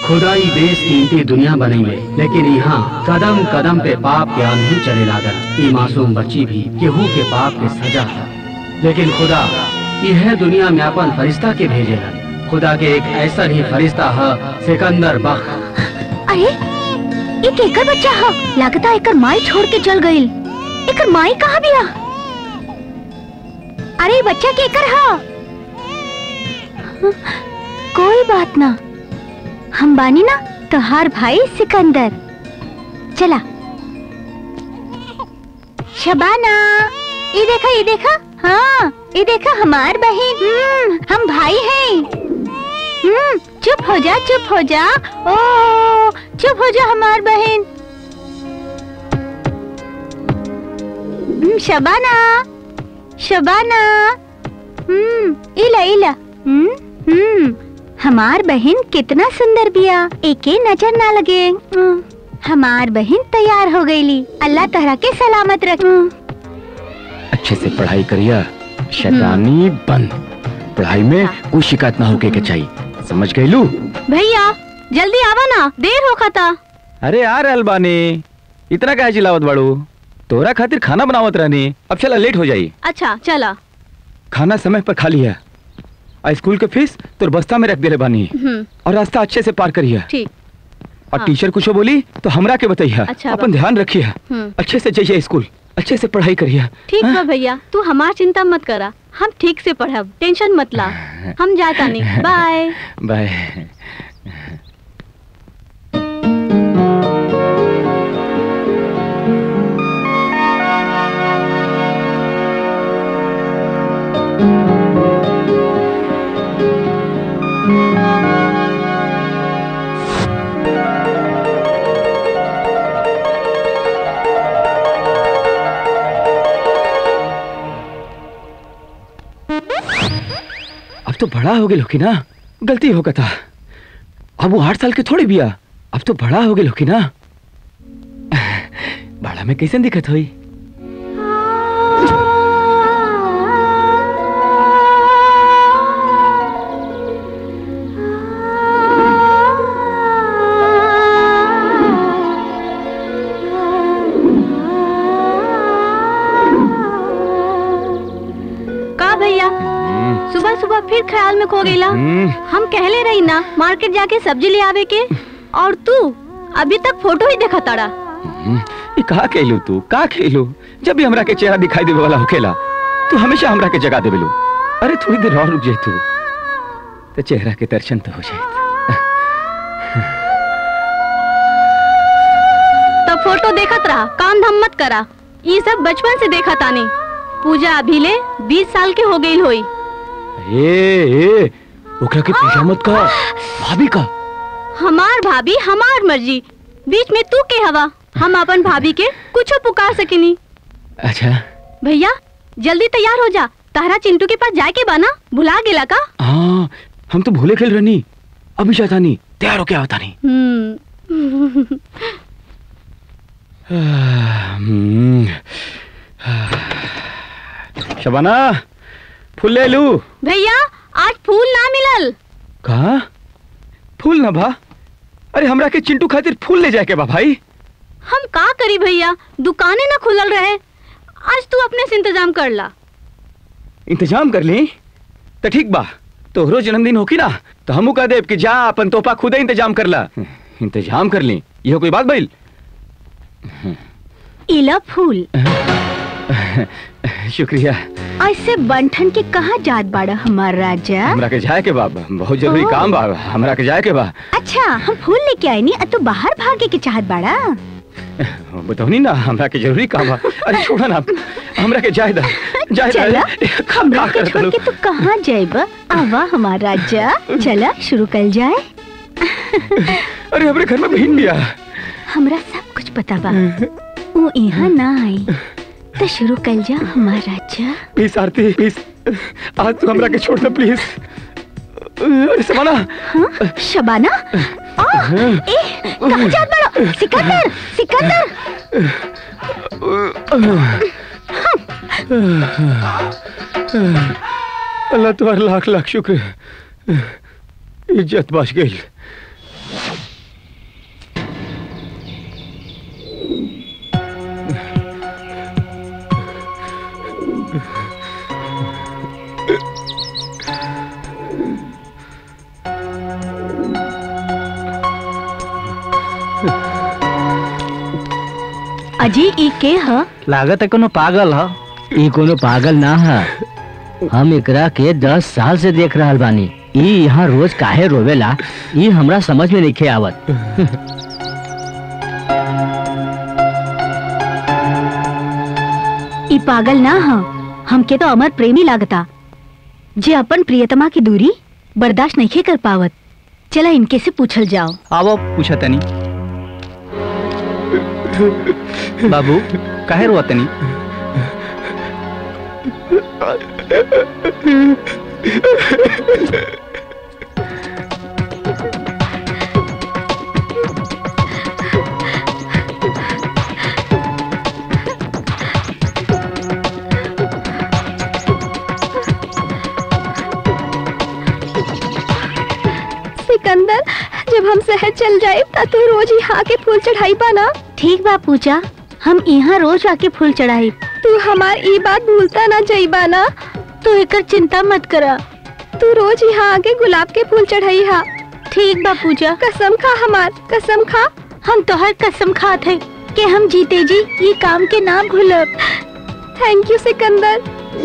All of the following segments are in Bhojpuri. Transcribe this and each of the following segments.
खुदाई बेस कीमती दुनिया बनैले लेकिन यहाँ कदम कदम पे पाप के आंधी चले लागल ई मासूम बच्ची भी केहू के पाप के सजा है लेकिन खुदा यह दुनिया में अपन फरिश्ता के भेजेला खुदा के एक ऐसा ही फरिश्ता है सिकंदर बख अरे एक एकर बच्चा ह लागता एकर माई छोड़ के चल गईल एकर माई कहाँ बिया अरे ई बच्चा के एकर ह कोई बात ना हम बानी ना तोहार भाई सिकंदर चला शबाना ये देखा ये देखा हाँ ये देखा हमार बहन हम्म, हम भाई हैं हम्म, चुप हो जा चुप हो जा ओ चुप हो जा हमार बहन हम्म, शबाना शबाना हम्म इला इला हम्म हम्म हमार बहन कितना सुंदर बिया एके नजर ना लगे हम्म, हमार बहन तैयार हो गईली अल्लाह तहरा के सलामत रख हम्म, अच्छे से पढ़ाई करिया शैतानी बंद पढ़ाई में कोई शिकायत ना होके के चाहिए समझ गई लू भैया जल्दी आवा ना देर हो खता अरे यार अलबानी इतना क्या चिल्लावत बाड़ू तोरा खातिर खाना बनावत रहनी अब चला लेट हो जाई अच्छा चला खाना समय पर खा लिया आ स्कूल के फीस तोर बस्ता में रख देले बानी हम्म और रास्ता अच्छे से पार करिया ठीक और हाँ। टीचर कुछ बोली तो हमरा के बताइया अच्छा अपन बा। ध्यान रखिया हम्म अच्छे से जाइए स्कूल अच्छे से पढ़ाई करिया ठीक बा भैया तू हमार चिंता मत करा हम ठीक से पढ़ब टेंशन मत ला हम जाता नहीं बाय बाय अब तो बड़ा हो गए लोकी ना गलती हो था अब वो आठ साल के थोड़ी बिया अब तो बड़ा हो गए लोकी ना बड़ा में कैसे दिक्कत हुई का भैया सुबह सुबह फिर ख्याल में खो गईला हम्म, हम कहले रही ना मार्केट जाके सब्जी ले आवे के और तू अभी तक फोटो ही देखा ताड़ा हम्म, ये कहा खेलू तू का खेलू जब भी हमरा के चेहरा दिखाई देवे वाला होखेला तू हमेशा हमरा के जगा देवेलू अरे थोड़ी देर और रुक जाए तू तो चेहरा के दर्शन तो हो जाए तब फोटो देखत रहा काम धाम मत करा ये सब बचपन से देखा तानी पूजा अभी ले बीस साल के हो गई होई ए ए ओकरा के पूछा मत का भाभी का हमार भाभी हमार मर्जी बीच में तू के हवा हम अपन भाभी के कुछो पुकार सकिनी अच्छा भैया जल्दी तैयार हो जा तारा चिंटू के पास जाए के बाना भुला गेला का हाँ हम तो भूले खेल रहनी अभी जाता नहीं तैयार हो क्या होता नहीं हम्म हम्म, शबाना फूल ले लू भैया आज फूल ना मिलल कहा फूल ना भा अरे हमरा के चिंटू खातिर फूल ले जाए के बा भाई हम का करी भैया दुकानें ना खुलल रहे आज तू अपने से इंतजाम कर ला इंतजाम कर ली तो ठीक बा तोहरो जन्मदिन होकी ना तो हमू कह देब कि जा अपन तोहफा खुदे इंतजाम कर ला इंतजाम कर ली यह कोई बात भइल इला फूल शुक्रिया ऐसे बंठन के कहाँ जात बाड़ा हमार राजा हमरा के जाए के बा बहुत जरूरी ओ। काम बा हमरा के जाए के बा अच्छा हम फूल लेके आए नी अब तो बाहर भागे के चाहत बाड़ा बताओ ना हमरा के जरूरी काम बा अरे छोड़ा ना हमरा के जाए दा जाए चला दा हमरा का के करत छोड़ लो? के तू कहाँ जाएब आवा हमार राजा चला शुरू कर जाए अरे हमरे घर में बहन भी आ हमरा सब कुछ पता बा वो यहाँ ना आई तो शुरू कर जा हमार राजा प्लीज आरती प्लीज आज तू हमरा के छोड़ दे प्लीज अरे समाना हाँ शबाना आ, ए कहाँ जात बड़ा सिकंदर सिकंदर अल्लाह तुम्हारा लाख लाख शुक्र इज्जत बच गई अजी ई के ह लागत है कोनो पागल ह ई कोनो पागल ना है हम एकरा के दस साल से देख रहल बानी ई यहाँ रोज काहे रोवेला ई हमरा समझ में नहीं आवत ई पागल ना ह हमके तो अमर प्रेमी लागता जे अपन प्रियतमा की दूरी बर्दाश्त नहीं कर पावत चला इनके से पूछल जाओ आवो पूछा तनी बाबू काहे रोआ तनी सिकंदर जब हम शहर चल जाए ता तू रोज यहाँ के फूल चढ़ाई पाना ठीक बा पूजा हम यहाँ रोज आके फूल चढ़ाई तू हमार ई बात भूलता ना जाइबा ना तू एकर चिंता मत करा तू रोज यहाँ आके गुलाब के फूल चढ़ाई हा ठीक बा पूजा कसम खा हमार कसम खा हम तोहर कसम खात है कि हम जीते जी ये काम के ना भूलब थैंक यू सिकंदर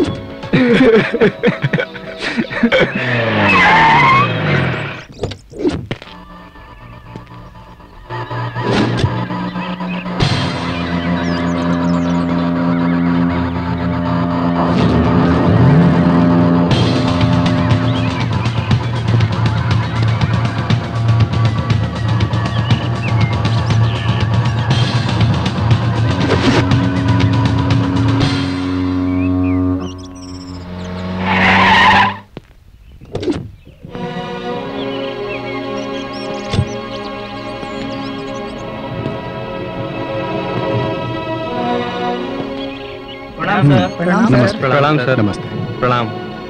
प्रणाम सर नमस्ते प्रणाम सर। नमस्ते प्रणाम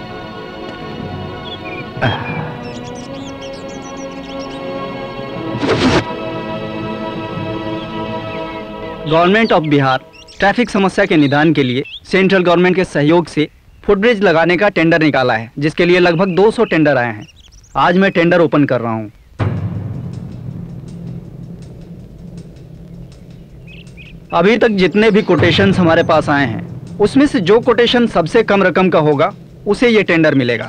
गवर्नमेंट ऑफ बिहार ट्रैफिक समस्या के निदान के लिए सेंट्रल गवर्नमेंट के सहयोग से फुटब्रिज लगाने का टेंडर निकाला है जिसके लिए लगभग 200 टेंडर आए हैं आज मैं टेंडर ओपन कर रहा हूँ अभी तक जितने भी कोटेशंस हमारे पास आए हैं उसमें से जो कोटेशन सबसे कम रकम का होगा उसे ये टेंडर मिलेगा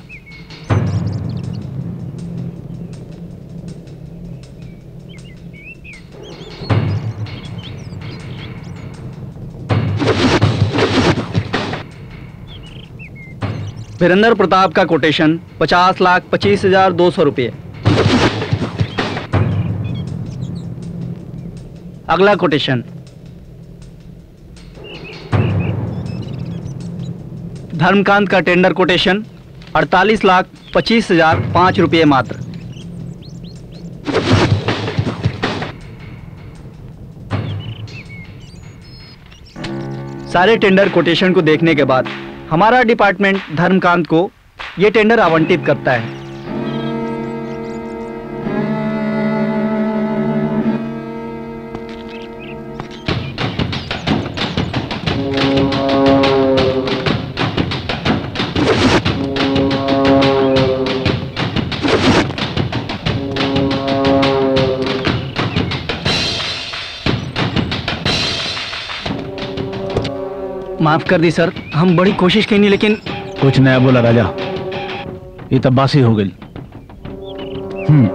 वीरेंद्र प्रताप का कोटेशन पचास लाख पच्चीस हजार दो सौ रुपये अगला कोटेशन धर्मकांत का टेंडर कोटेशन अड़तालीस लाख पच्चीस हजार पाँच रुपये मात्र सारे टेंडर कोटेशन को देखने के बाद हमारा डिपार्टमेंट धर्मकांत को ये टेंडर आवंटित करता है माफ कर दी सर हम बड़ी कोशिश की नहीं लेकिन कुछ नया बोला राजा ये तब बासी हो गई हम्म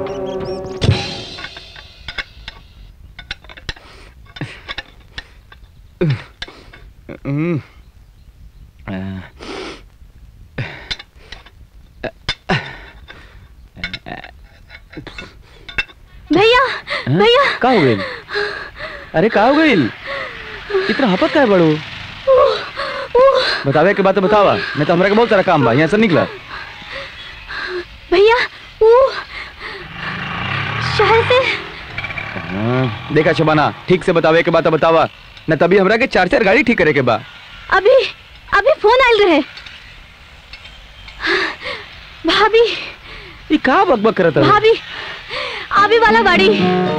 भैया भैया का हो गई अरे का हो गई इतना हपत का है बड़ो बतावे के बात तो बतावा नहीं तो हमरा के बहुत सारा काम बा यहाँ से निकला भैया वो शहर से हाँ, देखा शबाना ठीक से बतावे के बात तो बतावा न तभी हमरा के चार चार गाड़ी ठीक करे के बा अभी अभी फोन आयल रहे भाभी ई का बकबक करत है भाभी आवे वाला गाड़ी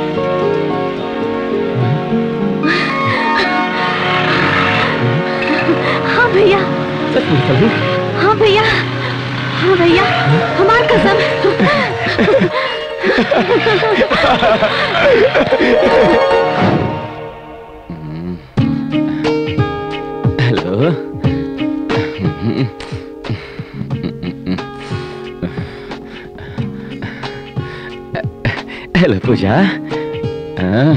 हाँ भैया सच बोल चल हाँ भैया हाँ भैया हमार कसम हेलो पूजा हाँ,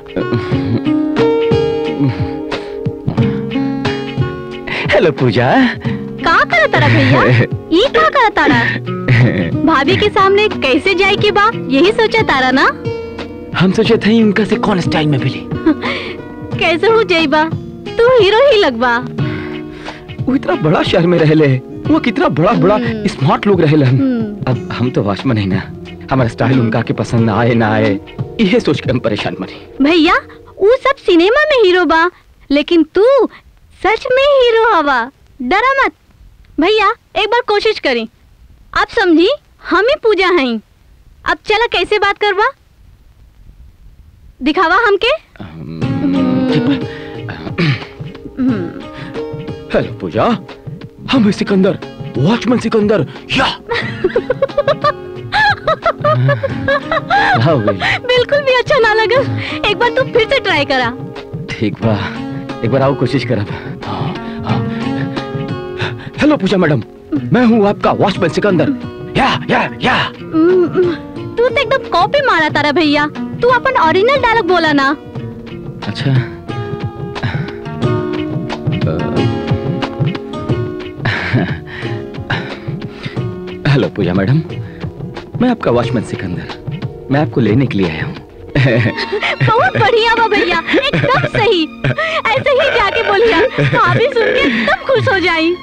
हेलो पूजा का करा तारा भैया ये का करा तारा भाभी के सामने कैसे जाए के बा यही सोचा तारा ना हम सोचे थे उनका से कौन स्टाइल में मिली कैसे हो जाइबा तू हीरो ही लगबा वो इतना बड़ा शहर में रहले वो कितना बड़ा बड़ा हम्म। स्मार्ट लोग रहले हम हम्म, अब हम तो वॉचमैन है ना हमारा स्टाइल उनका के पसंद आए ना आए ये सोच के हम परेशान बनी भैया वो सब सिनेमा में हीरो बा लेकिन तू सच में हीरो हवा डरा मत भैया एक बार कोशिश करी आप समझी हम ही पूजा हैं अब चला कैसे बात करवा दिखावा हमके हम्म, हेलो पूजा हम हैं सिकंदर वॉचमैन सिकंदर या हाँ वही। बिल्कुल भी अच्छा ना लगा एक बार तू फिर से ट्राई करा ठीक बा एक बार आओ कोशिश करब हाँ, हाँ। हेलो पूजा मैडम मैं हूँ आपका वॉचमैन सिकंदर या या या हम्म, तू तो एकदम कॉपी मारा तारा भैया तू अपन ओरिजिनल डायलॉग बोला ना अच्छा हेलो पूजा मैडम मैं आपका वॉचमैन सिकंदर मैं आपको लेने के लिए आया हूँ बहुत बढ़िया बा भैया एकदम सही ऐसे ही जाके बोलिया भाभी सुन के एकदम खुश हो जाई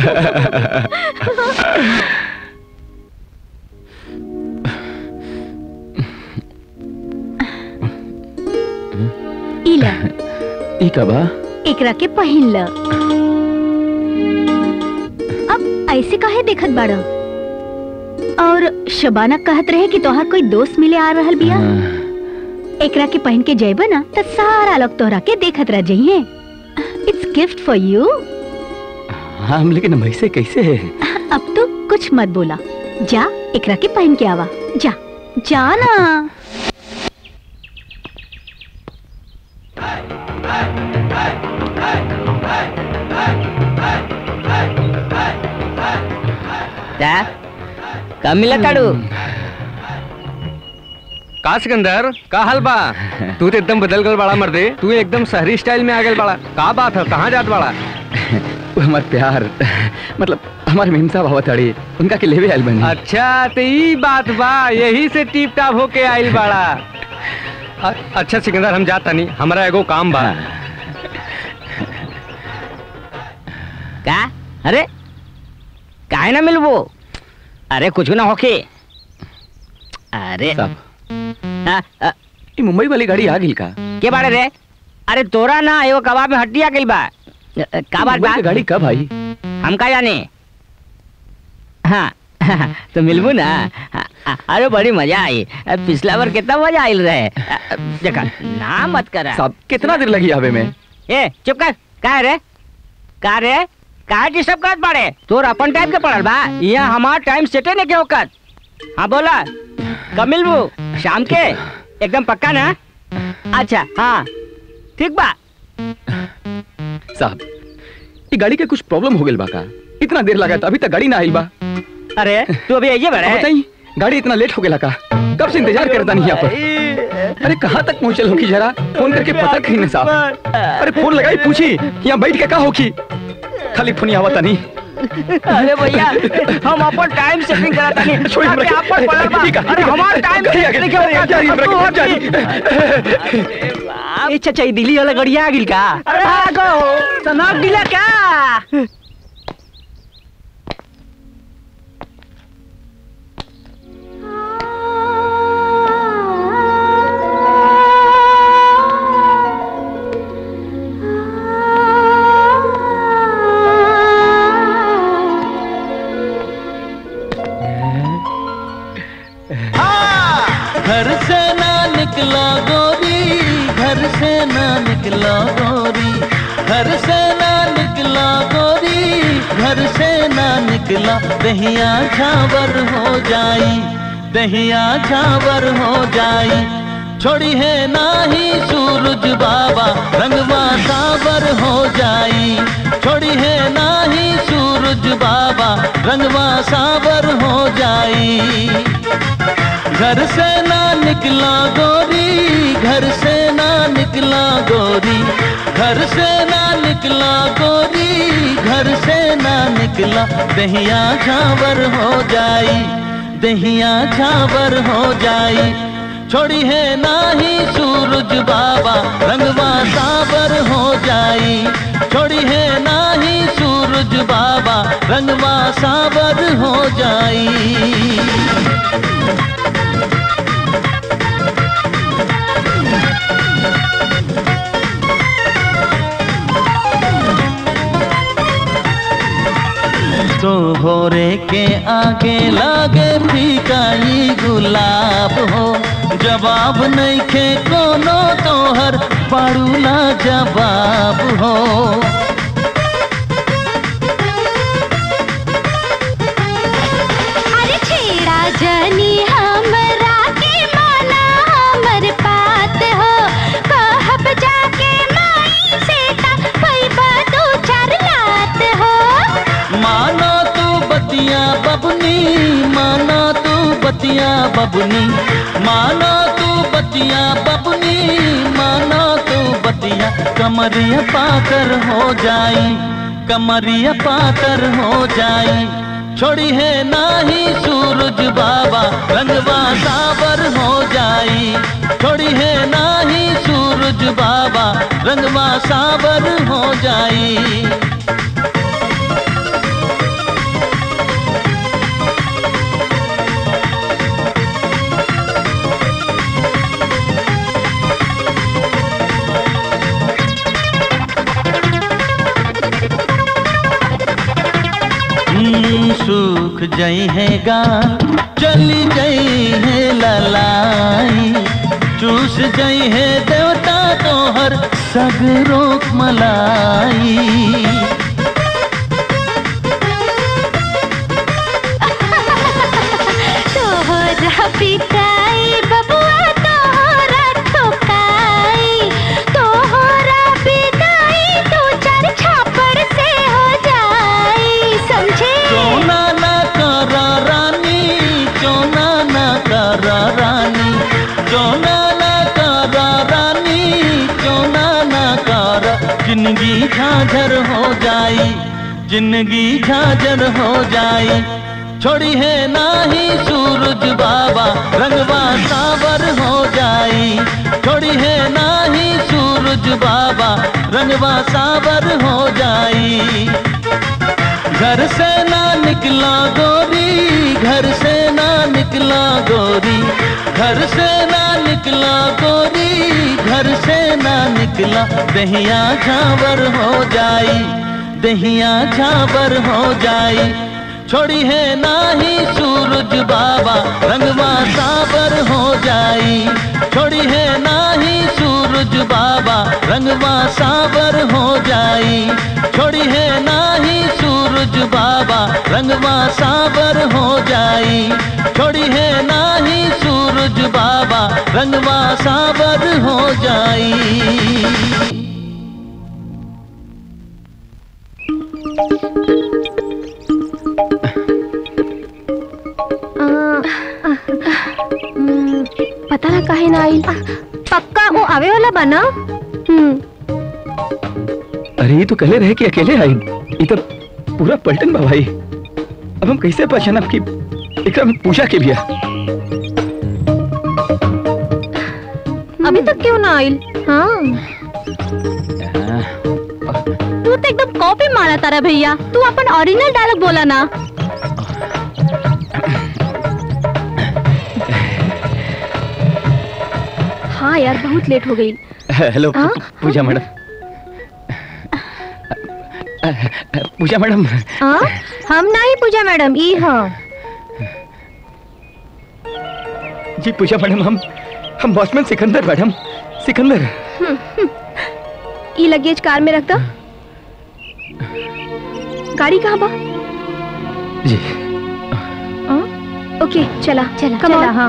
इला ई का बा एकरा के पहिन ल अब ऐसे काहे देखत बाड़ा और शबाना कहत रहे कि तोहार कोई दोस्त मिले आ रहल बिया हाँ, एकरा के पहन के जइबा ना त सारा लोग तोहरा के देखत रह जइहे इट्स गिफ्ट फॉर यू हाँ हम लेकिन हम ऐसे कैसे है अब तो कुछ मत बोला जा एकरा के पहन के आवा जा जा ना क्या कब मिला ताड़ू का सिकंदर का हाल बा तू तो एकदम बदल गल बड़ा मर्दे तू एकदम शहरी स्टाइल में आ गल बड़ा का बात है कहाँ जात बड़ा वो हमार प्यार मतलब हमारे मेमसा बाबा तड़ी उनका के लेवे आयल बनी अच्छा तो ई बात बा यही से टीप टाप होके आइल बड़ा अ- अच्छा सिकंदर हम जाता नहीं हमारा एगो काम बा का अरे काहे ना मिलबो अरे कुछ ना होके अरे साहब हाँ, अ, ये मुंबई वाली गाड़ी आ गई का के बारे रे अरे तोरा ना एगो कबाब में हड्डी आ गइल बा अ, अ, का बात मुंबई बा की गाड़ी कब आई हम का जाने हाँ तो मिलबू ना हाँ, अरे बड़ी मजा आई अ, पिछला बार कितना मजा आइल रहे अ, अ, देखा ना मत करा साहब कितना देर लगी आवे में ए चुप कर का रे का रे का डिस्टर्ब करत बाड़े तोर अपन टाइम के पड़ल बा यहाँ हमार टाइम सेटे ने के होकर हाँ बोला कब मिलबू शाम के एकदम पक्का ना अच्छा हाँ ठीक बा साहब ये गाड़ी के कुछ प्रॉब्लम हो गई बा का इतना देर लगा था अभी तक गाड़ी ना आई बा अरे तू अभी आइए बड़े अब बताइए गाड़ी इतना लेट हो गया का कब से इंतजार करता नहीं यहाँ पर अरे कहाँ तक पहुँचल होगी जरा फोन करके पता कहीं ना साहब अरे फोन लगाई पूछी यहाँ बैठ के का होगी खाली फोन आवता नहीं अरे भैया हम अपन टाइम सेटिंग करा तानी छोड़ी हमरा के। आप पर पड़ल बा ठीक है, अरे ठीक है। हमार टाइम ठीक है, सेटिंग ठीक है, जारी, हमरा के, जारी। ए चाचा दिल्ली वाला गड़िया आ गिल का अरे हाँ गो सनाब दिला का घर से ना निकला गोरी घर से ना निकला गोरी घर से ना निकला गोरी घर से ना निकला दहिया झावर हो जाई दहिया झावर हो जाई छोड़ी है ना ही सूरज बाबा रंगवा सावर हो जाई छोड़ी है ना ही सूरज बाबा रंगवा सावर हो जाई घर से ना निकला गोरी घर से ना निकला गोरी घर से ना निकला गोरी घर से ना निकला दहिया झावर हो जाई दहिया झावर हो जाई छोड़ी है नाही सूरज बाबा रंगवा सावर हो जाई छोड़ी है नाही सूरज बाबा रंगवा सावर हो जाई तो होरे के आगे लागे फीकाई गुलाब हो जवाब नहीं खे कोनो तोहर पाड़ूला जवाब हो अरे छेड़ा जनी हमरा के माना हमर बात हो कहब जाके माई से ता पैबा दो चार लात हो माना तू बतिया बबनी माना तू बतिया बबनी माना तू बतिया बबनी माना तू बतिया कमरिया पाकर हो जाई कमरिया पाकर हो जाई छोड़ी है नाही सूरज बाबा रंगवा सावर हो जाई छोड़ी है नाही सूरज बाबा रंगवा सावर हो जाई हम्म, सूख जई है गाल चली गई है ललाई चूस जई है देवता तोहर सगरोक मलाई तोहरा पिटाई बबुआ तोहरा ठोकाई तोहरा पिटाई दो चार छापर से हो जाई समझे चोना ना करा रानी चोना ना करा रानी चोना ना करा रानी चोना ना करा जिंदगी झांझर हो जाई जिंदगी झांझर हो जाई छोड़ी है नाही सूरज बाबा रंगवा सावर हो जाई छोड़ी है नाही सूरज बाबा रंगवा सावर हो जाई घर से ना निकला गोरी घर से ना निकला गोरी घर से ना निकला गोरी घर से ना निकला दहिया झावर हो जाई दहिया झावर हो जाई छोड़ी है नाही सूरज बाबा रंगवा सावर हो जाई छोड़ी है नाही सूरज बाबा रंगवा सावर हो जाई छोड़ी है नाही सूरज बाबा रंगवा सावर हो जाई छोड़ी है नाही सूरज बाबा रंगवा सावर हो जाई पता ना काहे ना आई पक्का वो आवे वाला बना हम्म अरे ये तो कहले रहे कि अकेले आई ये तो पूरा पलटन बा भाई अब हम कैसे पहचानब कि एकरा में पूजा के बिया अभी तक क्यों ना आइल हाँ तू तो एकदम कॉपी मारा तारा भैया तू अपन ओरिजिनल डायलॉग बोला ना हाँ यार बहुत लेट हो गई हेलो हाँ? पूजा मैडम पूजा मैडम हाँ हम नहीं पूजा मैडम ई हाँ जी पूजा मैडम हम हम वॉचमैन सिकंदर मैडम सिकंदर ई लगेज कार में रख दो गाड़ी कहाँ बा जी हाँ? ओके चला चला चला, हाँ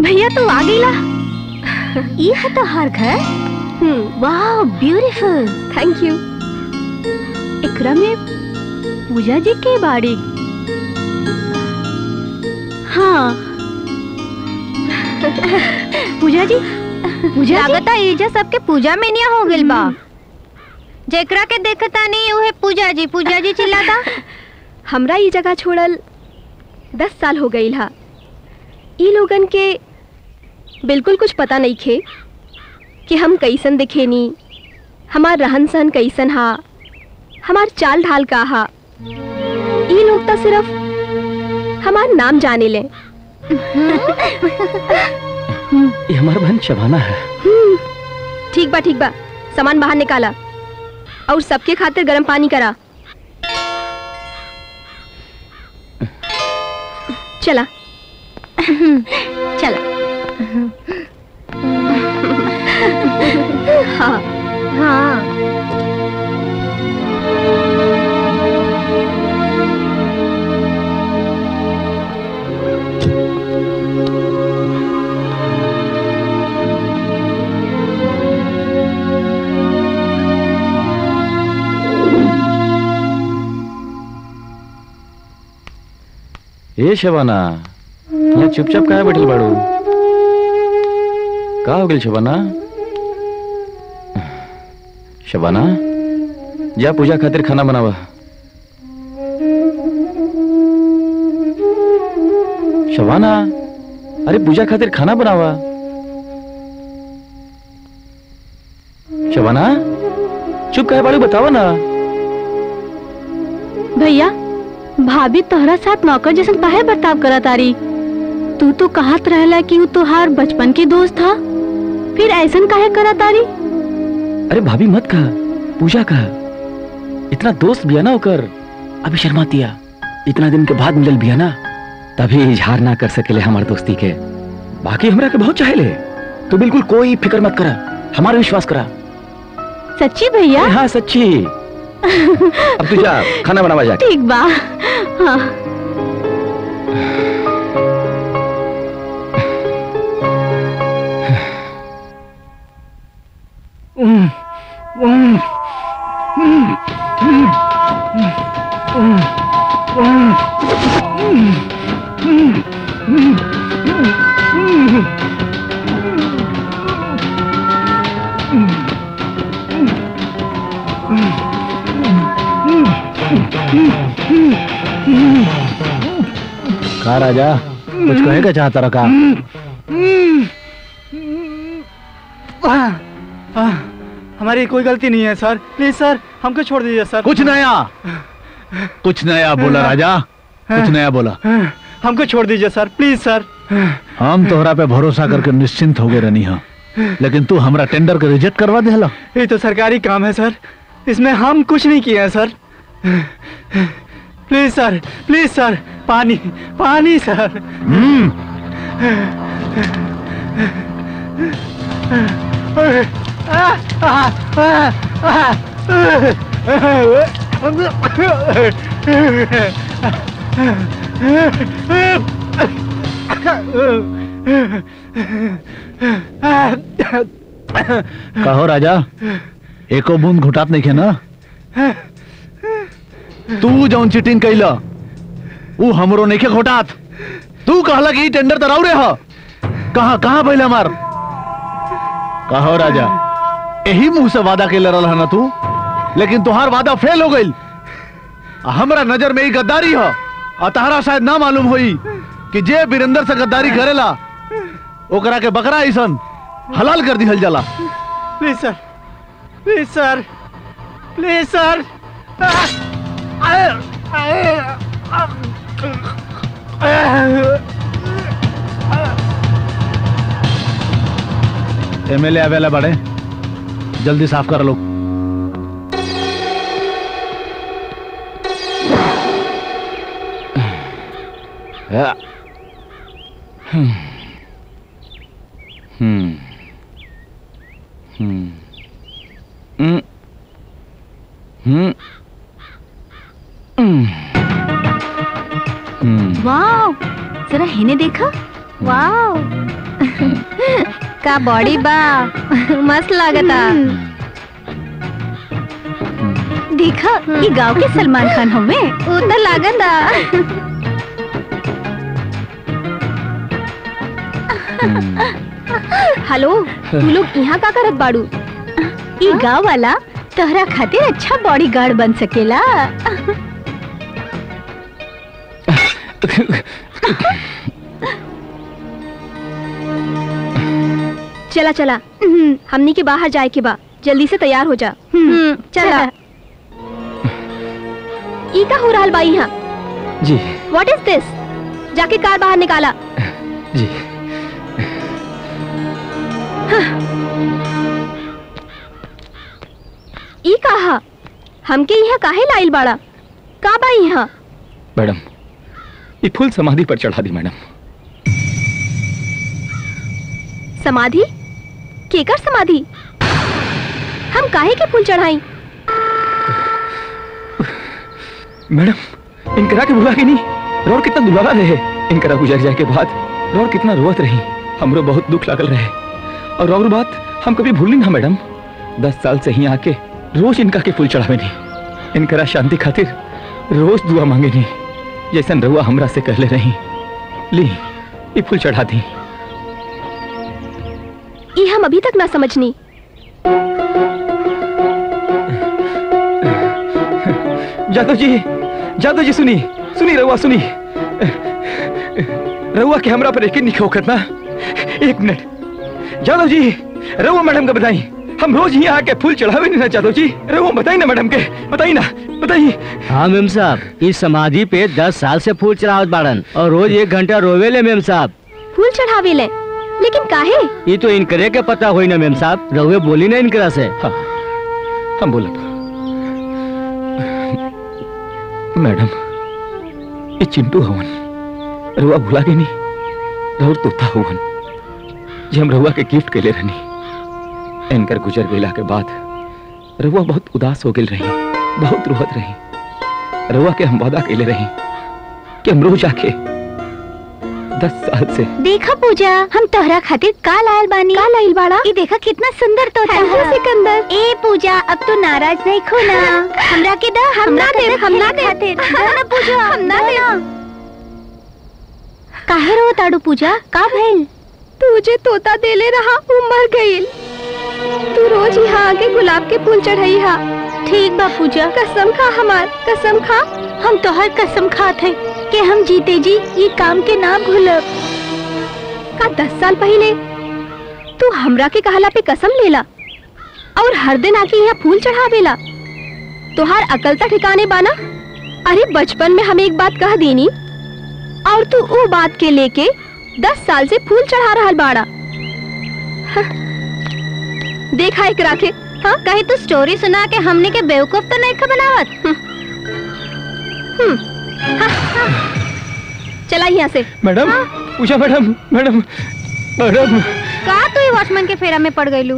भैया तू आ गईला ये है तो हर घर वाह ब्यूटीफुल थैंक यू एकरा में पूजा जी के बाड़ी हाँ पूजा जी पूजा लागता एजा सबके पूजा में निया हो गइल बा जेकरा के देखता नहीं उहे पूजा जी पूजा जी चिल्लाता हमरा ये जगह छोड़ल दस साल हो गई हा ई लोगन के बिल्कुल कुछ पता नहीं खे कि हम कैसन दिखेनी हमार रहन सहन कैसन हा हमार चाल ढाल का हा ई लोग तो सिर्फ हमार नाम जाने ले ये हमारा बहन शबाना है ठीक बा ठीक बा सामान बाहर निकाला और सबके खातिर गर्म पानी करा चला चला हाँ हाँ ए शबाना यहाँ चुपचाप काहे बैठल बाड़ू का हो गेल शबाना शबाना जा पूजा खातिर खाना बनावा शबाना अरे पूजा खातिर खाना बनावा शबाना चुप काहे बाड़ू बतावा ना भैया भाभी तोहरा साथ नौकर जैसन काहे बर्ताव करा तारी तू तो कहत रहला कि वो तोहार बचपन के दोस्त था फिर ऐसन काहे करा तारी अरे भाभी मत कहा पूजा कहा इतना दोस्त भी है ना होकर अभी शर्मा दिया इतना दिन के बाद मिलल भी है ना तभी इजहार ना कर सकेले हमार दोस्ती के बाकी हमरा के बहुत चाहेले तू बिल्कुल कोई फिक्र मत करा हमारा विश्वास करा सच्ची भैया अरे हाँ सच्ची अब तू जा खाना बनावा जा ठीक बा हाँ का राजा कुछ कहेगा चाहता रखा आह, आह, हमारी कोई गलती नहीं है सर प्लीज सर हमको छोड़ दीजिए सर कुछ नया कुछ नया बोला राजा कुछ नया बोला हमको छोड़ दीजिए सर प्लीज सर हम तोहरा पे भरोसा करके निश्चिंत हो गए रहनी हा लेकिन तू हमरा टेंडर के रिजेक्ट करवा देला ये तो सरकारी काम है सर इसमें हम कुछ नहीं किए हैं सर प्लीज सर प्लीज सर पानी पानी सर हम्म कहो राजा एको बूंद घुटात नहीं खे ना तू जौन चीटिंग कैला ऊ हमरो नहीं खे घोटात तू कहला कि ई टेंडर तराउ रे ह कहा कहा पहले हमार कहो राजा यही मुंह से वादा के रहा ना तू लेकिन तुहार वादा फेल हो गई हमरा नजर में ही गद्दारी है और तहरा शायद ना मालूम होई कि जे बीरेंद्र से गद्दारी करेला ओकरा के बकरा ऐसन हलाल कर दिहल जाला please sir please sir please sir MLA आवेला बड़े जल्दी साफ कर लो हम्म हम्म हम्म हम्म हम्म वाओ जरा हिने देखा वाओ का बॉडी बा मस्त लागता देखा ये गांव के सलमान खान हमें उ तो लागता हेलो तू लोग यहाँ का करत बाड़ू ई गांव वाला तोहरा खातिर अच्छा बॉडीगार्ड बन सकेला चला चला हमनी के बाहर जाए के बा जल्दी से तैयार हो जा हम्म, चला ई का हो रहल बा यहाँ जी व्हाट इज दिस जाके कार बाहर निकाला जी ई कहा हमके यहाँ काहे लाइल बाड़ा का बा यहाँ मैडम ये फूल समाधि पर चढ़ा दी मैडम समाधि केकर समाधि हम काहे के फूल चढ़ाई मैडम इनकरा के बुला के नहीं रोड कितना दुलारा रहे इनकरा गुजर जाए के बाद रोड कितना रोवत रही हमरो बहुत दुख लागल रहे और और बात हम कभी भूली ना मैडम दस साल से ही आके रोज इनका के फूल चढ़ावे नहीं इनकरा शांति खातिर रोज दुआ मांगे नहीं जैसन रहुआ हमरा से कहले रही ली ये फूल चढ़ा दी ये हम अभी तक ना समझनी जादव जी जादव जी सुनी सुनी रहुआ सुनी रहुआ के हमरा पर यकीन नहीं हो करना एक मिनट जादव जी रहुआ मैडम का बताई हम रोज यहाँ आके फूल चढ़ावे नहीं ना जादव जी रहुआ बताई ना मैडम के बताई ना बताइए हाँ मेम साहब इस समाधि पे दस साल से फूल चढ़ावत बाड़न और रोज एक घंटा रोवेले मेम साहब फूल चढ़ावे ले लेकिन काहे ये तो इनकरे के पता होई ना मेम साहब रहुए बोली ना इनकरा से हाँ हम बोलब मैडम ये चिंटू हवन रहुआ भुला के नहीं रहुर तोता हवन जे हम रहुआ के गिफ्ट के ले रहनी इनकर गुजर गईला के बाद रहुआ बहुत उदास हो गेल रही बहुत रोहत रही रहुआ के हम वादा कैले रही कि हम रोज आके दस साल से देखा पूजा हम तोहरा खातिर का लायल बानी का लाइल बाड़ा ये देखा कितना सुंदर तोता है सिकंदर ए पूजा अब तो नाराज नहीं खो ना हमरा के दा हम ना दे हम ना दे ना पूजा हम ना दे काहे रो ताड़ू पूजा का भइल तुझे तोता देले रहा वो मर गईल तू रोज यहाँ आके गुलाब के फूल चढ़ाई हा ठीक बा पूजा कसम खा हमार कसम खा हम तोहर कसम खात है कि हम जीते जी ये काम के ना भूलब का दस साल पहले तू हमरा के कहला पे कसम लेला और हर दिन आके यहाँ फूल चढ़ावेला तोहार अकल तक ठिकाने बाना अरे बचपन में हमें एक बात कह देनी और तू वो बात के लेके दस साल से फूल चढ़ा रहा बाड़ा हाँ। देखा एक राखे हाँ कहीं तू स्टोरी सुना के हमने के बेवकूफ तो नहीं खा बनावत हम्म हाँ, हाँ। चला यहाँ से madam Pooja madam madam madam का तू ही वॉचमैन के फेरा में पड़ गईलू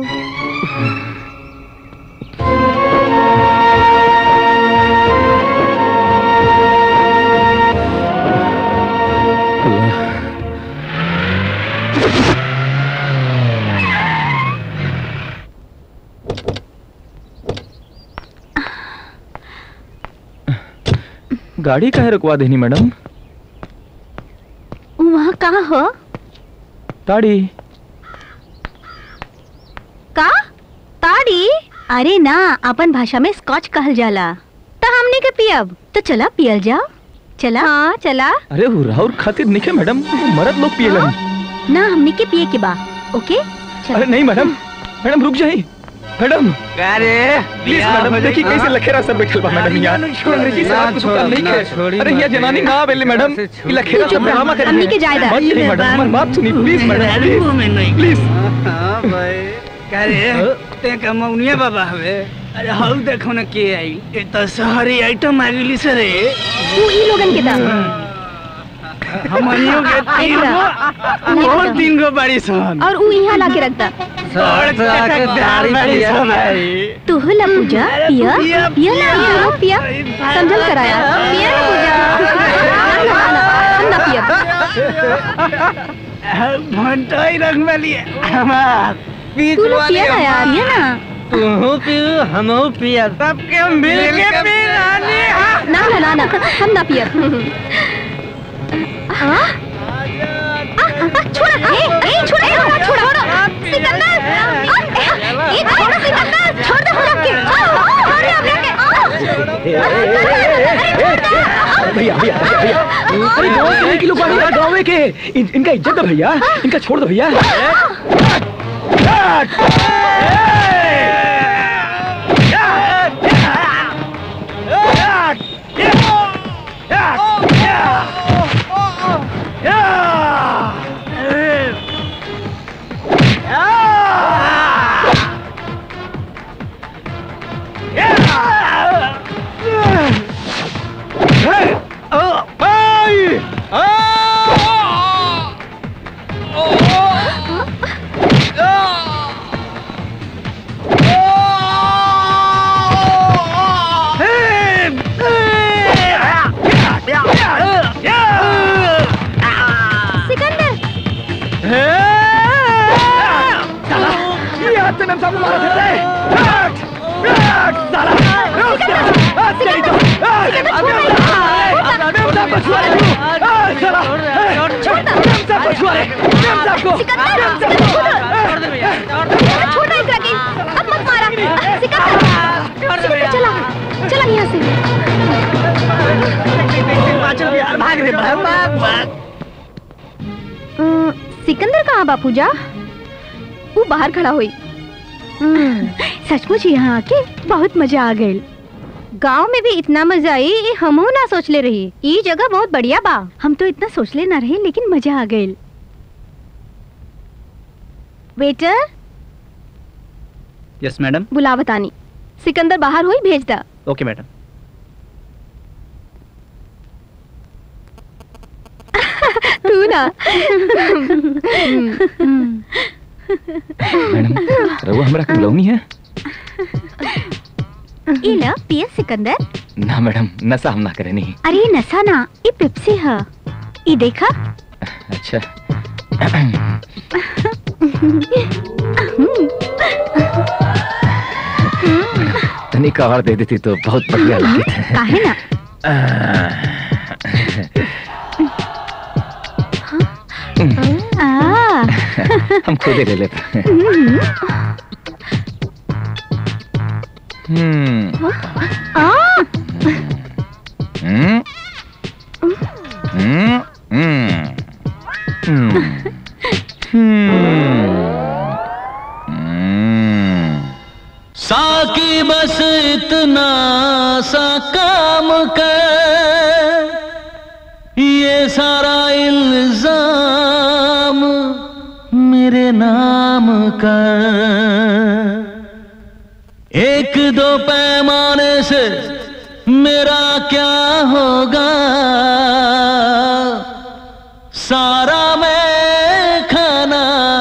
गाड़ी काहे रुकवा देनी मैडम वहाँ कहाँ हो ताड़ी का ताड़ी अरे ना अपन भाषा में स्कॉच कहल जाला तो हमने के पियब तो चला पियल जाओ चला हाँ चला अरे वो राहुल खातिर निके मैडम वो मर्द लोग पिएलन ना हमने के पिए के बा ओके अरे नहीं मैडम मैडम रुक जाइए मैडम अरे प्लीज मैडम देखिए कैसे लखेरा सर बैठल बा मैडम यहाँ अंग्रेजी से आपको दुकान नहीं है अरे यहाँ जनानी ना आवेले मैडम ये लखेरा सब ड्रामा कर हमनी के जायदा। बात करिए मैडम हमारी बात सुनिए प्लीज मैडम प्लीज अरे ते कमौनिया बाबा हवे अरे हौ देखो न के आई ए त शहरी आइटम आ गेली से रे तू ई लोगन के दा हमनियो के तीन गो और तीन गो बारी सन और ऊ यहाँ ला के रख दा और दारी बारी सन आई तू हो ला पूजा पिया पिया, पिया ना पिया पिया समझल कराया पिया ना पूजा हम ना- हम ना पिया भंटाई रंग वाली हमार बीच तू लोग वाले पिया ना यार हमार। पिया ना तू पियो हम पिया सबके मिल के पी रानी हाँ। ना ना ना ना हम ना पिया आ? आ, आ, छोड़ो ए ए छोड़ो छोड़ो छोड़ो सिकंदर आ, ए छोड़ो सिकंदर छोड़ दो हम के अरे हम के भैया भैया भैया अरे गाँव के नहीं कि लोग भैया गाँव के इन, इनका इज्जत है भैया इनका छोड़ दो भैया सिकंदर ये हाथ से मेम साहब को मारा था रे हट! हट! साला! रुक जा! हट, तेरी तो! हट! मेम साहब को छुआ रे तू! हट, साला! मेम साहब को छुआ रे! मेम साहब को! मेम साहब को! छोड़ो इकरा के अब मत मारा सिकंदर सिकंदर चला चला यहाँ से भाग रे भाग भाग भाग अ, सिकंदर कहाँ बापू जा वो बाहर खड़ा हुई सचमुच यहाँ आके बहुत मजा आ गई गांव में भी इतना मजा आई ये हमहू ना सोच ले रही ये जगह बहुत बढ़िया बा हम तो इतना सोच ले ना रहे लेकिन मजा आ गई वेटर यस मैडम बुला बतानी सिकंदर बाहर हुई भेज दा ओके मैडम तू ना मैडम रघु हमरा के बुलौनी है ये ला पिया सिकंदर ना मैडम नशा हम ना करे नहीं अरे ये नशा ना ये पेप्सी है ये देखा अच्छा तनिक और दे देती तो बहुत बढ़िया लगती है काहे ना आ हम खुद ही ले लेते हैं हम्म आ हम्म हम्म हम्म हम्म हम्म साकी बस इतना सा काम कर ये सारा इल्जाम मेरे नाम कर एक दो पैमाने से मेरा क्या होगा सारा मैं खाना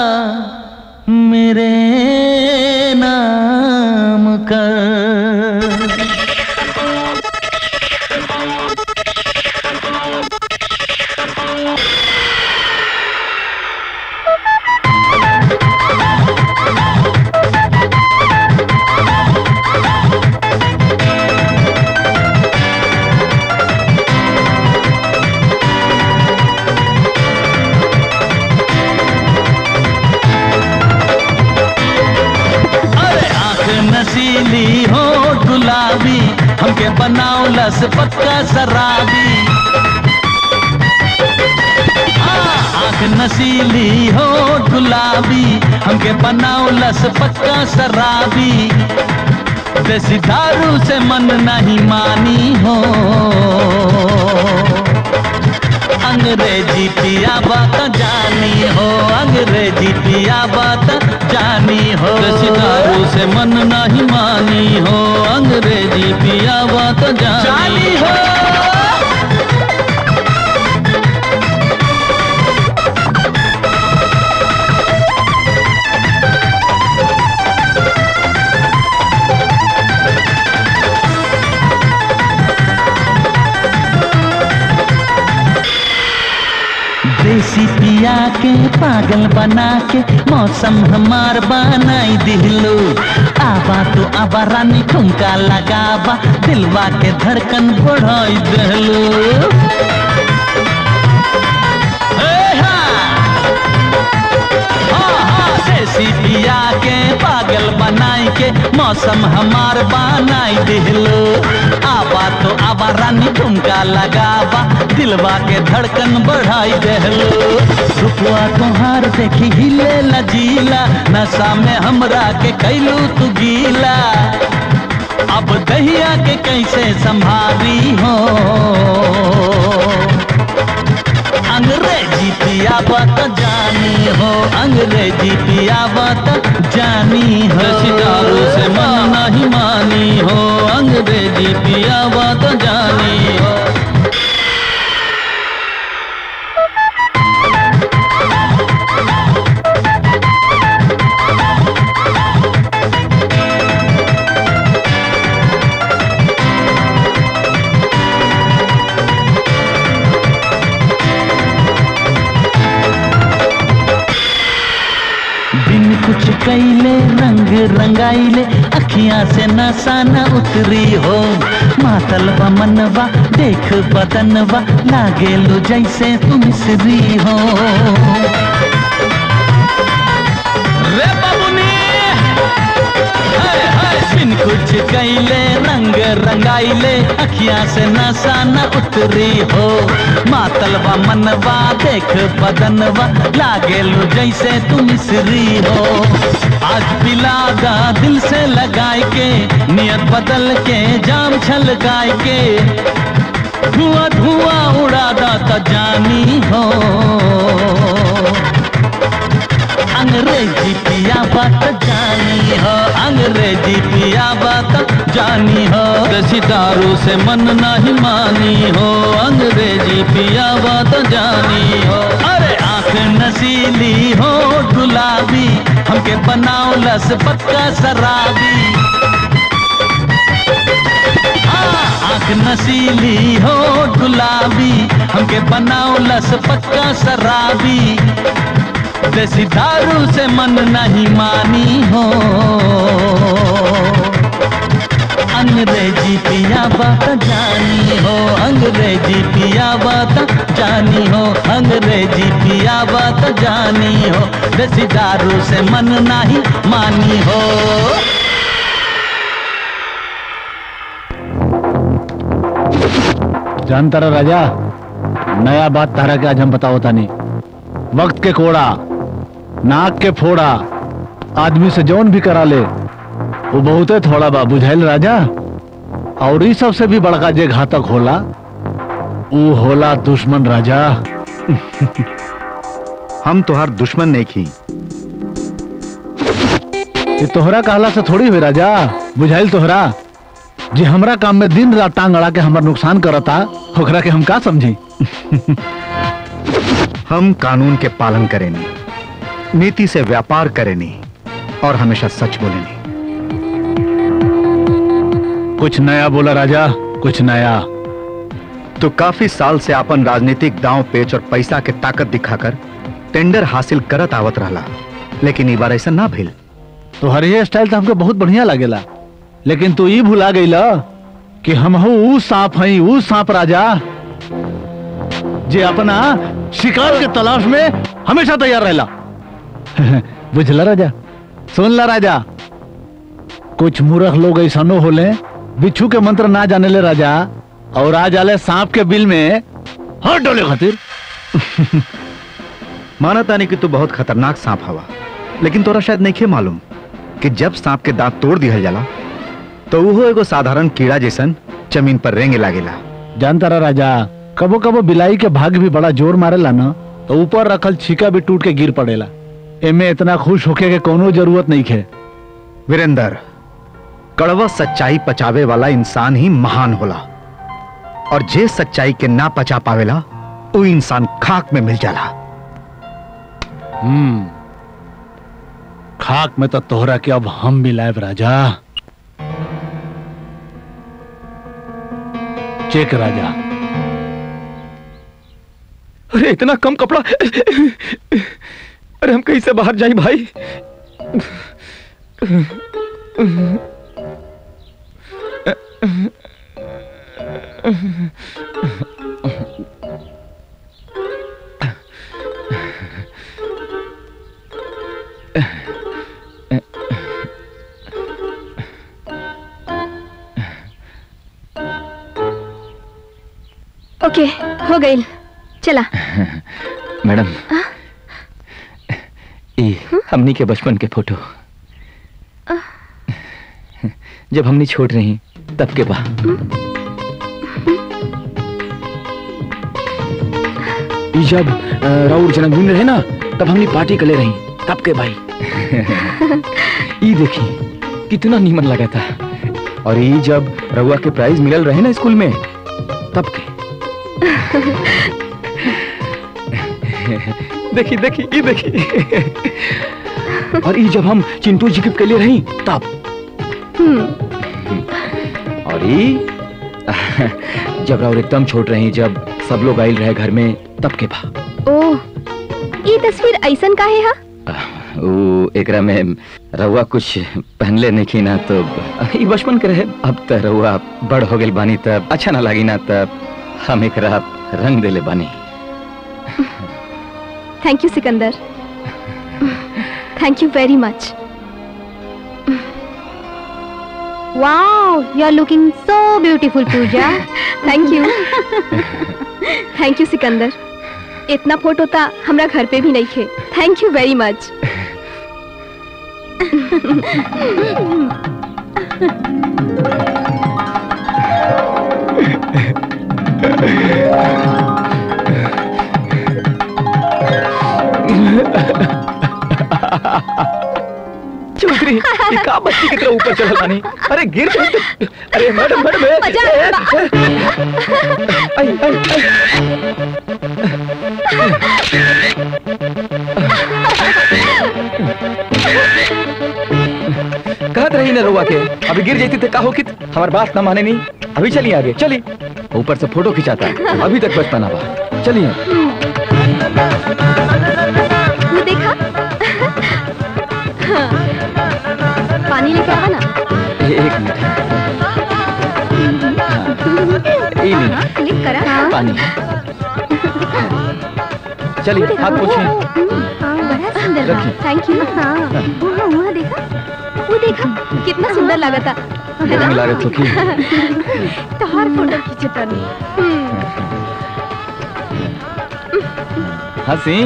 मेरे नाम कर अरे आंख नसीली हो गुलाबी हमके बनाओ लस पक्का शराबी हाँ, आंख नसीली हो गुलाबी हमके बनाओ लस पक्का शराबी देसी दारू से मन नहीं मानी हो अंग्रेजी पिया बात जानी हो अंग्रेजी पिया बात जानी हो सितारू से मन नहीं मानी हो अंग्रेजी पिया बात जानी हो देसी पिया पिया के पागल बना के मौसम हमार बनाई दिहलो आबा तो आबा रानी ठुमका लगाबा दिलवा के धड़कन बढ़ाई दिहलो देसी पिया के पागल बनाई के मौसम हमार बनाई दिहलो आबा तो आबा रानी ठुमका लगाबा दिलवा के धड़कन बढ़ाई देहलो रुपवा तोहार देखी हिले लजीला नशा में हमरा के कैलू तू गीला अब दहिया के कैसे संभाली हो अंग्रेजी पिया बात जानी हो अंग्रेजी पिया बात जानी हो सितारों से मन नहीं मानी हो अंग्रेजी पिया बात जानी हो बिन कुछ कैले रंग रंगाइले अखियां से नशा न उतरी हो मातल बा मनवा देख बदनवा लागे लो जैसे तुम मिसरी हो रे बाबुनी हाय हाय बिन कुछ कैले रंग रंगाइले अखियां से नशा न उतरी हो मातलवा मनवा देख बदनवा लागे लो जैसे तू मिसरी हो आज पिलागा दिल से लगाए के नियत बदल के जाम छल गाय के धुआं धुआं उड़ा दा जानी हो अंग्रेजी पिया बात जानी हो अंग्रेजी पिया बात जानी हो सितारों से मन नहीं मानी हो अंग्रेजी पिया बात जानी हो अरे आंख नसीली हो गुलाबी हमके बनाओ लस पक्का शराबी हाँ, आंख नसीली हो गुलाबी हमके बनाओ लस पक्का शराबी देसी दारू से मन नहीं मानी हो अंग्रेजी पिया बात जानी हो अंग्रेजी पिया बात जानी हो अंग्रेजी पिया बात जानी हो देसी दारू से मन नहीं मानी हो जानता रहा राजा नया बात तारा के आज हम बताओ तानी वक्त के कोड़ा नाक के फोड़ा आदमी से जौन भी करा ले वो बहुते थोड़ा बा बुझाइल राजा और ई सबसे भी बड़का जे घातक होला ऊ होला दुश्मन राजा हम तोहार दुश्मन नहीं खी ये तोहरा कहला से थोड़ी हुई राजा बुझाइल तोहरा जे हमरा काम में दिन रात टांग अड़ा के हमर नुकसान करता ओकरा के हम का समझी हम कानून के पालन करेनी नीति से व्यापार करेनी और हमेशा सच बोलेनी कुछ नया बोला राजा कुछ नया तो काफी साल से अपन राजनीतिक दांव पेच और पैसा के ताकत दिखाकर टेंडर हासिल करत आवत रहला लेकिन ई बार ऐसा ना भइल तो हर ये स्टाइल तो हमके बहुत बढ़िया लागेला लेकिन तू ई भुला गईला कि हम ऊ सांप हई ऊ सांप राजा जे अपना शिकार के तलाश में हमेशा तैयार रहला बुझला राजा सुन ला राजा कुछ मूर्ख लोग ऐसनो होले बिच्छू के मंत्र ना जाने ले राजा और आ जाले सांप के बिल में हर डोले खातिर माना तानी कि तू बहुत खतरनाक सांप हवा लेकिन तोरा शायद नहीं मालूम कि जब सांप के दांत तोड़ दिया जाला तो वो एगो साधारण कीड़ा जैसन जमीन पर रेंगे लागेला जानता रहा राजा कबो कबो बिलाई के भाग भी बड़ा जोर मारेला ना तो ऊपर रखल छिका भी टूट के गिर पड़ेला एमे इतना खुश होके के कोनो जरूरत नहीं है वीरेंद्र कड़वा सच्चाई पचावे वाला इंसान ही महान होला और जे सच्चाई के ना पचा पावेला वो इंसान खाक में मिल जाला हम्म खाक में तो तोहरा के अब हम मिलाएब राजा चेक राजा अरे इतना कम कपड़ा अरे हम कैसे बाहर जाए भाई ओके हो गई चला मैडम ये हमनी के बचपन के फोटो जब हमनी छोट रही तब के बा ई जब अ, राउर जन्मदिन रहे ना तब हमनी पार्टी कर ले रही तब के भाई ई देखी कितना नीमन लगा था और ये जब रउआ के प्राइज मिलल रहे ना स्कूल में तब के देखी देखी ये देखी और ये जब हम चिंटू जी के लिए रही तब और ये जब राउर एकदम छोट रही जब सब लोग आयल रहे घर में तब के बा ओह ये तस्वीर ऐसन काहे हा वो एकरा में रउआ कुछ पहनले नहीं ना तो ई बचपन के रहे अब तो रउआ बड़ हो गेल बानी तब अच्छा ना लगी ना तब हम एकरा रंग देले बानी thank you Sikandar thank you very much wow you are looking so beautiful Pooja thank you thank you Sikandar इतना फोटो था हमरा घर पे भी नहीं थे थैंक यू वेरी मच चौधरी ये का बच्ची की तरह ऊपर चढ़ल बानी अरे गिर गई तो अरे मैडम मैडम ए, मजा ए, आया। ए, आई आई आई कहत रही ना रुआ के अभी गिर जाती थे का हो कित हमार बात ना माने नहीं अभी चलिए आगे चलिए ऊपर से फोटो खिंचाता है अभी तक बचता ना बा चलिए वो देखा हाँ। पानी लेके आवा ना ए- एक मिनट ई ली क्लिक करा पानी चलिए हाथ पूछिए हाँ, बड़ा सुंदर रखिए। थैंक यू हाँ वहाँ वहाँ देखा वो देखा कितना सुंदर लगा था है ना? रंग लागत हो की तोहार फोटो खींचता नहीं हंसी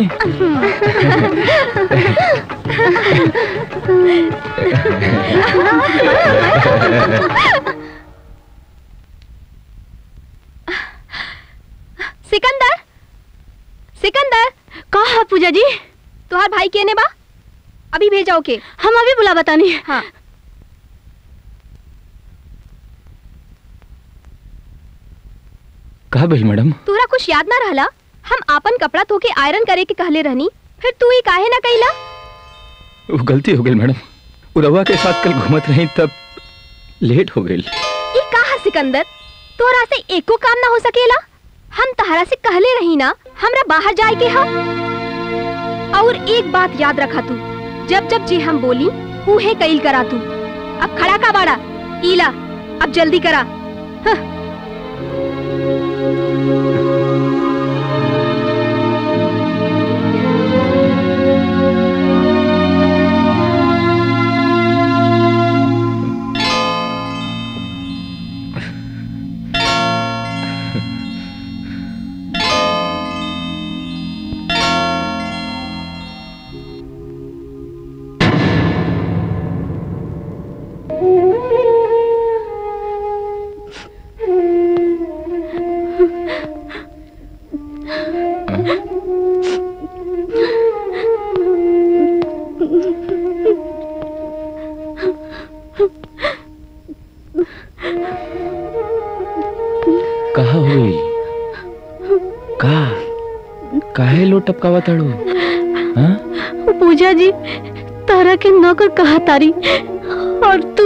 सिकंदर सिकंदर कहा है पूजा जी तुहार भाई केने बा अभी भेजाओ के हम अभी बुला बतानी हाँ कहा भाई मैडम तोरा कुछ याद ना रहला हम आपन कपड़ा धो के आयरन करे के कहले रहनी फिर तू ही काहे ना कइला वो गलती हो गई मैडम उरवा के साथ कल घूमत रही तब लेट हो गई ये कहा सिकंदर तोरा से एको काम ना हो सकेला हम तहरा से कहले रही ना हमरा बाहर जाए के हा और एक बात याद रखा तू जब जब जी हम बोली उहे कईल करा तू अब खड़ा का बाड़ा ईला अब जल्दी करा कहा हुई का काहे लो टपकावा तड़ो हाँ पूजा जी तारा के नौकर कहा तारी और तू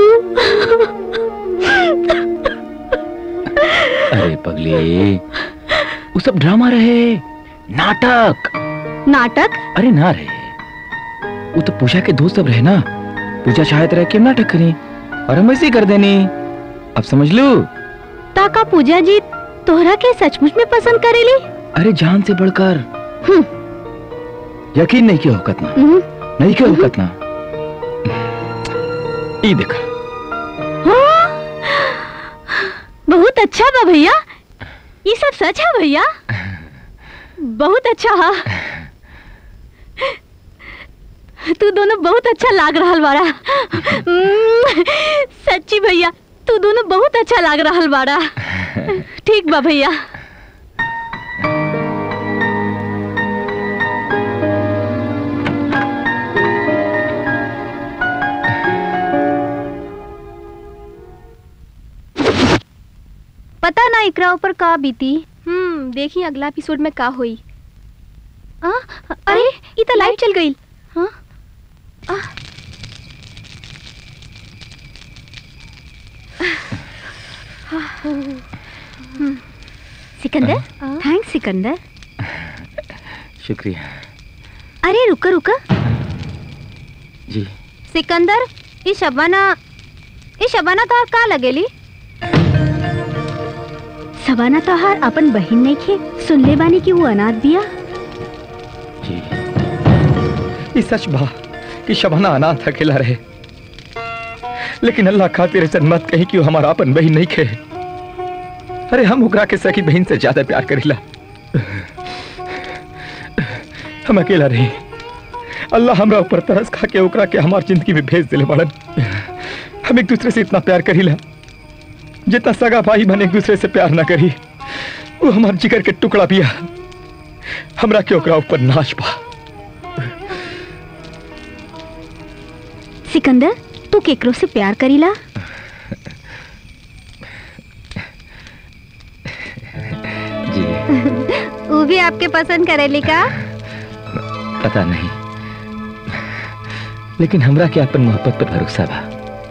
अरे पगली वो सब ड्रामा रहे नाटक नाटक अरे ना रे वो तो पूजा के दोस्त सब रहे ना पूजा चाहत रहे कि हम नाटक करें और हम ऐसे ही कर देनी अब समझ लो ताका पूजा जी तोहरा के सचमुच में पसंद करेली अरे जान से बढ़कर यकीन नहीं किया होकत ना हम्म, नहीं किया होकत ना ई देखा हाँ, बहुत अच्छा बा भैया ये सब सच है भैया बहुत अच्छा हा तू दोनों बहुत अच्छा लाग रहा बाड़ा हम्म, सच्ची भैया तू दोनों बहुत अच्छा लाग रहा बाड़ा ठीक बा भैया पता ना इकरा ऊपर का बीती हम्म देखी अगला एपिसोड में का हुई आ, अरे ये तो लाइट चल गई हाँ आ, हम्म, सिकंदर थैंक्स सिकंदर शुक्रिया अरे रुका रुका जी सिकंदर ये शबाना ये शबाना तोहार का लगेली शबाना तोहार अपन बहिन नहीं खे सुन ले बानी कि वो अनाथ बिया जी ये सच बा कि शबाना अनाथ अकेला रहे लेकिन अल्लाह खातिर ऐसा मत कही कि वो हमारा अपन बहन नहीं खे अरे हम ओकरा के सखी बहन से ज्यादा प्यार करीला हम अकेला रही अल्लाह हमरा ऊपर तरस खा के ओकरा के हमार जिंदगी में भेज दिले बड़न हम एक दूसरे से इतना प्यार करीला जितना सगा भाई बन एक दूसरे से प्यार ना करी वो हमार जिगर के टुकड़ा पिया हमरा के ओकरा ऊपर नाच पा सिकंदर तू केकरो से प्यार करीला जी वो भी आपके पसंद करेली का पता नहीं लेकिन हमरा के अपन मोहब्बत पर भरोसा बा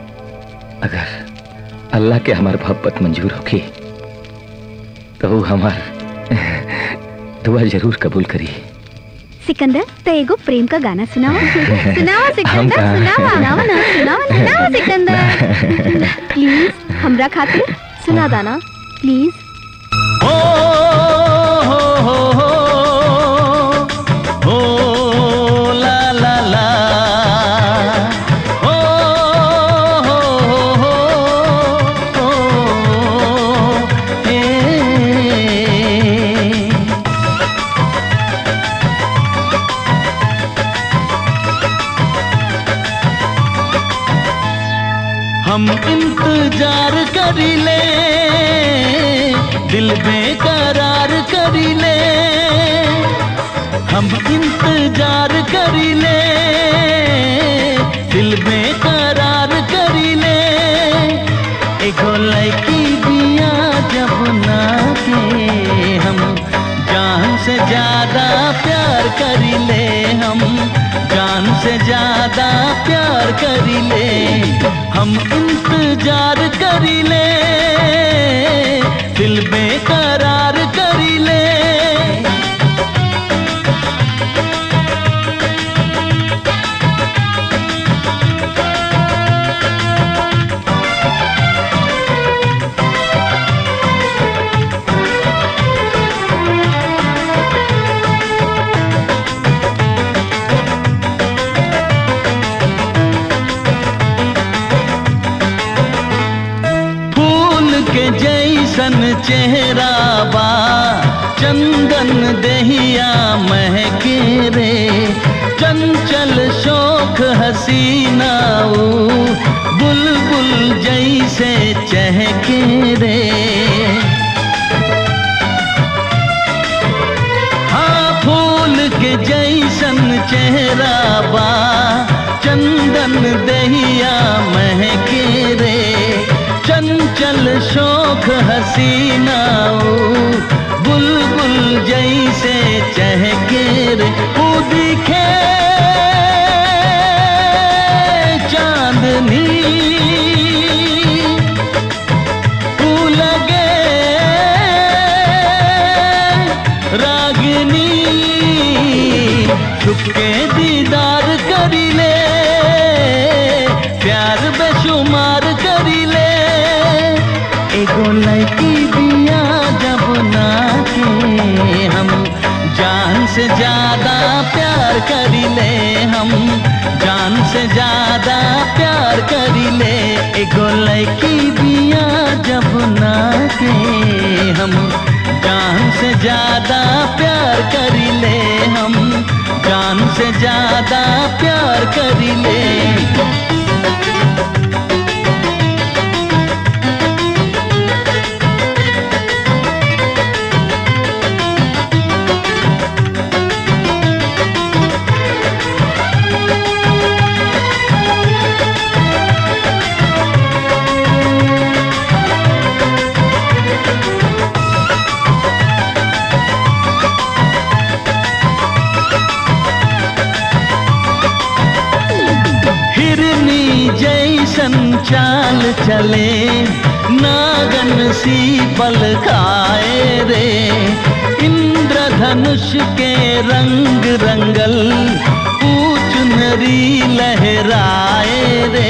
अगर अल्लाह के हमार मोहब्बत मंजूर होगी तो वो हमार दुआ जरूर कबूल करी सिकंदर तो एगो प्रेम का गाना सुनाओ सुनाओ हम सिकंदर कहाँ? सुनाओ सुनाओ ना सुनाओ ना, सुनाओ सिकंदर प्लीज हमरा खातिर सुना दाना प्लीज हो हो हो हो ला ला ला हो हो हो हो हे हम इंतजार करी ले दिल बेकरार करी ले हम इंतजार करी ले दिल बेकरार करी ले एगो लड़की बिया जब ना के हम जान से ज्यादा प्यार करी ले हम जान से ज्यादा प्यार करी ले हम इंतजार करी ले दिल बेकरार करी ले फूल के जैसन चेहरा बा चंदन दहिया महके रे चंचल शोक हसीना ऊ बुलबुल जैसे चहके रे हाँ फूल के जैसन चेहरा बा चंदन दहिया महके रे चंचल शोक हसीना ऊ बुलबुल जैसे चहके रे ऊ दिखे चांदनी ऊ लगे रागिनी छुपके दीदार करी ले प्यार बेशुमार करी ले एगो लड़की दिया जब ना के हम जान से ज्यादा प्यार करी ले हम जान से ज्यादा प्यार करी ले एगो लड़की दिया जब ना के हम जान से ज्यादा प्यार करी ले हम जान से ज्यादा प्यार करी ले हिरनी जैसन चाल चले नागन सी बल खाए रे इंद्रधनुष के रंग रंगल पूछ नरी लहराए रे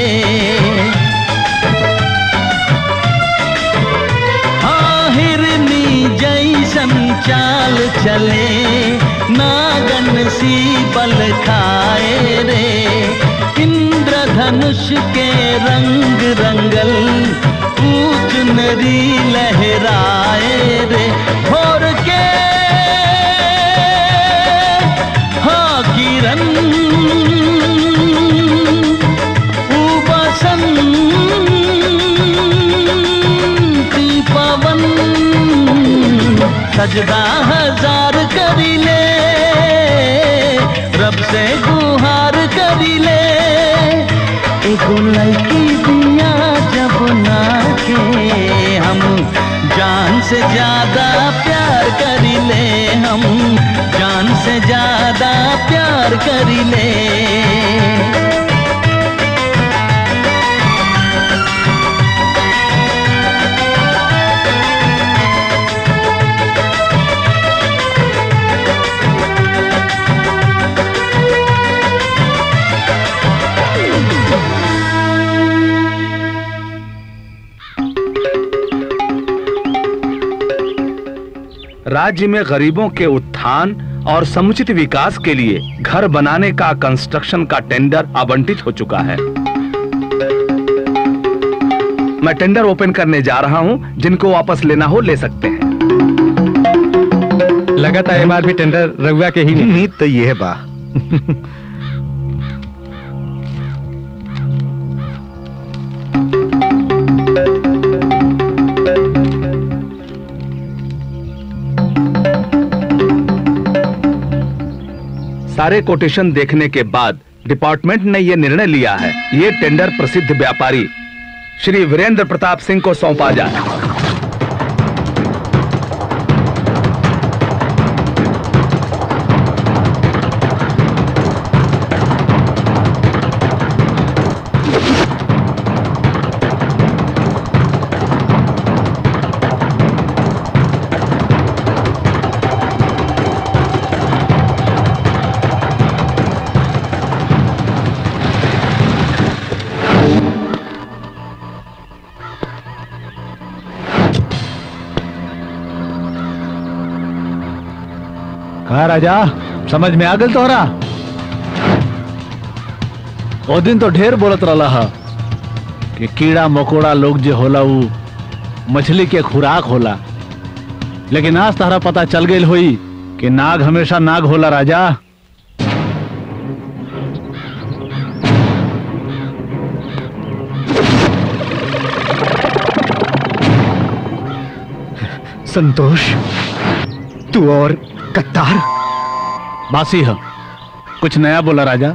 हाँ हिरनी जैसन चाल चले नागन सी बल खाए रे इंद्रधनुष के रंग रंगल पूछ नरी लहराए रे भोर के हाँ किरण बसंती पवन सजदा हजार करी ले रब से गुहार करी ले एगो लड़की दिया जब ना के हम जान से ज्यादा प्यार करी ले हम जान से ज्यादा प्यार करी ले राज्य में गरीबों के उत्थान और समुचित विकास के लिए घर बनाने का कंस्ट्रक्शन का टेंडर आवंटित हो चुका है मैं टेंडर ओपन करने जा रहा हूं जिनको वापस लेना हो ले सकते हैं लगातार एमआरपी टेंडर रघुआ के ही उम्मीद तो ये है बा सारे कोटेशन देखने के बाद डिपार्टमेंट ने यह निर्णय लिया है ये टेंडर प्रसिद्ध व्यापारी श्री वीरेंद्र प्रताप सिंह को सौंपा जाए कहा राजा समझ में आ गल तोहरा ओ दिन तो ढेर बोलत रहा हा कि कीड़ा मकोड़ा लोग जे होला उ मछली के खुराक होला लेकिन आज तहरा पता चल गई हुई कि नाग हमेशा नाग होला राजा संतोष तू और कत्तार बासी है कुछ नया बोला राजा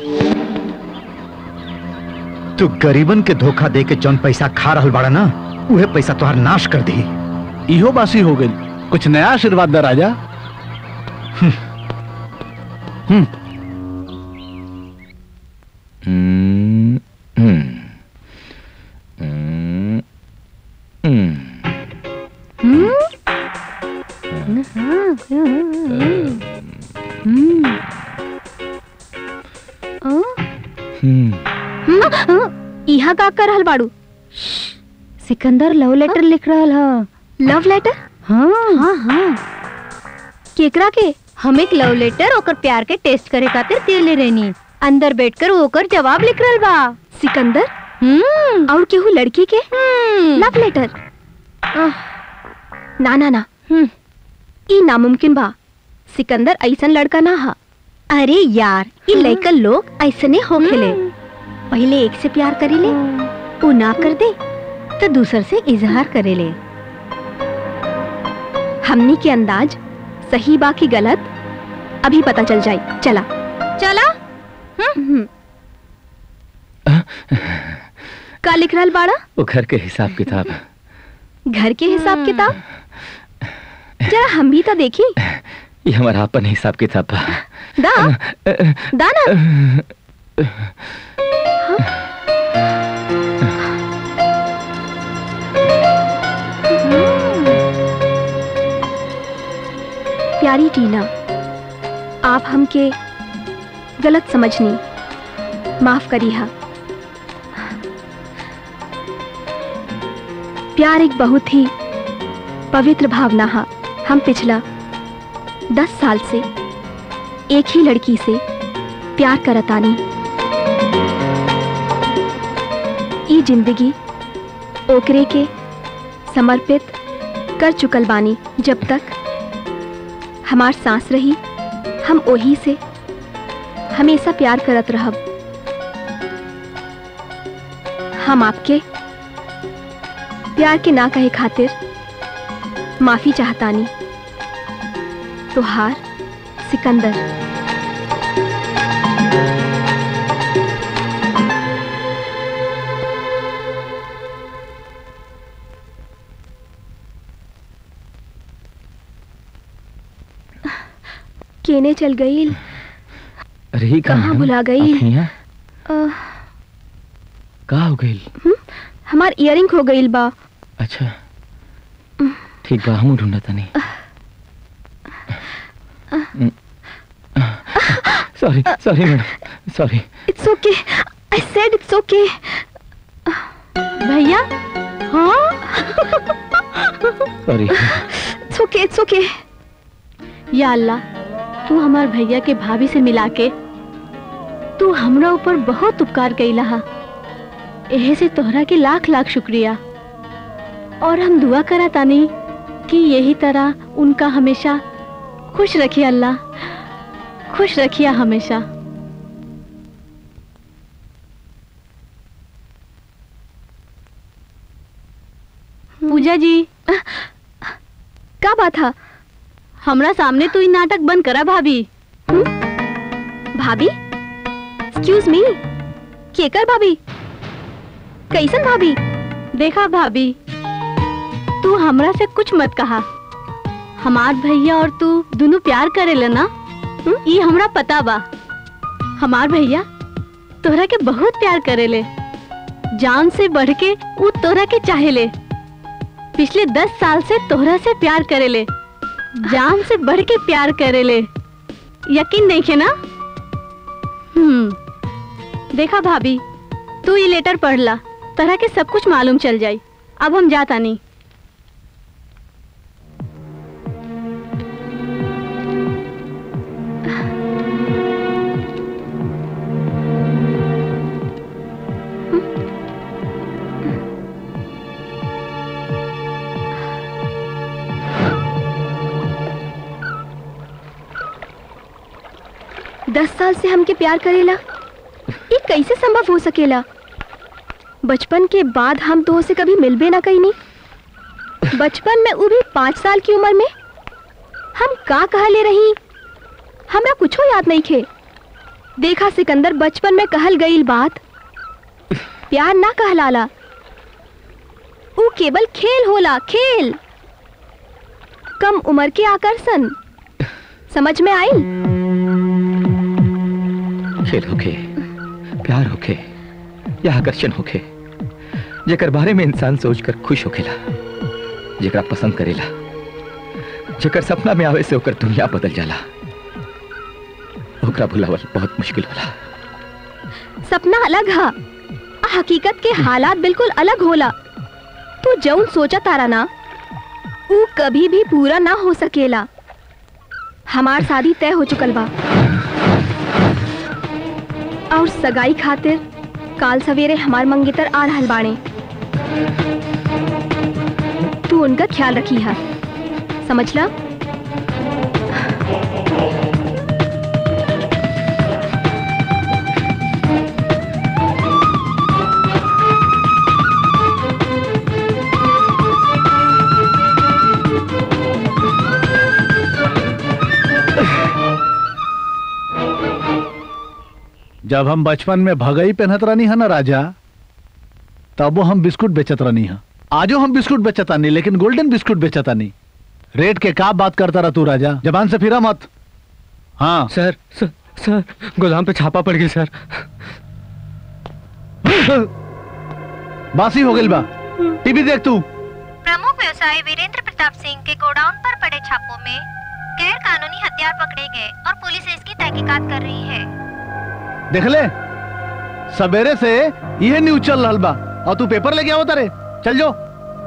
तू गरीबन के धोखा दे के जौन पैसा खा रहल बाड़ा ना उहे पैसा तोहार नाश कर दी इहो बासी हो गई कुछ नया आशीर्वाद दा राजा हम्म हम्म, यहाँ का कर रहल बाड़ू सिकंदर लव लेटर लिख रहल ह लव लेटर हाँ हाँ हाँ केकरा के हम एक लव लेटर ओकर प्यार के टेस्ट करे खातिर देले रहनी अंदर बैठकर वो ओकर जवाब लिख रहल बा सिकंदर हम्म और केहू लड़की के हम्म, लव लेटर ना ना ना हम्म। ई नामुमकिन बा सिकंदर ऐसन लड़का ना हा अरे यार ई लड़कन लोग ऐसने होखेले पहले एक से प्यार करेले वो ना कर दे तो दूसर से इजहार करेले हमनी के अंदाज सही बा की गलत अभी पता चल जाए चला चला हम्म। का लिख रहल बाड़ा वो घर के हिसाब किताब घर के हिसाब किताब जरा हम भी तो देखी ये हमारा अपन हिसाब किताब बा दा दा ना प्यारी टीना आप हमके गलत समझनी माफ करी हा प्यार एक बहुत ही पवित्र भावना हा हम पिछला दस साल से एक ही लड़की से प्यार करतानी ई जिंदगी ओकरे के समर्पित कर चुकल बानी जब तक हमार सांस रही हम ओही से हमेशा प्यार करत रहब हम आपके प्यार के ना कहे खातिर माफी चाहतानी तुहार सिकंदर केने चल गई अरे ही कहाँ भुला गई? यहाँ का हो गई हमार इयरिंग हो गई बा अच्छा ठीक बा हम ढूंढता नहीं sorry sorry madam sorry it's okay I said it's okay भैया हाँ sorry it's okay it's okay या अल्लाह तू हमार भैया के भाभी से मिला के तू हमरा ऊपर बहुत उपकार कैला हा एहे से तोहरा के लाख लाख शुक्रिया और हम दुआ करा तानी कि यही तरह उनका हमेशा खुश रखिए अल्लाह खुश रखिए हमेशा पूजा जी का बात था हमरा सामने तू ही नाटक बंद करा भाभी भाभी एक्सक्यूज मी केकर भाभी कैसन भाभी देखा भाभी तू हमरा से कुछ मत कहा हमार भैया और तू दोनों प्यार करेला ना ये हमरा पता बा हमार भैया तोहरा के बहुत प्यार करेले जान से बढ़ के वो तोहरा के चाहेले पिछले दस साल से तोहरा से प्यार करेले जान से बढ़ के प्यार करेले यकीन नहीं है ना हम्म देखा भाभी तू ये लेटर पढ़ ला तरह के सब कुछ मालूम चल जाई अब हम जाता नहीं दस साल से हमके प्यार करेला ये कैसे संभव हो सकेला बचपन के बाद हम तो से कभी मिलबे ना कहीं नहीं बचपन में वो भी पाँच साल की उम्र में हम का कहले रही हमरा कुछो याद नहीं खे देखा सिकंदर बचपन में कहल गई बात प्यार ना कहलाला वो केवल खेल होला खेल कम उम्र के आकर्षण समझ में आई खेल होके प्यार होके या आकर्षण होके जेकर बारे में इंसान सोचकर खुश होखेला जेकरा पसंद करेला जेकर सपना में आवे से ओकर दुनिया बदल जाला ओकरा भुलावल बहुत मुश्किल होला सपना अलग है हकीकत के हालात बिल्कुल अलग होला तू जौन सोचा तारा ना ऊ कभी भी पूरा ना हो सकेला हमार शादी तय हो चुकल बा और सगाई खातिर काल सवेरे हमार मंगेतर आ रहल बाणे तू उनका ख्याल रखी है समझला जब हम बचपन में भगई पहनत रहनी है ना राजा तब वो हम बिस्कुट बेचत रहनी है आजो हम बिस्कुट बेचतानी लेकिन गोल्डन बिस्कुट बेचतानी रेट के का बात करता रहा तू राजा जबान से फिरा मत हाँ सर सर, सर गोदाम पे छापा पड़ गई सर बासी हो गई बा टीवी देख तू प्रमुख व्यवसायी वीरेंद्र प्रताप सिंह के गोडाउन पर पड़े छापों में गैर कानूनी हथियार पकड़े गए और पुलिस इसकी तहकीकात कर रही है देख ले सवेरे से यह न्यूज चल रहा बा और तू पेपर लेके आओ तारे चल जो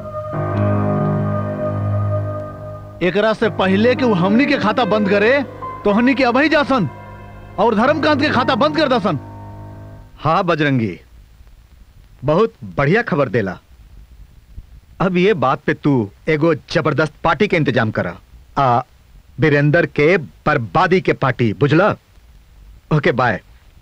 एकरा से पहले कि वो हमनी के खाता बंद करे तो हमनी के अभई जासन और धर्मकांत के खाता बंद कर दसन हाँ बजरंगी बहुत बढ़िया खबर देला अब ये बात पे तू एगो जबरदस्त पार्टी के इंतजाम करा आ बीरेंद्र के बर्बादी के पार्टी बुझला okay bye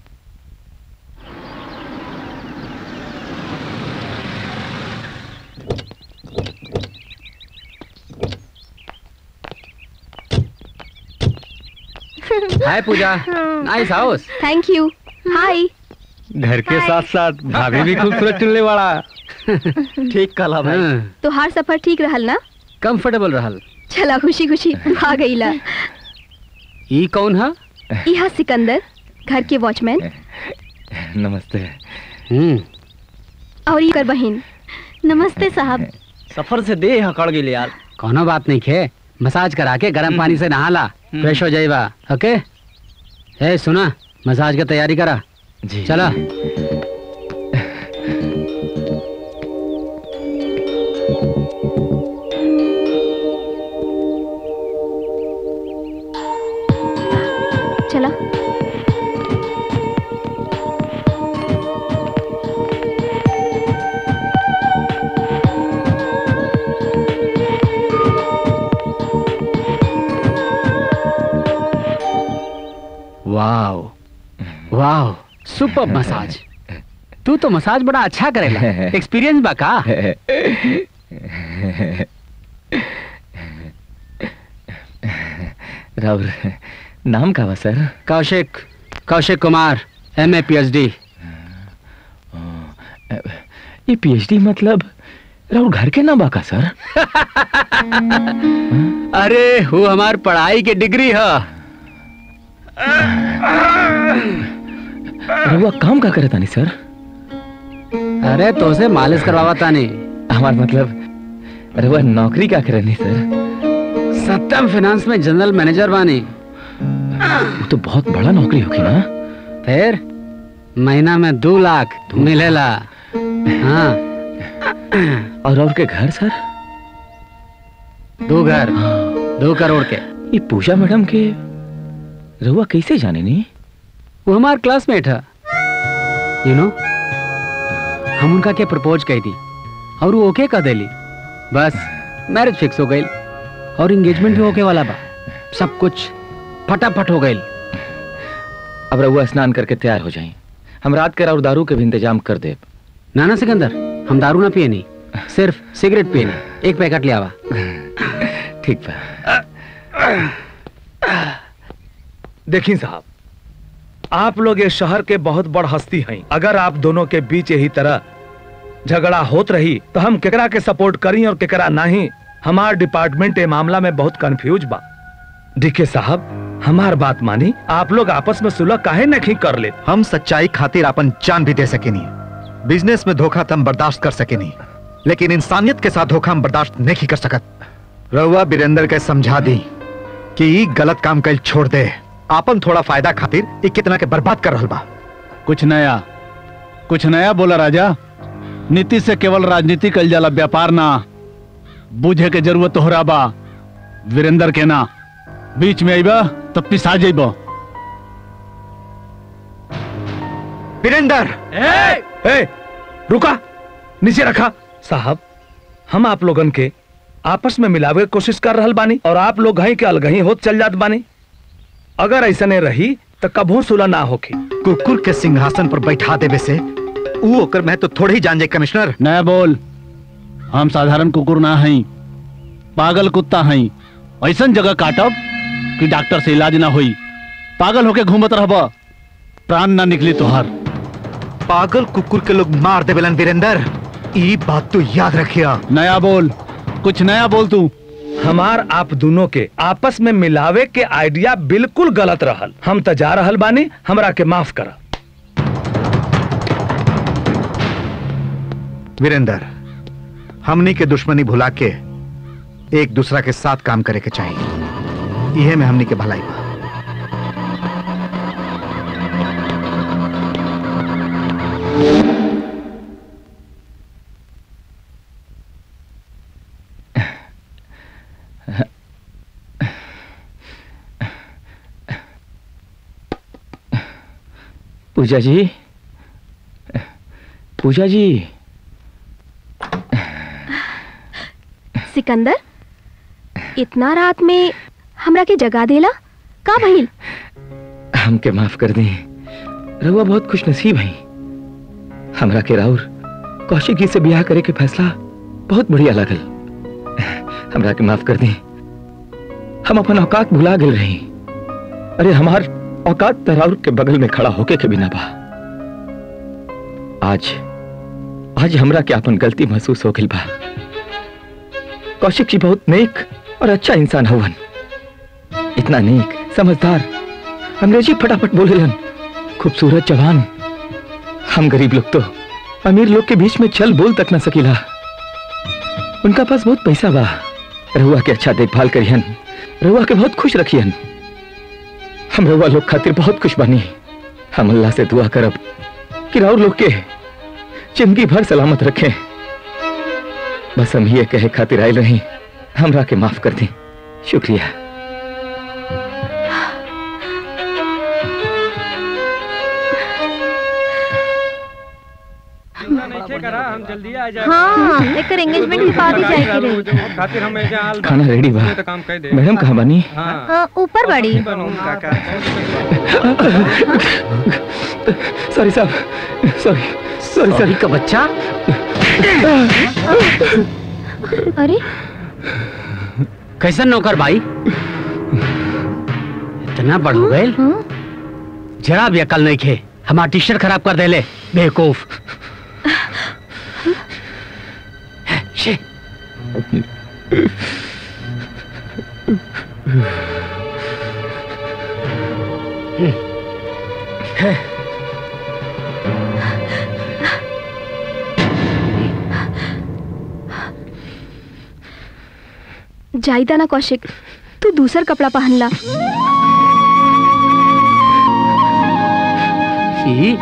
hi Pooja nice house thank you hi घर के साथ साथ भाभी भी खूबसूरत चुनने वाला ठीक कला भाई तो हर सफर ठीक रहल ना कंफर्टेबल रहल चला खुशी खुशी तू आ गईला ई कौन है यह सिकंदर घर के वॉचमैन नमस्ते हम्म और ये कर बहन नमस्ते साहब सफर से दे हकड़ गई यार कोनो बात नहीं खे मसाज करा के गर्म पानी से नहा ला फ्रेश हो जाएगा ओके ए सुना मसाज की तैयारी करा जी चला चला वाओ वाओ सुपर मसाज तू तो मसाज बड़ा अच्छा करेला एक्सपीरियंस बा का राउर नाम का बा sir Kaushik Kaushik Kumar M A P H D ये पीएचडी मतलब राउर घर के नाम बा का सर अरे वो हमार पढ़ाई के डिग्री है रउआ काम का करे तानी सर अरे तो से मालिश करवावा तानी हमार मतलब रउआ नौकरी का करे नहीं सर सत्यम फाइनेंस में जनरल मैनेजर बानी वो तो बहुत बड़ा नौकरी होगी ना फिर महीना में दो लाख मिलेला हाँ और और के घर सर दो घर दो करोड़ के ये पूजा मैडम के रउआ कैसे जाने नहीं वो हमार क्लासमेट है यू नो हम उनका के प्रपोज कही थी और वो ओके कर देली बस मैरिज फिक्स हो गई और एंगेजमेंट भी होके वाला बा सब कुछ फटाफट हो गई अब रउआ स्नान करके तैयार हो जाए हम रात के और दारू के भी इंतजाम कर दे नाना सिकंदर हम दारू ना पिए नहीं सिर्फ सिगरेट पिए नहीं एक पैकेट ले आवा ठीक बा देखिए साहब आप लोग इस शहर के बहुत बड़ हस्ती हैं अगर आप दोनों के बीच यही तरह झगड़ा होत रही तो हम केकरा के सपोर्ट करी और केकरा नहीं हमार डिपार्टमेंट ए मामला में बहुत कंफ्यूज बा देखिए साहब हमार बात मानी आप लोग आपस में सुलह काहे नहीं कर ले हम सच्चाई खातिर अपन जान भी दे सके नहीं बिजनेस में धोखा तो हम बर्दाश्त कर सके नहीं लेकिन इंसानियत के साथ धोखा हम बर्दाश्त नहीं कर सकत रउआ बीरेंद्र के समझा दी कि ई गलत काम कल छोड़ दे आपन थोड़ा फायदा खातिर ई कितना के बर्बाद कर रहल बा कुछ नया कुछ नया बोला राजा नीति से केवल राजनीति कल जाला व्यापार ना बूझे के जरूरत तोहरा बा वीरेंद्र के ना बीच में आईबा तब पिसा जाइबा वीरेंद्र ए, ए, रुका नीचे रखा साहब हम आप लोगन के आपस में मिलावे के कोशिश कर रहल बानी और आप लोग घहीं के अलगही होत चल जात बानी अगर ऐसा नहीं रही तो कभू सुलह ना होखी कुकुर के सिंहासन पर बैठा देवे से ऊ ओकर मैं तो थोड़े ही जान जाए कमिश्नर नया बोल हम साधारण कुकुर ना हई पागल कुत्ता हई ऐसन जगह काटब कि डॉक्टर से इलाज ना होई पागल होके घूमत रहब प्राण ना निकली तोहार पागल कुकुर के लोग मार देवेलन वीरेंद्र ई बात तो याद रखिया नया बोल कुछ नया बोल तू हमार आप दोनों के आपस में मिलावे के आइडिया बिल्कुल गलत रहल हम तो जा रहल बानी हमरा के माफ करा वीरेंद्र हमनी के दुश्मनी भुला के एक दूसरा के साथ काम करे के चाहिए यह में हमनी के भलाई बा पूजा जी पूजा जी सिकंदर इतना रात में हमरा के जगा देला का भइल हमके माफ कर दी रहुआ बहुत खुश नसीब है हमरा के राउर कौशिक जी से ब्याह करे के फैसला बहुत बढ़िया लगल हमरा के माफ कर दी हम अपन औकात भुला गए रही अरे हमार औकात त राउर के बगल में खड़ा होके के बिना बा आज आज हमरा के अपन गलती महसूस हो गई बा कौशिक जी बहुत नेक और अच्छा इंसान हवन इतना नेक समझदार अंग्रेजी फटाफट बोलेलन खूबसूरत जवान हम गरीब लोग तो अमीर लोग के बीच में चल बोल तक न सकीला उनका पास बहुत पैसा बा रहुआ के अच्छा देखभाल करियन रहुआ के बहुत खुश रखियन हम रहुआ लोग खातिर बहुत खुश बनी हम अल्लाह से दुआ करब कि राउर लोग के जिंदगी भर सलामत रखें बस हम ये कहे खातिर आयल रही हमरा के माफ कर दी शुक्रिया हम जल्दी आ जाए हाँ एकर एंगेजमेंट के बाद ही जाए के रही खातिर हम एजा आल बा। खाना रेडी बा तो काम कर दे मैडम कहाँ बनी हाँ, ऊपर बड़ी सॉरी साहब सॉरी सॉरी सॉरी का बच्चा अरे कैसन नौकर भाई इतना बढ़ हो गए जरा भी अकल नहीं खे हमारा टी शर्ट खराब कर देले बेवकूफ शे जाइदा ना कौशिक तू दूसर कपड़ा पहन ला ई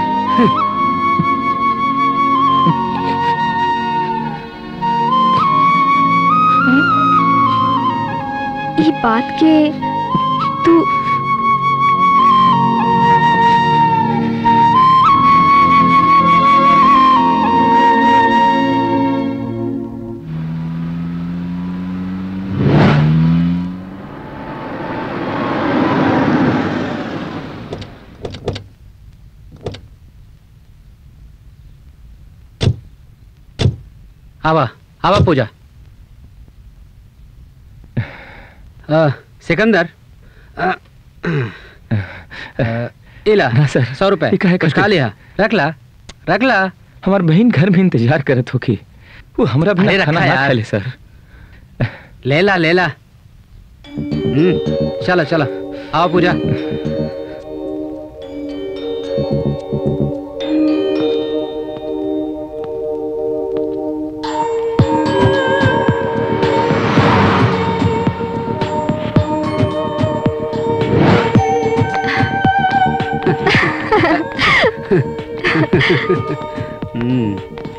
ई बात के तू आवा आवा पूजा आ, सिकंदर आ, आ, इला ना सर सौ रुपए ये काहे कुछ करते? खा लिया रख ला रख ला हमार बहन घर में इंतजार करत होगी वो हमरा अरे बिना रखा खाना ना यार। खा ले सर ले ला ले ला हम्म, चलो चलो आओ पूजा हम्म।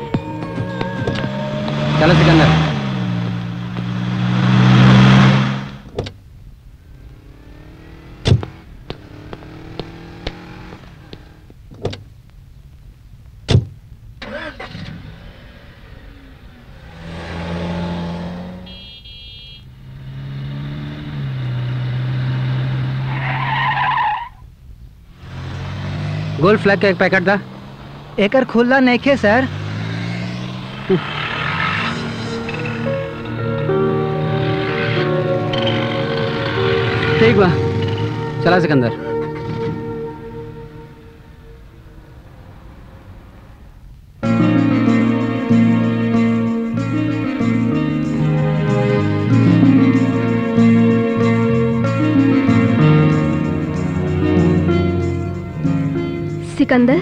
चलो सिकंदर गोल्ड फ्लैग का एक पैकेट था एकर खुला नइखे सर ठीक बा चला सिकंदर सिकंदर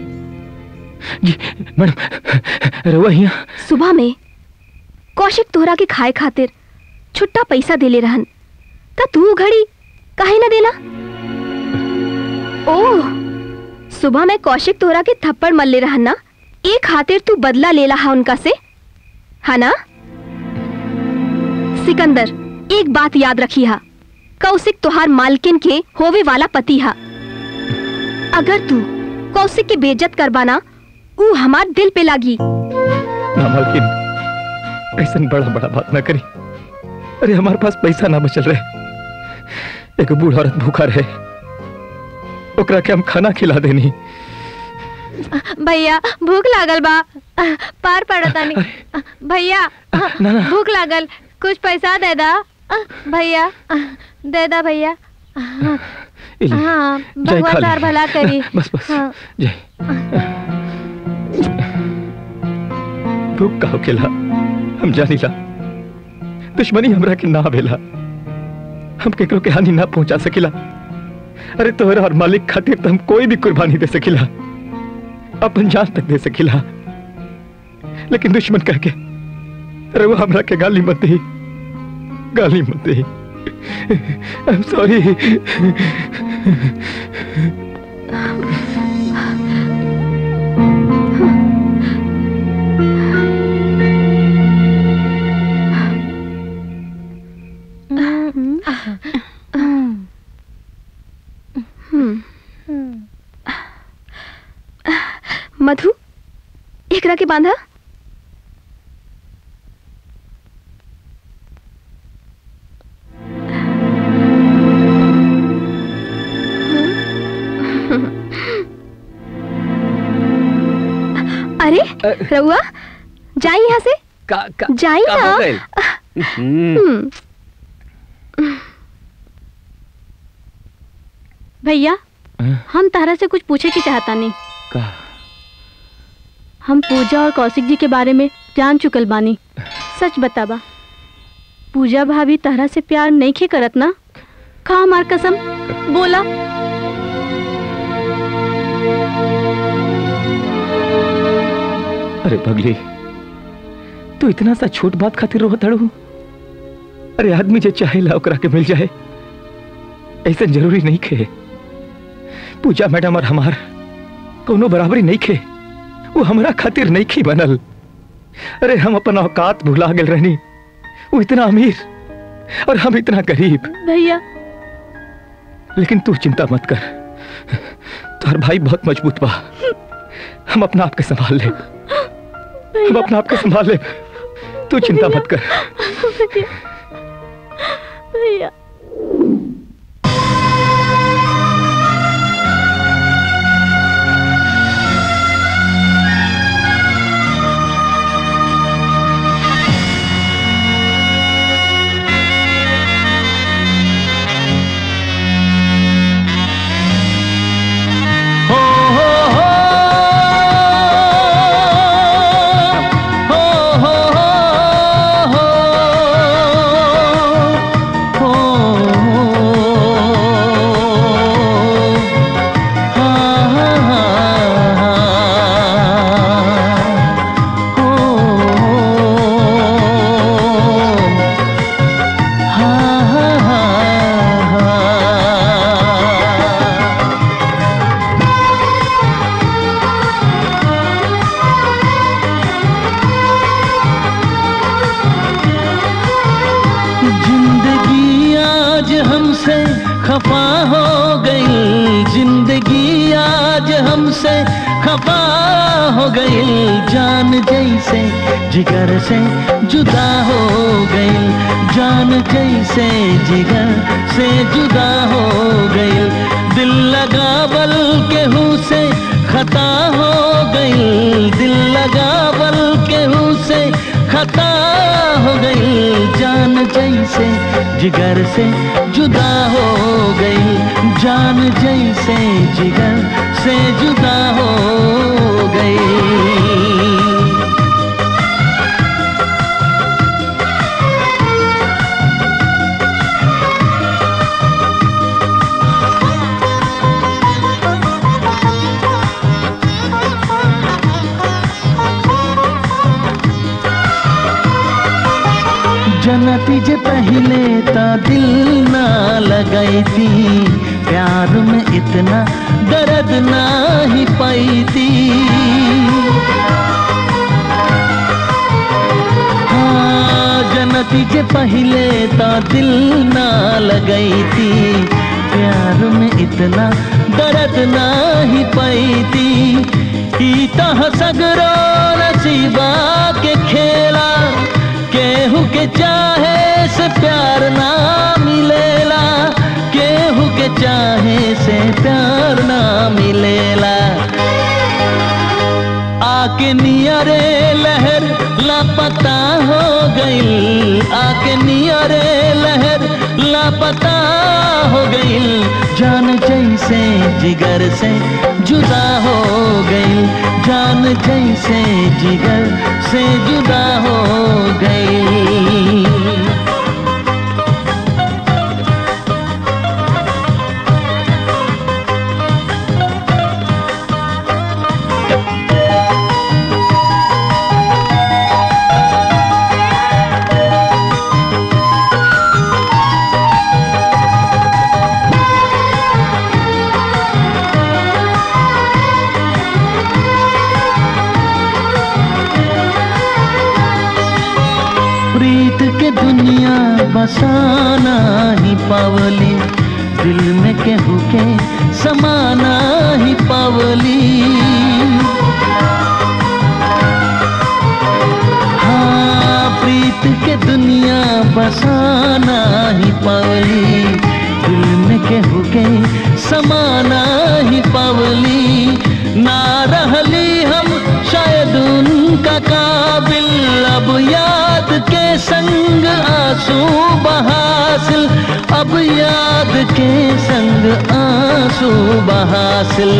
मैडम रहुआ यहाँ सुबह में कौशिक तोहरा के खाए खातिर छुट्टा पैसा देले रहन त तू घड़ी काहे ना देला ओह सुबह में कौशिक तोहरा के थप्पड़ मल्ले रहन ना ए खातिर तू बदला लेला हा उनका से हा ना सिकंदर एक बात याद रखी हा कौशिक तोहार मालकिन के होवे वाला पति हा अगर तू कौशिक की बेइज्जत करबाना ऊ हमार दिल पे लागी ना मालकिन ऐसा बड़ा बड़ा बात ना करी अरे हमारे पास पैसा ना बचल रहे एक बूढ़ औरत भूखा रहे ओकरा के हम खाना खिला देनी भैया भूख लागल बा पार पड़तानी भैया ना, ना। भूख लागल कुछ पैसा दे दा भैया दे दा भैया इली, हाँ जय भगवान काली। तार भला करी बस बस हाँ। जय भूख का होकेला हम जानीला दुश्मनी हमरा के ना भेला हम केकरो के हानि ना पहुंचा सकिला अरे तोहरा और मालिक खातिर तो हम कोई भी कुर्बानी दे सकिला अपन जान तक दे सकिला लेकिन दुश्मन कह के अरे वो हमरा के गाली मत दी गाली मत दी आई एम सॉरी मधु एकरा के बांधा अरे रउआ जाई यहाँ से का, का, जाई का ना हो गइल? हम्म, हम्म, भैया हम तारा से कुछ पूछे की चाहता नहीं का हम पूजा और कौशिक जी के बारे में जान चुकल बानी सच बताबा पूजा भाभी तारा से प्यार नहीं खे करत ना खा हमार कसम बोला अरे पगली तू इतना सा छोट बात खातिर रोत हड़ू अरे आदमी जे चाहेला ओकरा के मिल जाए ऐसा जरूरी नहीं खे पूजा मैडम और हमार कोनो बराबरी नहीं खे वो हमरा खातिर नहीं खी बनल अरे हम अपन औकात भुला गेल रहनी वो इतना अमीर और हम इतना गरीब भैया लेकिन तू चिंता मत कर तुम्हार भाई बहुत मजबूत बा हम अपना आप के संभाल ले हम अपना आप के संभाल ले तू चिंता मत कर भैया हो हो हो हो हो हो हो से खफा हो गई जान जैसे जिगर से जुदा हो गई जान जैसे जिगर से जुदा हो गई दिल लगा बल केहू से खता हो गई दिल लगा बल केहू से खता हो गई जान जैसे जिगर से जुदा हो गई जान जैसे जिगर से जुदा हो गई जनती जे पहले ता दिल ना लगाई थी प्यार में इतना दर्द ना ही पाई थी हाँ जनती जे पहले ता दिल ना लगाई थी प्यार में इतना दर्द ना ही पाई थी ई तह सगरो नसीबा के खेला केहू के चाहे से प्यार ना मिलेला केहू के चाहे से प्यार ना मिलेला आके नियरे लहर लापता हो गई आके नियरे लहर लापता हो गई जान जैसे जिगर से जुदा हो गई जान जैसे जिगर से जुदा हो गई प्रीत के दुनिया बसाना ही पावली दिल में केहू के समाना ही पावली हाँ प्रीत के दुनिया बसाना ही पावली दिल में केहू के समाना ही पावली ना रहली हम शायद उनका काबिल अब याद के संग आंसू बहासिल अब याद के संग आंसू बहासिल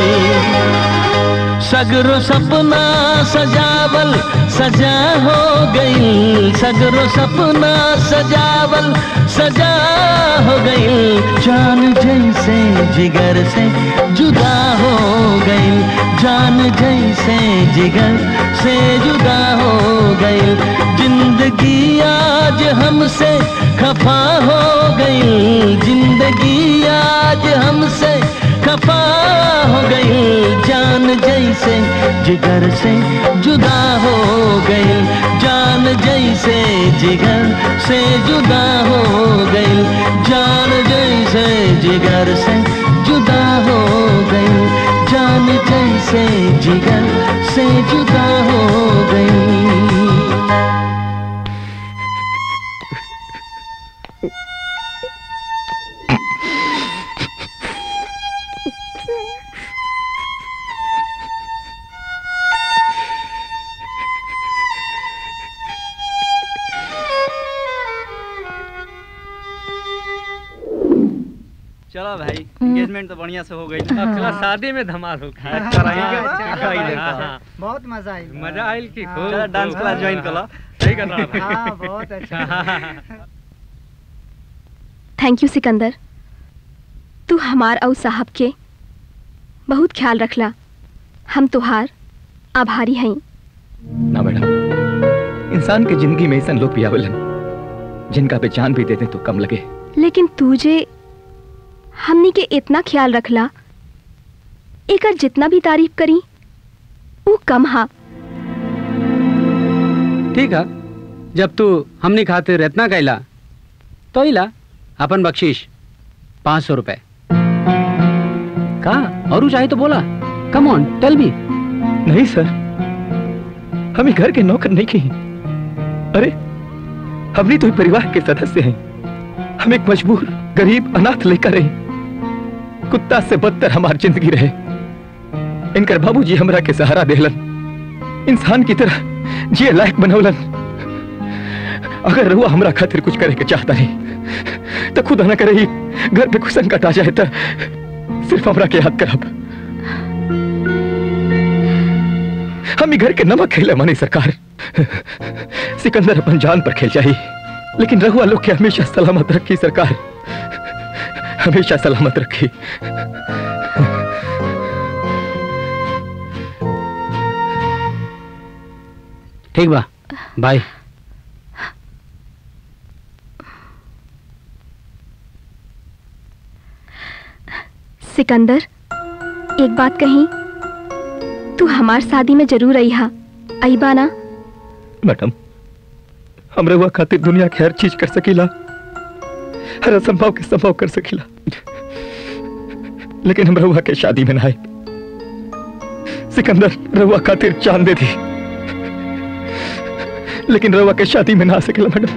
सगरो सपना सजावल सजा हो गई सगरो सपना सजावल सजा हो गई जान जैसे जिगर से जुदा हो गई जान जैसे जिगर से जुदा हो गई जिंदगी आज हमसे खफा हो गई जिंदगी आज हमसे खफा हो गई जान जैसे जिगर से जुदा हो गई जान जैसे जिगर से जुदा हो गई जान जैसे जिगर से जुदा हो गई जान जैसे जिगर से जुदा हो गई चलो भाई एंगेजमेंट तो बढ़िया से हो गई अगला शादी में धमाल हो हाँ, कराएंगे। हाँ, हाँ। बहुत मजा आई मजा आयल की खूब चलो डांस क्लास ज्वाइन कर लो सही कर रहा हाँ बहुत अच्छा थैंक यू सिकंदर तू हमार और साहब के बहुत ख्याल रखला हम तुहार आभारी हई ना बेटा इंसान के जिंदगी में ऐसा लोग भी आवेलन जिनका पे जान भी देते तो कम लगे लेकिन तुझे हमनी के इतना ख्याल रखला एकर जितना भी तारीफ करी वो कम हा ठीक है जब तू हमने खातिर इतना कैला तो इला अपन बख्शीश पाँच सौ रुपए का और चाहे तो बोला कम ऑन टेल मी नहीं सर हम घर के नौकर नहीं की अरे हम भी तो एक परिवार के सदस्य हैं हम एक मजबूर गरीब अनाथ लेकर रहे कुत्ता से बदतर हमारी जिंदगी रहे इनकर बाबूजी हमरा के सहारा देहलन इंसान की तरह जिए लायक बनौलन अगर रुआ हमरा खातिर कुछ करे के चाहता नहीं तो खुदा न करे ही घर पे कुछ संकट आ जाए तो सिर्फ हमरा के याद करब हम ही घर के नमक खेले मानी सरकार सिकंदर अपन जान पर खेल जाई लेकिन रहुआ लोग के हमेशा सलामत रखी सरकार हमेशा सलामत रखी ठीक बा बाय सिकंदर एक बात कही तू हमार शादी में जरूर आई हा आई बाना मैडम हम रहुआ खातिर दुनिया के हर चीज कर सकीला हर असंभव के संभव कर सकीला लेकिन हम रहुआ के शादी में ना आए सिकंदर रहुआ खातिर चांद दे दी लेकिन रहुआ के शादी में ना आ सकेला मैडम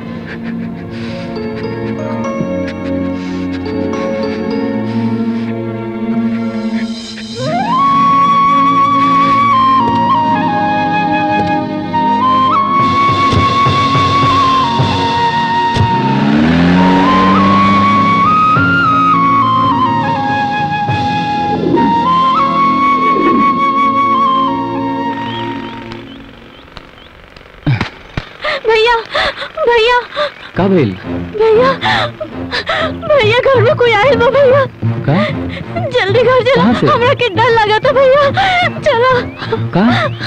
भैया भैया का भइल भैया भैया घर में कोई आयल बा भैया का जल्दी घर चला कहाँ से? हमरा के डर लगा था भैया चला का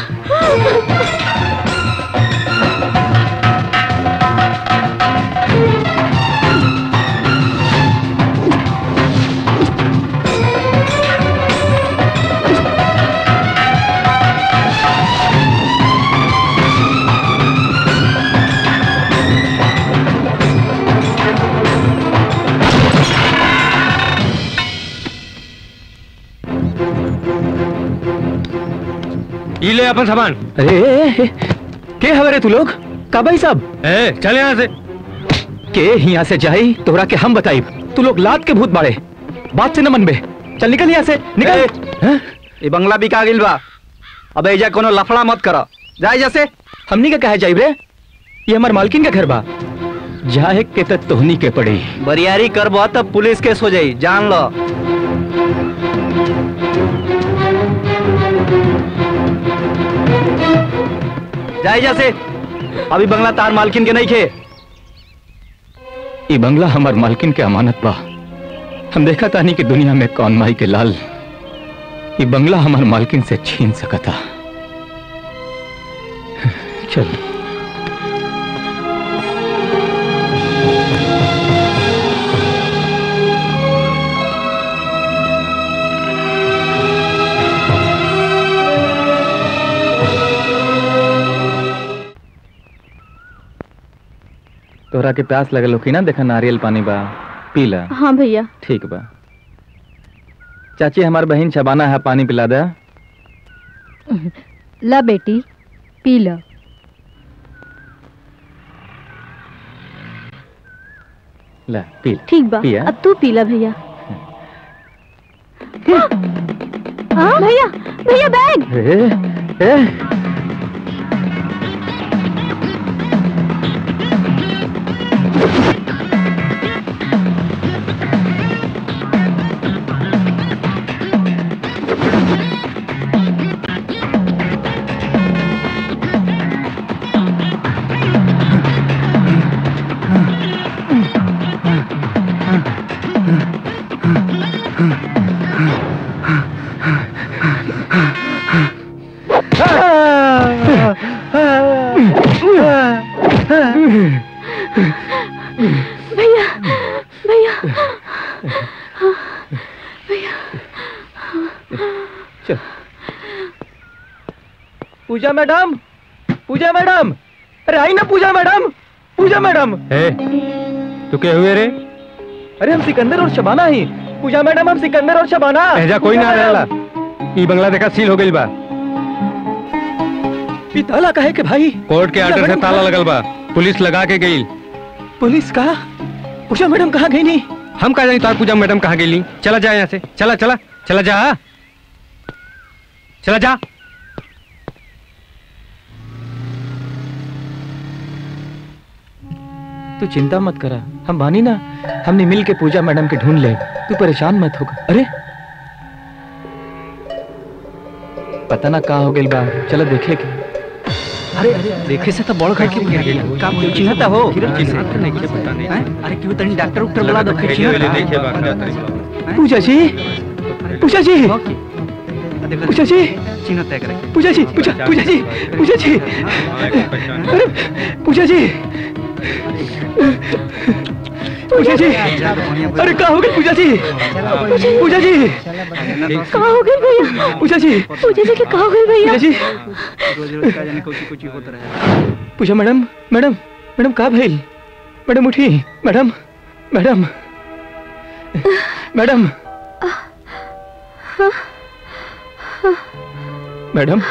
ये ले अपन सामान अरे ए, ए, के हवरे तू लोग का भाई साहब ए चल यहाँ से के यहाँ से जाई तोहरा के हम बताई तू लोग लात के भूत बाड़े बात से न मनबे चल निकल यहाँ से निकल ये बंगला बिका गिल बा अब एजा कोनो लफड़ा मत करो जाए जैसे हमनी का कहे जाइब रे ये हमार मालकिन का घर बा जाए के त तोहनी के पड़ी बरियारी करबो तब पुलिस केस हो जाई जान लो जाए जैसे अभी बंगला तार मालकिन के नहीं खे ये बंगला हमार मालकिन के अमानत बा हम देखा तानी कि दुनिया में कौन माई के लाल ये बंगला हमार मालकिन से छीन सकता चल तोहरा के प्यास लगल होखी ना देखा नारियल पानी बा पी ला हाँ भैया ठीक बा चाची हमार बहन शबाना है पानी पिला दे ला बेटी पी लो ला पी ला। ठीक बा पिया। अब तू पीला भैया हाँ भैया भैया बैग ए, ए, भैया भैया भैया चल पूजा मैडम पूजा मैडम अरे आई ना पूजा मैडम पूजा मैडम तू क्या हुए रे अरे हम सिकंदर और शबाना ही पूजा मैडम हम सिकंदर और शबाना ऐजा कोई ना पूजा रहेला मैडम। ई बंगला देखा सील हो गई बा ई ताला काहे के भाई कोर्ट के आर्डर से ताला लगल बा पुलिस लगा के गई पुलिस का पूछा मैडम कहाँ गई नहीं हम कहा जानी तार पूजा मैडम कहाँ गई चला जा यहाँ से चला चला चला जा चला जा तू चिंता मत करा हम बानी ना हमने मिल के पूजा मैडम के ढूंढ ले तू परेशान मत होगा अरे पता ना कहाँ हो गई बा चलो देखे के अरे अरे देखे से तो बड़ घर के गिर गेल का कोई चिन्हता हो चिन्हत नहीं के पता नहीं हैं? अरे क्यों तनी डॉक्टर उक्टर बुला दो फिर चिन्हता पूजा जी पूजा जी पूजा जी चिन्हता है करे पूजा जी पूजा पूजा जी पूजा जी अरे पूजा जी पूजा जी अरे कहाँ हो गई पूजा जी पूजा जी कहाँ हो गए भैया पूजा जी पूजा जी के कहाँ हो गए भैया पूजा जी रोज रोज का जाने कुछ कुछ होता रहे पूजा मैडम मैडम मैडम कहाँ भाई मैडम उठी madam madam madam madam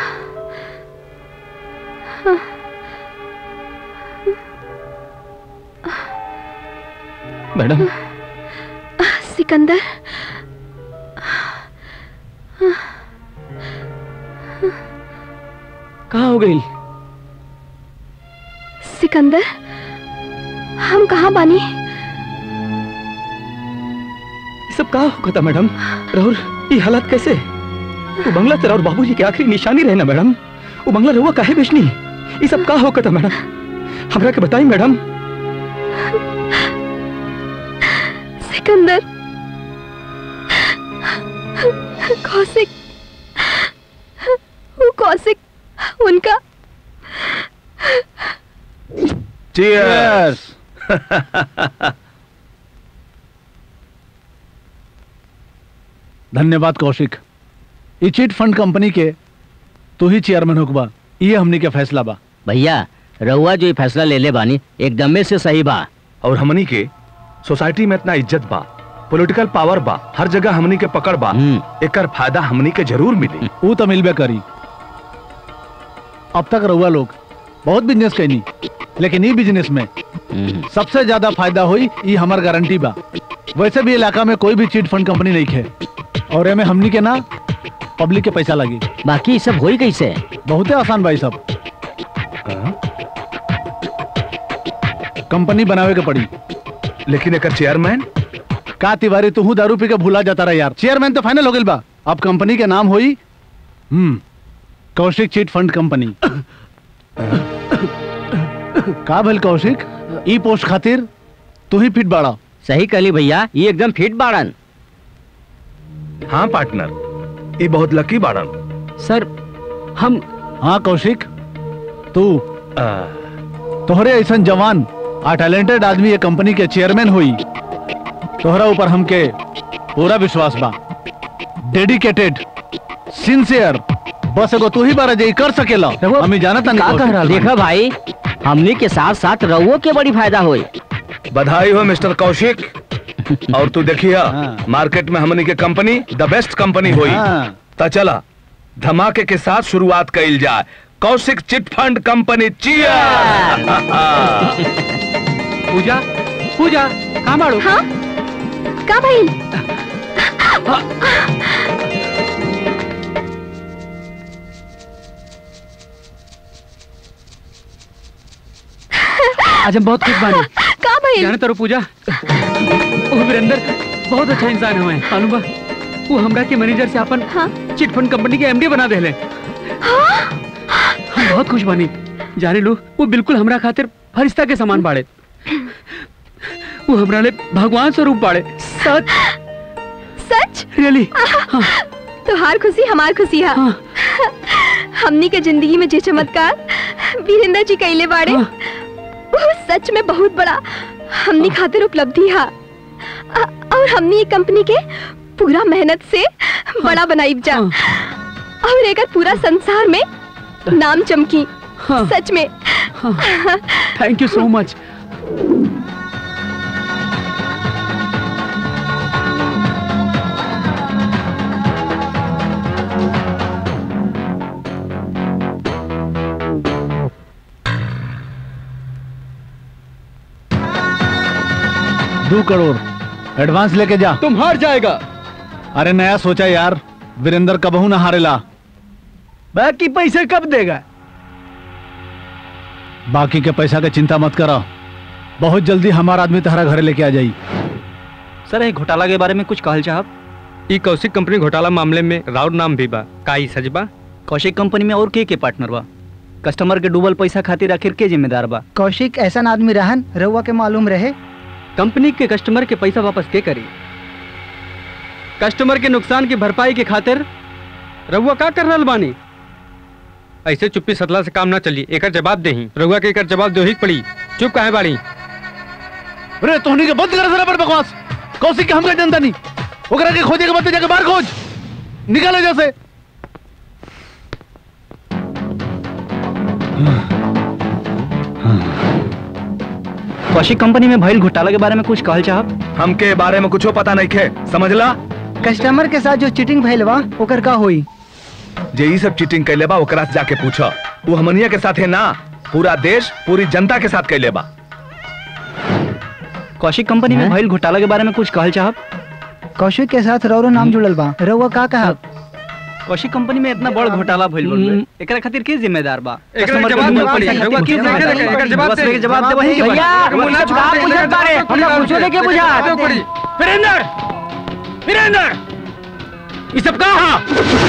madam Sikandar कहाँ हो गई सिकंदर हम कहाँ बानी ये सब कहाँ होगा था मैडम राहुल ये हालात कैसे वो बंगला तेरा और बाबूजी की आखिरी निशानी रहे ना मैडम वो बंगला रहुआ काहे बेचनी ये सब कहाँ होगा था मैडम हमरा के बताई मैडम सिकंदर कौशिक वो कौशिक उनका Cheers! धन्यवाद कौशिक ई चिट फंड कंपनी के तू ही चेयरमैन होकबा ये हमनी के फैसला बा भैया रहुआ जो ये फैसला ले ले बानी एकदम में से सही बा और हमनी के सोसाइटी में इतना इज्जत बा पॉलिटिकल पावर बा हर जगह हमनी के पकड़ बा एकर फायदा हमनी के जरूर मिली वो तो मिलबे करी अब तक रहुआ लोग बहुत बिजनेस कैनी लेकिन ई बिजनेस में सबसे ज्यादा फायदा हुई ई हमार गारंटी बा वैसे भी इलाका में कोई भी चिट फंड कंपनी नहीं है और एमे हमनी के ना पब्लिक के पैसा लगी बाकी सब होई कैसे बहुते आसान भाई सब कंपनी बनावे के पड़ी लेकिन एक चेयरमैन का तिवारी तू दारू पी के भूला जाता रहा यार चेयरमैन तो फाइनल हो गई बा अब कंपनी के नाम हुई हम्म कौशिक चिट फंड कंपनी का भल कौशिक ई पोस्ट खातिर तू ही फिट बाड़ा सही कली भैया ये एकदम फिट बाड़न हाँ पार्टनर ये बहुत लकी बाड़न सर हम हाँ कौशिक तू तोहरे ऐसा जवान आ टैलेंटेड आदमी ये कंपनी के चेयरमैन हुई तोहरा ऊपर हमके पूरा विश्वास बा डेडिकेटेड सिंसियर बस एगो तू ही बारा जे कर सकेला हम ही जानत का कह रहा देखा भाई हमनी के साथ साथ रहुओ के बड़ी फायदा होई बधाई हो मिस्टर कौशिक और तू देखिए मार्केट में हमनी के कंपनी द बेस्ट कंपनी हुई तो चला धमाके के साथ शुरुआत कइल जाए कौशिक चिट फंड कंपनी चियर पूजा पूजा कहाँ बाड़ू हाँ का भाई आज हम बहुत खुश बानी का भाई जाने तारो पूजा वो वीरेंद्र बहुत अच्छा इंसान हुए मालूम बा वो हमरा के मैनेजर से अपन चिट फंड कंपनी के एमडी बना देले हम बहुत खुश बानी जाने लो वो बिल्कुल हमरा खातिर फरिश्ता के समान बाड़े वो हमरा ले भगवान स्वरूप बाड़े सच सच रियली तुहार खुशी हमार खुशी है हमनी के जिंदगी में जे चमत्कार वीरेंद्र जी कैले बाड़े वो सच में बहुत बड़ा हमनी खातिर उपलब्धि है अ- और हमनी ये कंपनी के पूरा मेहनत से बड़ा बनाई जा और एकर पूरा संसार में नाम चमकी सच में थैंक यू सो मच दो करोड़ एडवांस लेके जा तुम हार जाएगा अरे नया सोचा यार वीरेंद्र कबहू ना हारेला बाकी पैसे कब देगा बाकी के पैसा के चिंता मत करो बहुत जल्दी हमारा आदमी तुम्हारा घरे लेके आ जाई सर ये घोटाला के बारे में कुछ कहल चाहब ई कौशिक कंपनी घोटाला मामले में राउर नाम भी बा का ई सच बा कौशिक कंपनी में और के के पार्टनर बा कस्टमर के डूबल पैसा खातिर आखिर के जिम्मेदार बा कौशिक ऐसा आदमी रहन रउआ के मालूम रहे कंपनी के कस्टमर के पैसा वापस के करी कस्टमर के नुकसान की भरपाई के खातिर रहुआ का कर रहल बानी ऐसे चुप्पी सतला से काम ना चली एकर जवाब देही रहुआ के एकर जवाब देही के पड़ी चुप काहे बाड़ी अरे तोहनी के बंद कर जरा पर बकवास कौशिक के हमका जनता नहीं ओकरा के खोजे के बाद जाके बाहर खोज निकाले जैसे कौशिक कंपनी में भइल घोटाला के बारे में कुछ कहल चाहब हमके बारे में कुछो पता नहीं खे समझला कस्टमर के साथ जो चीटिंग भइल बा ओकर का होई जे ई सब चीटिंग कैले बा ओकरा से जाके पूछो वो हमनिया के साथ है ना पूरा देश पूरी जनता के साथ कैले बा कौशिक कंपनी में भइल घोटाला के बारे में कुछ कहल चाहब कौशिक के साथ रौरो नाम जुड़ल बा रउआ का कहा कौशिक कंपनी में इतना बड़ घोटाला भइल बा एकरा खातिर के जिम्मेदार बा एकरा कस्टमर के जवाब डूबल दे पैसा पड़ी। खातिर के रउआ जिम्मेदार एकर बा? जवाब बस दे। लेके जवाब दे वही के बा। भैया मुन्ना छुपा पूछत बारे हमरा पूछो दे के बुझा वीरेंद्र वीरेंद्र ये सब कहा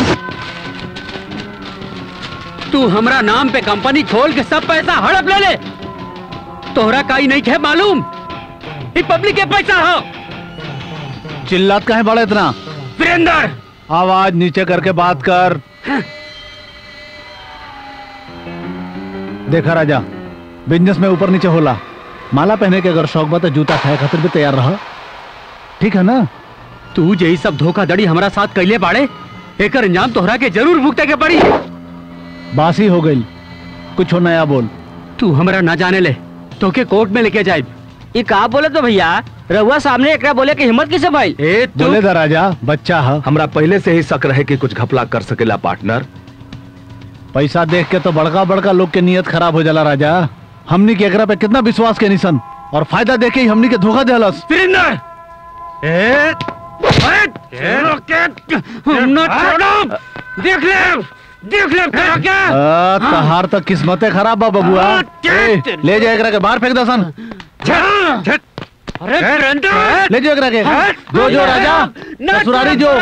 तू हमरा नाम पे कंपनी खोल के सब पैसा हड़प ले ले तोहरा काई नहीं खे मालूम ये पब्लिक के पैसा हो चिल्लात काहे बड़ा इतना वीरेंद्र आवाज नीचे करके बात कर देखा राजा बिजनेस में ऊपर नीचे होला माला पहने के अगर शौक बा तो जूता खाए खातिर भी तैयार रह ठीक है ना तू यही सब धोखाधड़ी हमारा साथ कैले बाड़े एकर अंजाम तोहरा के जरूर भुगते के पड़ी बासी हो गई कुछ नया बोल तू हमरा ना जाने ले तो के कोर्ट में लेके जाए ये का बोले तो भैया रहुआ सामने एकरा बोले की हिम्मत किसे भाई ए बोले दा राजा बच्चा है हमरा पहले से ही शक रहे कि कुछ घपला कर सकेला पार्टनर पैसा देख के तो बड़का बड़का लोग के नियत खराब हो जाला राजा हमनी के एकरा पे कितना विश्वास के निशन और फायदा देख के ही हमनी के धोखा देलस वीरेंद्र ए ना छोड़ो देख ले देख ले फिर क्या आ, तहार तो किस्मते खराब बा बबुआ ए, ले जा एकरा के बाहर फेंक दसन अरे वीरेंद्र ले जाओ एकरा के जो जो राजा ससुरारी जो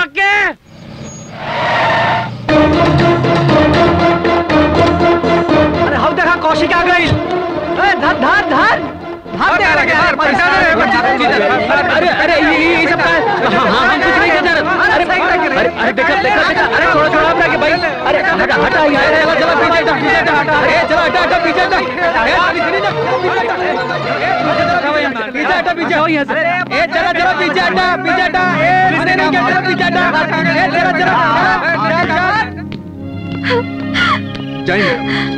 अरे हम देखा कौशिक आ गई ए धर धर धर भाग दे अरे पैसा अरे अरे ये ये सब का हाँ हाँ हम कुछ नहीं कर रहे अरे अरे अरे देखो देखो देखो अरे छोड़ो छोड़ो अपना के भाई अरे हटा हटा यार चलो चलो पीछे हटा पीछे हटा अरे चलो हटा हटा पीछे हटा पीछे हटा पीछे हो यहाँ से ए चलो चलो पीछे हटा पीछे हटा ए अरे नहीं क्या चलो पीछे हटा ए चलो चलो जाइए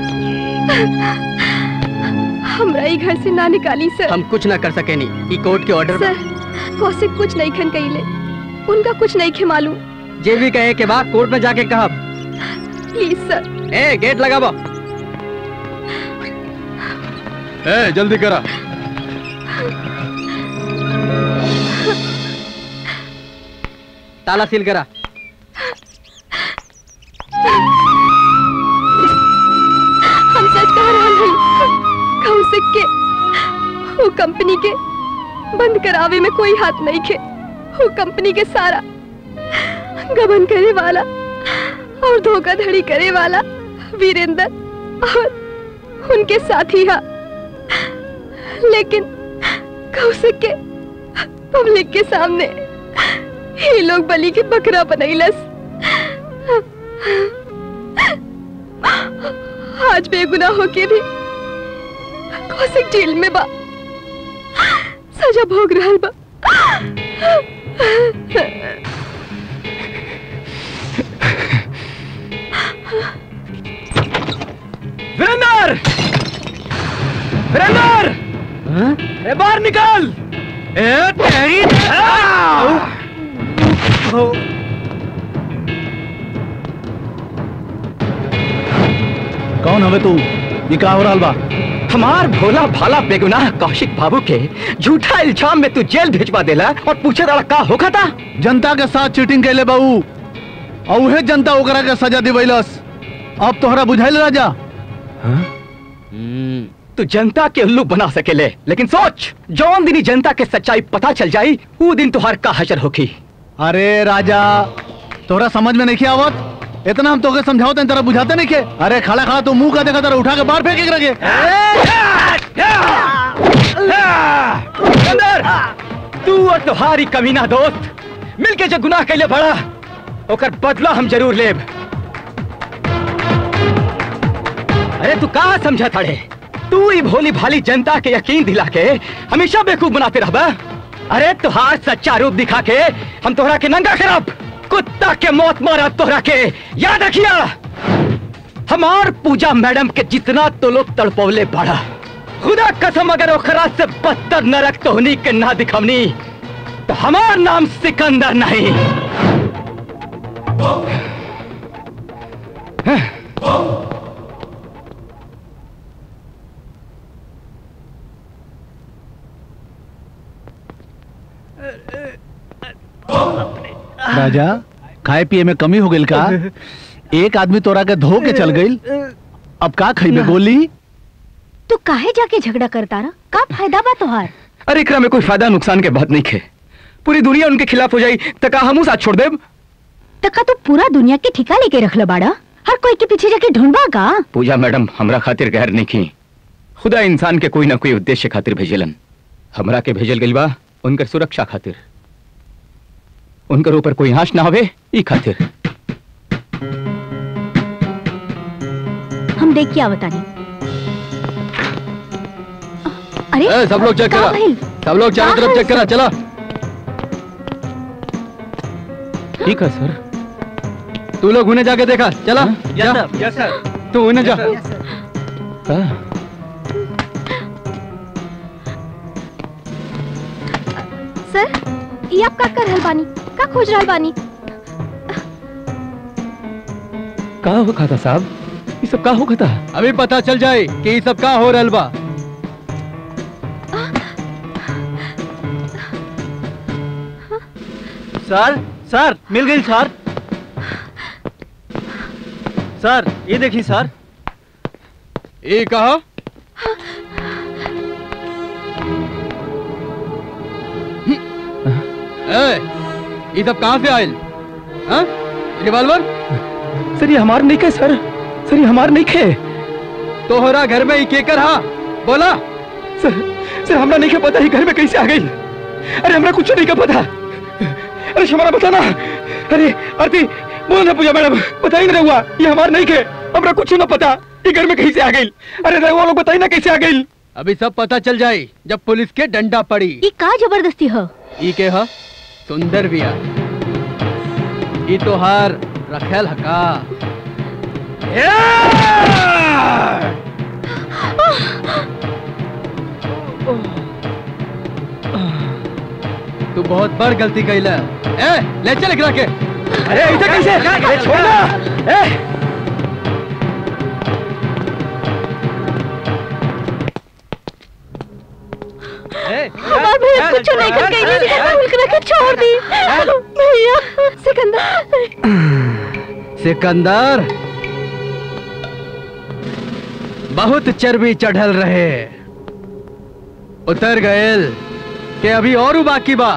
हमरा ई घर से ना निकाली सर हम कुछ ना कर सके नहीं ई कोर्ट के ऑर्डर सर कौशिक कुछ नहीं खन कइले उनका कुछ नहीं खे मालूम जे भी कहे के बाद कोर्ट में जाके कहा प्लीज सर ए गेट लगाबो ए जल्दी करा ताला सील करा हम सच कह रहा नहीं कौशिक के वो कंपनी के बंद करावे में कोई हाथ नहीं खे वो कंपनी के सारा गबन करे वाला और धोखाधड़ी करे वाला वीरेंद्र और उनके साथी हा लेकिन कौशिक के पब्लिक के सामने ये लोग बलि के बकरा बनैलस आज बेगुनाह होके भी कौशिक जेल में बा सजा भोग रहल बा वीरेंद्र वीरेंद्र ए बाहर निकल ए तेरी कौन हवे तू ये का हो रहल बा हमार भोला भाला बेगुनाह कौशिक बाबू के झूठा इल्जाम में तू जेल भेजवा देला और पूछे रहा का होगा था जनता के साथ चीटिंग कैले बाबू और उहे जनता ओकरा के सजा दिवैलस अब तोहरा बुझाइल राजा तू जनता के उल्लू बना सकेले लेकिन सोच जौन दिन ही जनता के सच्चाई पता चल जाई वो दिन तुहार का हशर होखी अरे राजा तोरा समझ में नहीं आवत इतना हम तोके समझाओ तेरा बुझाते नहीं के अरे खड़ा खड़ा तू मुंह का देखा तेरा उठा के बाहर फेंक के रखे अंदर तू और तुम्हारी कमीना दोस्त मिलके जो गुनाह कैले बड़ा ओकर बदला हम जरूर लेब अरे तू कहा समझा थाड़े तू ही भोली भाली जनता के यकीन दिला के हमेशा बेवकूफ बनाते रहबा अरे तुहार सच्चा रूप दिखा के हम तोहरा के नंगा करब कुत्ता के मौत मारा तोहरा के याद रखिया हमार पूजा मैडम के जितना तो लोग तड़पौले बढ़ा खुदा कसम अगर ओखरा से बदतर नरक तोहनी के ना दिखवनी तो हमार नाम सिकंदर नहीं राजा खाए पिए में कमी हो गई का एक आदमी तोरा के धो के चल गई अब का खइबे गोली तू काहे जाके झगड़ा करता रहा का फायदा बा तोहार अरे एकरा में कोई फायदा नुकसान के बात नहीं खे पूरी दुनिया उनके खिलाफ हो जाई तो का हमू साथ छोड़ देब तका तू पूरा दुनिया के ठिका लेके रख ल बाड़ा हर कोई के पीछे जाके ढूंढबा का पूजा मैडम हमरा खातिर गैर नहीं की खुदा इंसान के कोई ना कोई उद्देश्य खातिर भेजलन हमरा के भेजल गइल बा उनकर सुरक्षा खातिर उनकर ऊपर कोई हाश ना होवे ई खातिर हम देख के आवतानी अरे ए, सब लोग चेक का करा भइल? सब लोग चारों का तरफ चेक करा चला ठीक है सर तू लोग उन्हें जाके देखा चला जा। यस सर तू उन्हें जा सर ये आप का कर रहल बानी का खोज रहल बानी का हो खाता साहब ये सब का हो खाता अभी पता चल जाए कि ये सब का हो रहल बा सर सर मिल गई सर सर ये देखिए सर ये कहा ए, ये सब कहाँ से आयल हाँ? रिवॉल्वर सर ये हमार नहीं के सर सर ये हमार नहीं के तोहरा घर में ही केकर हा बोला सर सर हमरा नहीं के पता ही घर में कैसे आ गई अरे हमरा कुछ नहीं का पता अरे हमारा बताना अरे आरती बोलो ना पूजा मैडम बताई ना रहुआ ये हमार नहीं के हमरा कुछ ना पता ये घर में कैसे आ गई अरे रहुआ लोग बताई ना कैसे आ गई अभी सब पता चल जाए जब पुलिस के डंडा पड़ी ये का जबरदस्ती हो ई के ह सुंदर बिया ई तोहार रखेल हका तू बहुत बड़ गलती कैला ए ले चल एकरा के अरे ऐसे कैसे अरे छोड़ना ए हमार भैया कुछ नहीं कर गई नहीं राहुल के रखे छोड़ दी भैया सिकंदर सिकंदर बहुत चर्बी चढ़ल रहे उतर गएल के अभी और बाकी बा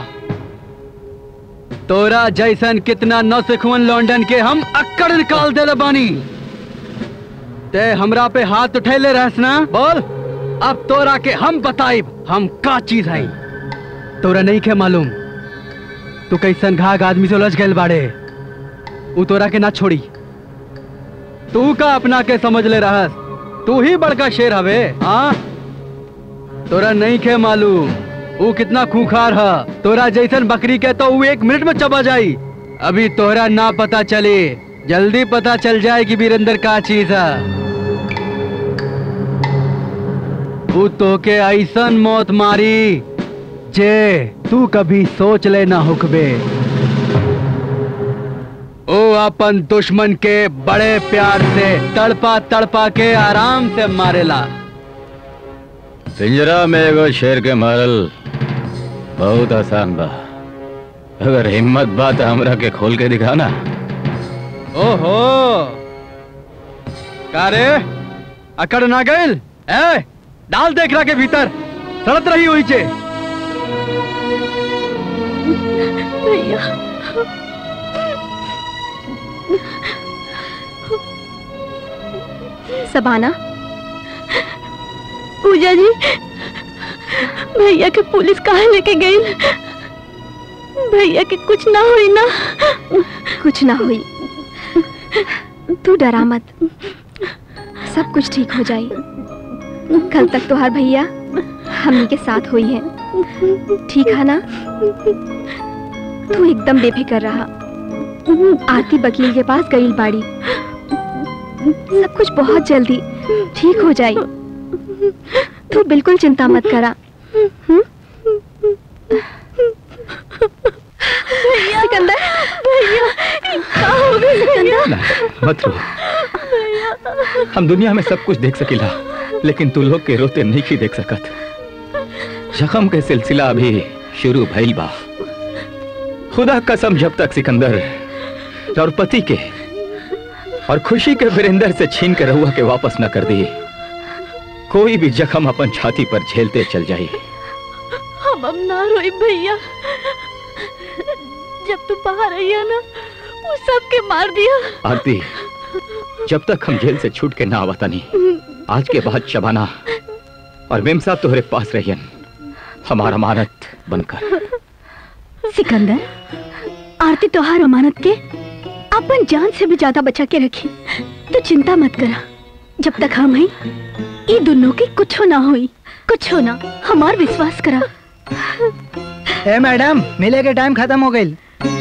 तोरा जैसन कितना नौसिखुअन लॉन्डन के हम अक्कड़ निकाल देले बानी ते हमरा पे हाथ उठैले रहस ना बोल अब तोरा के हम बताइब हम का चीज है तोरा नहीं के मालूम तू कैसन घाघ आदमी से उलझ गए बाड़े उ तोरा के ना छोड़ी तू का अपना के समझ ले रहस तू ही बड़का शेर हवे हाँ तोरा नहीं के मालूम वो कितना खूंखार है तोरा जैसन बकरी के तो वो एक मिनट में चबा जाई अभी तोरा ना पता चले जल्दी पता चल जाए कि वीरेंद्र का चीज है वो तो के ऐसन मौत मारी जे तू कभी सोच ले ना हुकबे ओ अपन दुश्मन के बड़े प्यार से तड़पा तड़पा के आराम से मारेला पिंजरा में एगो शेर के मारल बहुत आसान बा अगर हिम्मत बा तो हमरा के खोल के दिखा ना ओहो का रे अकड़ ना गइल ए डाल देख रहा के भीतर सड़त रही हुई चे भैया सबाना पूजा जी भैया के पुलिस कहाँ लेके गई भैया के कुछ ना हुई ना कुछ ना हुई तू डरा मत सब कुछ ठीक हो जाए कल तक तोहार भैया हमनी के साथ हुई है ठीक है ना तू एकदम बेफिक्र रहा आरती वकील के पास गई बाड़ी सब कुछ बहुत जल्दी ठीक हो जाए तू बिल्कुल चिंता मत करा सिकंदर भैया क्या हो गई सिकंदर मत रो हम दुनिया में सब कुछ देख सकीला लेकिन तू लोग के रोते नहीं की देख सकत जख्म के सिलसिला अभी शुरू भइल बा खुदा कसम जब तक सिकंदर और पति के और खुशी के वीरेंद्र से छीन के रहुआ के वापस न कर दिए कोई भी जख्म अपन छाती पर झेलते चल जाए हम अब ना रोई भैया जब तू बाहर आई है ना वो सबके मार दिया आरती जब तक हम जेल से छूट के ना आवता नहीं आज के बाद शबाना और मेम साहब तुम्हारे पास रहियन हमारा अमानत बनकर सिकंदर आरती तोहार अमानत के अपन जान से भी ज्यादा बचा के रखी तो चिंता मत करा जब तक हम हैं ये दोनों की कुछ ना हुई कुछ ना हमार विश्वास करा ए मैडम मिले के टाइम खत्म हो गई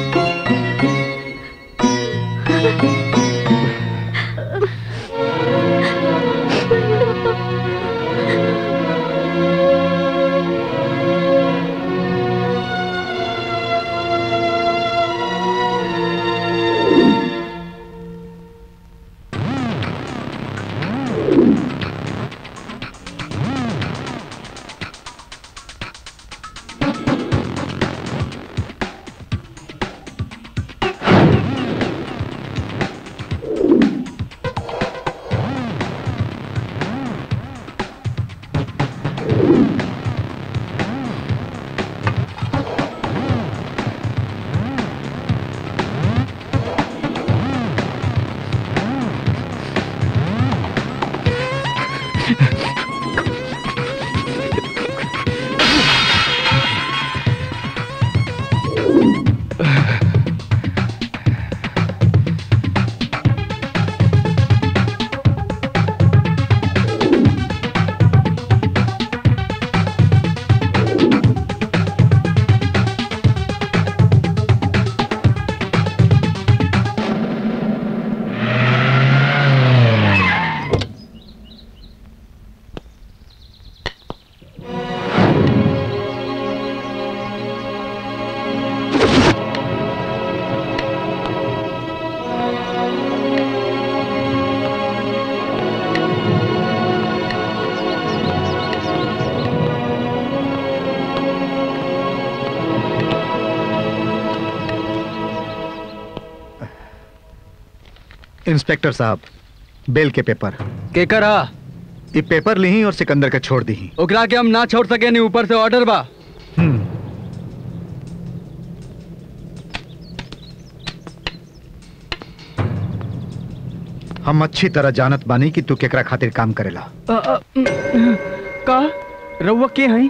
इंस्पेक्टर साहब बेल के पेपर के करा ये पेपर ली और सिकंदर के छोड़ दी ओकरा के हम ना छोड़ सके नहीं ऊपर से ऑर्डर बा हम अच्छी तरह जानत बानी कि तू केकरा खातिर काम करेला अ, अ, का रउआ के हई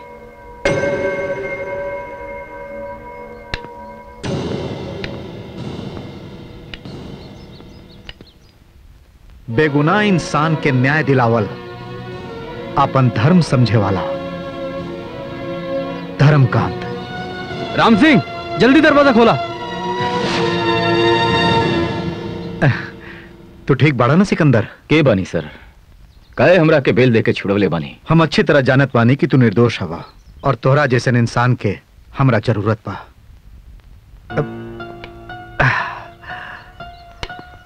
बेगुनाह इंसान के न्याय दिलावल अपन धर्म समझे वाला धर्मकांत राम सिंह जल्दी दरवाजा खोला तू ठीक बाड़ा ना सिकंदर के बानी सर काहे हमरा के बेल देके छुड़वले बानी हम अच्छी तरह जानत बानी कि तू निर्दोष हवा और तोहरा जैसे इंसान के हमरा जरूरत बा अब-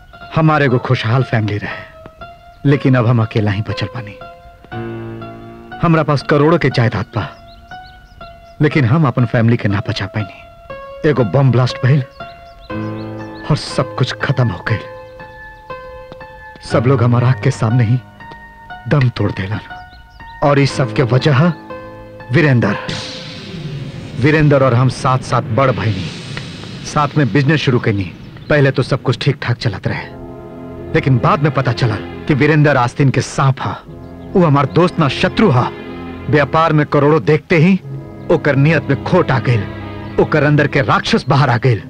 हमारे को खुशहाल फैमिली रहे लेकिन अब हम अकेला ही बचल पानी हमरा पास करोड़ों के जायदाद बा लेकिन हम अपन फैमिली के ना बचा पाई एगो बम ब्लास्ट भइल और सब कुछ खत्म हो गई सब लोग हमारा आग के सामने ही दम तोड़ देलन और इस सब के वजह है वीरेंद्र वीरेंद्र और हम साथ साथ बढ़ भईनी साथ में बिजनेस शुरू करनी पहले तो सब कुछ ठीक ठाक चलत रहे लेकिन बाद में पता चला कि वीरेंद्र आस्तीन के सांप हा वो हमार दोस्त ना शत्रु हा व्यापार में करोड़ों देखते ही ओकर नियत में खोट आ गई ओकर अंदर के राक्षस बाहर आ गई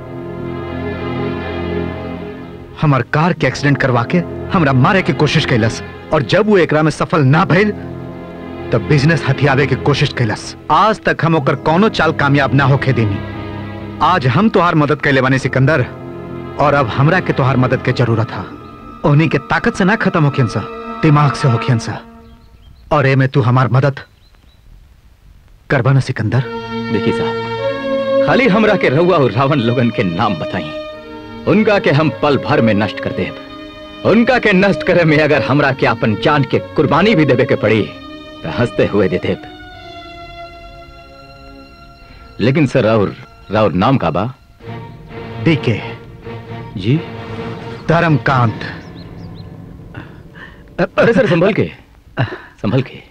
हमार कार के एक्सीडेंट करवा के हमरा मारे की कोशिश कैलस और जब वो एकरा में सफल ना भइल तब बिजनेस हथियावे की कोशिश कैलस आज तक हम ओकर कौनो चाल कामयाब ना होके देनी आज हम तोहार मदद कैले बानी सिकंदर और अब हमरा के तोहार मदद के जरूरत है उन्हीं के ताकत से ना खत्म होखियन सा दिमाग से होखियन सा और ए में तू हमार मदद करबा ना सिकंदर देखिए साहब खाली हमरा के रउआ और रावण लोगन के नाम बताई उनका के हम पल भर में नष्ट कर देब उनका के नष्ट करे में अगर हमरा के अपन जान के कुर्बानी भी देवे के पड़ी तो हंसते हुए दे देब लेकिन सर राउर राउर नाम का बा डीके जी धर्मकांत अरे सर संभल के संभल के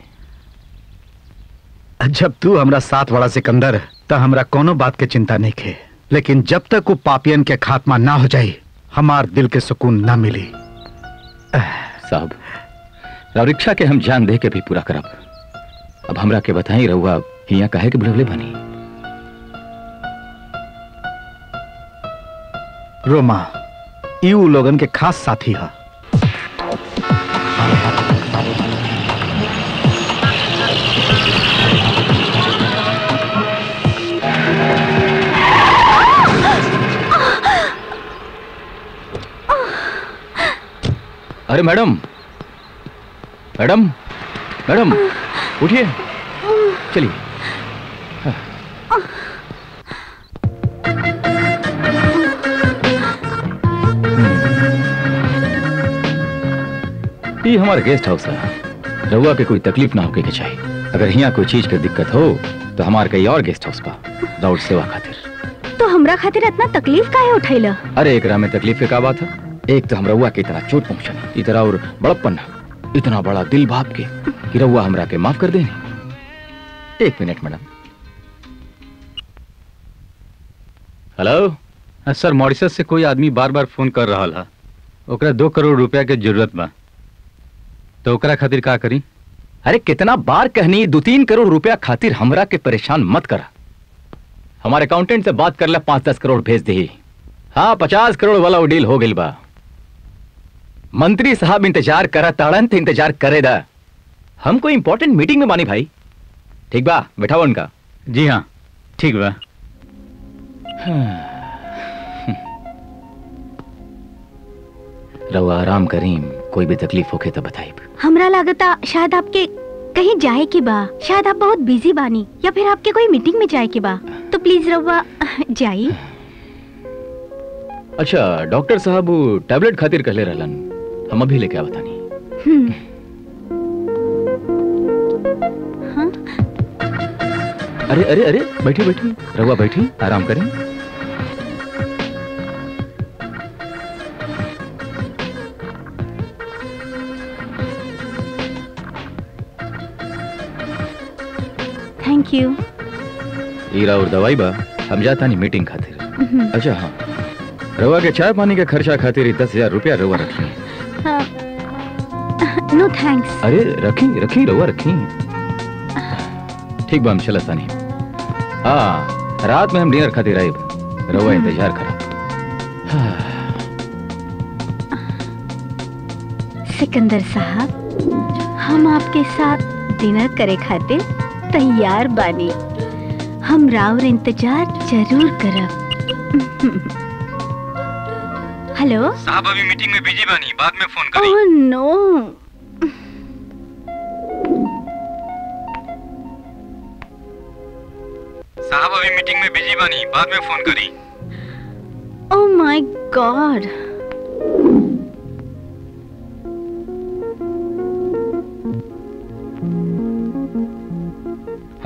जब तू हमरा साथ वाला सिकंदर तो हमरा कोनो बात के चिंता नहीं खे लेकिन जब तक वो पापियन के खात्मा ना हो जाए हमार दिल के सुकून ना मिली साहब रावरिक्षा के हम जान दे के भी पूरा करब अब हमरा के बताई रहुआ हिया काहे के बुलवले बनी रोमा ई उ लोगन के खास साथी है अरे मैडम मैडम मैडम उठिए चलिए ये हमारा गेस्ट हाउस है रहुआ के कोई तकलीफ ना होके के चाहिए अगर यहाँ कोई चीज के दिक्कत हो तो हमारे कई और गेस्ट हाउस पा राउट सेवा खातिर तो हमरा खातिर इतना तकलीफ काहे उठैला अरे एकरा में तकलीफ के का बात है एक तो हम रउआ के इतना चोट पहुंचनी इतना और बड़प्पन इतना बड़ा दिल भाप के कि रउआ हमरा के माफ कर देनी एक minute madam hello sir Mauritius से कोई आदमी बार बार फोन कर रहा है ओकरा दो करोड़ रुपया के जरूरत बा तो ओकरा खातिर का करी अरे कितना बार कहनी दो तीन करोड़ रुपया खातिर हमरा के परेशान मत करा हमारे अकाउंटेंट से बात कर ले पांच दस करोड़ भेज दे हाँ पचास करोड़ वाला वो डील हो गई बा मंत्री साहब इंतजार करा ताड़न तो इंतजार करे दा हम कोई इंपॉर्टेंट मीटिंग में बानी भाई ठीक बा बैठाओ उनका जी हाँ ठीक बा रहुआ आराम करीम कोई भी तकलीफ होके तो बताइब हमरा लागता शायद आपके कहीं जाए के बा शायद आप बहुत बिजी बानी या फिर आपके कोई मीटिंग में जाए के बा तो प्लीज रउआ जाई अच्छा डॉक्टर साहब वो टैबलेट खातिर कहले रहलन हम अभी लेके आवतानी हम्म, अरे अरे अरे बैठी बैठी रहुआ बैठी आराम करें थैंक यू हीरा और दवाई बा हम जाता नहीं मीटिंग खातिर हम्म, अच्छा हाँ रवा के चाय पानी के खर्चा खातिर दस हजार रुपया रवा रखी हाँ, नो थैंक्स अरे रखी रखी रवा रखी ठीक बा हम चलता नहीं हाँ रात में हम डिनर खातिर आए रवा इंतजार करा सिकंदर साहब हम आपके साथ डिनर करे खातिर तैयार बानी हम राउर इंतजार जरूर करब हेलो साहब अभी मीटिंग में बिजी बानी बाद में फोन ओह नो साहब अभी मीटिंग में बिजी बानी बाद में फोन करी ओह माय गॉड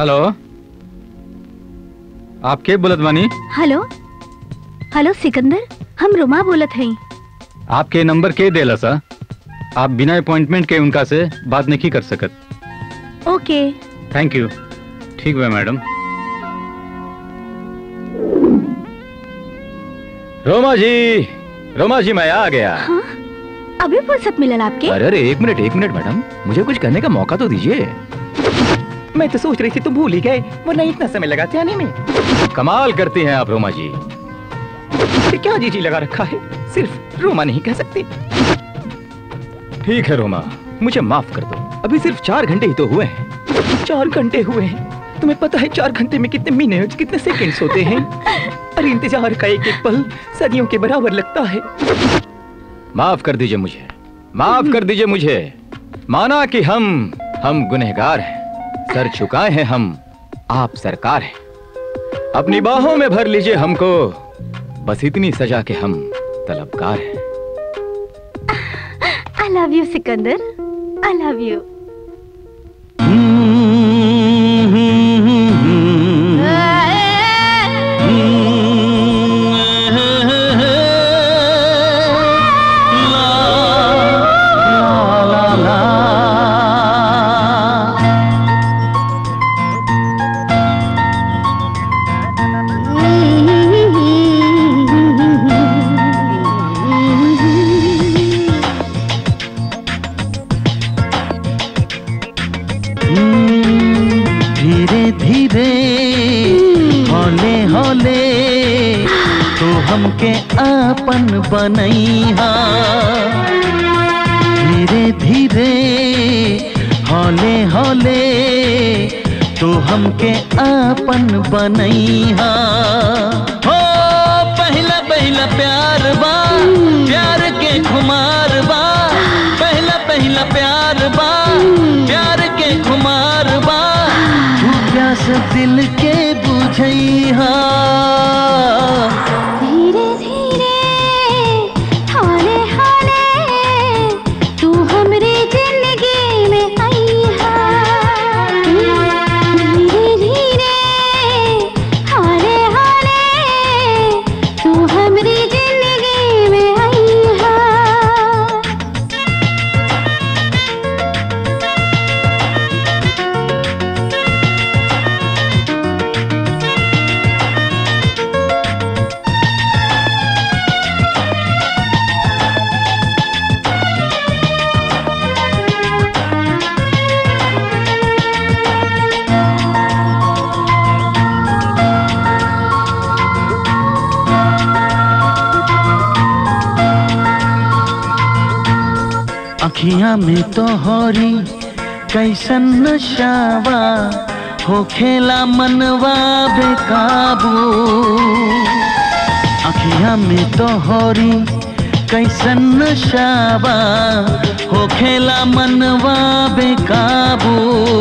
हेलो आप के बोलत बानी हेलो हेलो सिकंदर हम रुमा बोलत हई आपके नंबर के देला सा आप बिना अपॉइंटमेंट के उनका से बात नहीं कर सकत ओके थैंक यू ठीक बा मैडम रोमा जी रोमा जी मैं आ गया अभी फुर्सत मिलल आपके अरे अरे एक मिनट एक मिनट मैडम मुझे कुछ करने का मौका तो दीजिए मैं तो सोच रही थी तुम भूल ही गए वरना इतना समय लगाते आने में कमाल करती हैं आप रोमा जी फिर क्या जी जी लगा रखा है सिर्फ रोमा नहीं कह सकती ठीक है रोमा मुझे माफ कर दो अभी सिर्फ चार घंटे ही तो हुए हैं चार घंटे हुए हैं तुम्हें पता है चार घंटे में कितने मिनट कितने सेकंड्स होते हैं अरे इंतजार का एक एक पल सदियों के बराबर लगता है माफ कर दीजिए मुझे माफ कर दीजिए मुझे माना कि हम हम गुनहगार हैं सर झुकाए हैं हम आप सरकार हैं अपनी बाहों में भर लीजिए हमको बस इतनी सजा के हम तलबगार हैं I love you Sikandar I love you धीरे धीरे हौले हौले तो हमके आपन बनैहा धीरे धीरे हौले हौले तो हमके आपन बनैहा हो पहला पहला प्यार बा प्यार के खुमार बा पहला पहला प्यार बा प्यार के खुमार बा तू प्यास दिल के बुझैहा धीरे धीरे हौले हौले तू हमरे जिंदगी में आई है धीरे धीरे हौले हौले तू हमरी जिंदगी में आई है अखियां में तो होरी कैसन नशावा हो खेला मनवा बेकाबू अखियां में तो होरी कैसन नशावा हो खेला मनवा बेकाबू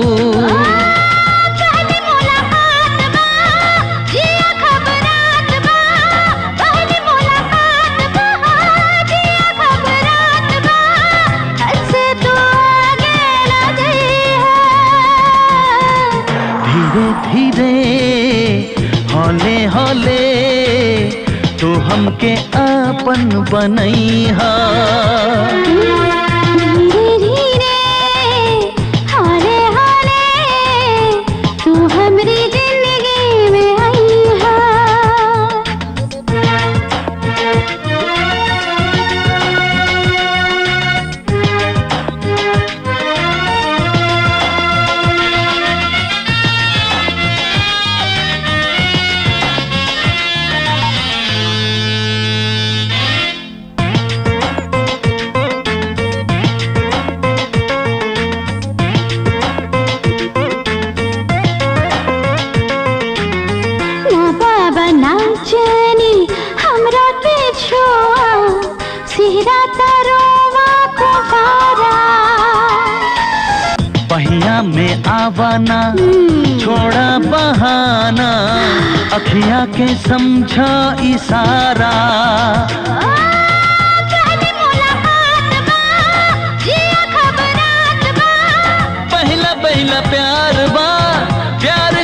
धीरे धीरे हौले हौले तो हमके आपन बनैहा हौले हौले तू हमरी जिंदगी में आई है ना बाबा ना जानी हमरा के छोआ सिहरा तरोवा को पारा पहिया में आवाना छोड़ा बहाना अखियां के समझा इशारा पहला पहला प्यार बा प्यार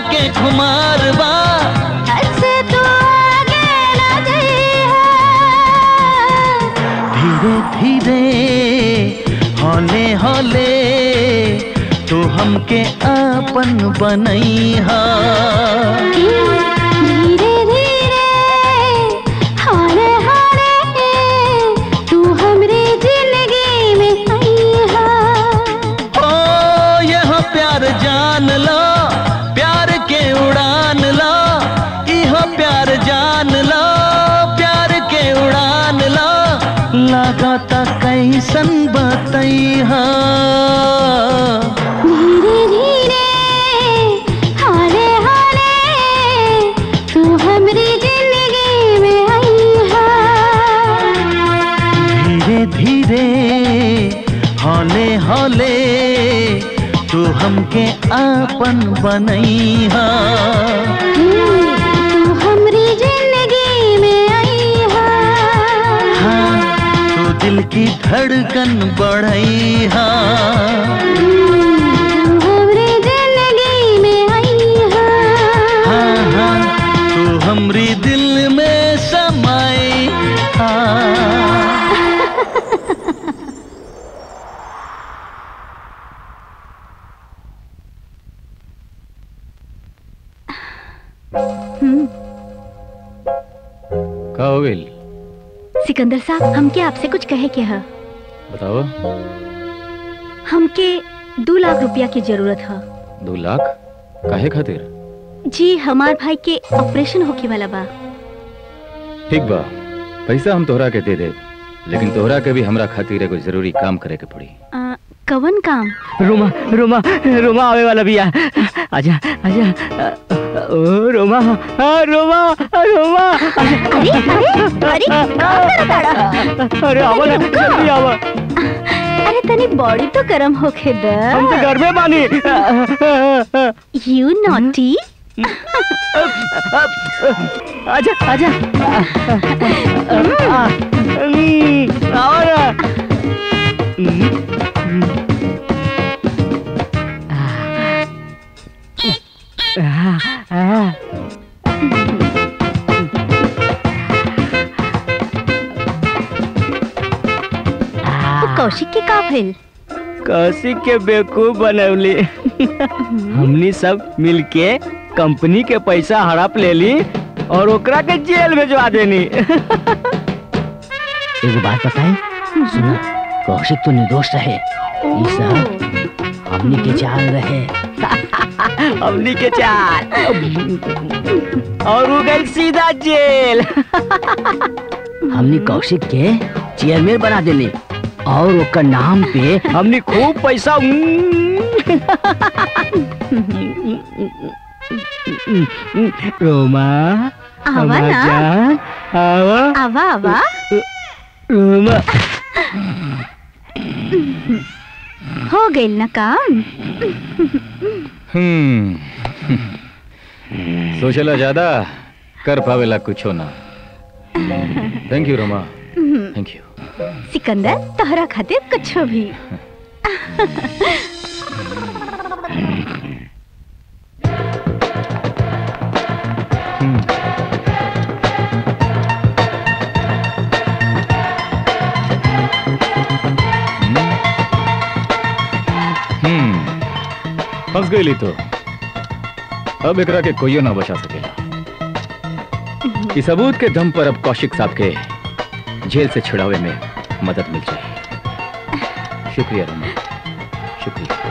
धीरे धीरे हौले हौले तू हमके अपन बनैहा धीरे धीरे हारे हारे तू हमरे जिंदगी में आईहा ओ यह प्यार जान लो प्यार के उड़ान लो यह प्यार जान लो प्यार के उड़ान लो लगाता कैसन बतैहा धीरे धीरे हारे हारे तू हमरी जिंदगी में आईहा धीरे धीरे हौले हौले तू हमके आपन बनैहा तू हमरी जिंदगी में आईहा हाँ तू दिल की धड़कन बढ़ैहा तू हमरी जिंदगी में आईहा हाँ हाँ तू हमरी दिल में समाई हाँ का हो गइल सिकंदर साहब हमके आपसे कुछ कहे के है बताओ हमके दो लाख रुपया की जरूरत है दो लाख काहे खातिर जी हमार भाई के ऑपरेशन होके वाला बा ठीक बा पैसा हम तोहरा के दे दे लेकिन तोहरा के भी हमरा खातिर एगो जरूरी काम करे के पड़ी आ, कवन काम रोमा रोमा रोमा आवे वाला भी है आजा आजा ओ रोमा हाँ, रोमा रोमा अरे अरे अरे अरे आवा ना जल्दी आवा अरे तनी बॉडी तो गरम होके द हम तो घर में बानी यू नॉटी आजा आजा हम्म, आओ ना आ, आ, वो कौशिक के का भइल कौशिक के बेवकूफ बनवली हमनी सब मिलके कंपनी के पैसा हड़प ले ली और ओकरा के जेल भेजवा देनी एगो बात बताई सुनो कौशिक तो निर्दोष रहे ई सब हमनी के चाल रहे हमनी के चाल और वो गई सीधा जेल हमनी कौशिक के चेयरमैन बना देली और ओकर नाम पे हमनी खूब पैसा रोमा आवा हमार ना। जान, आवा आवा आवा रोमा हो गइल ना काम हम्म सोचला ज्यादा कर पावेला कुछो ना thank you Roma thank you Sikandar तोहरा खातिर कुछ भी हम्म फंस गई तो अब एकरा के कोइयो ना बचा सकेला इस सबूत के दम पर अब कौशिक साहब के जेल से छुड़ावे में मदद मिल जाए शुक्रिया रोमा शुक्रिया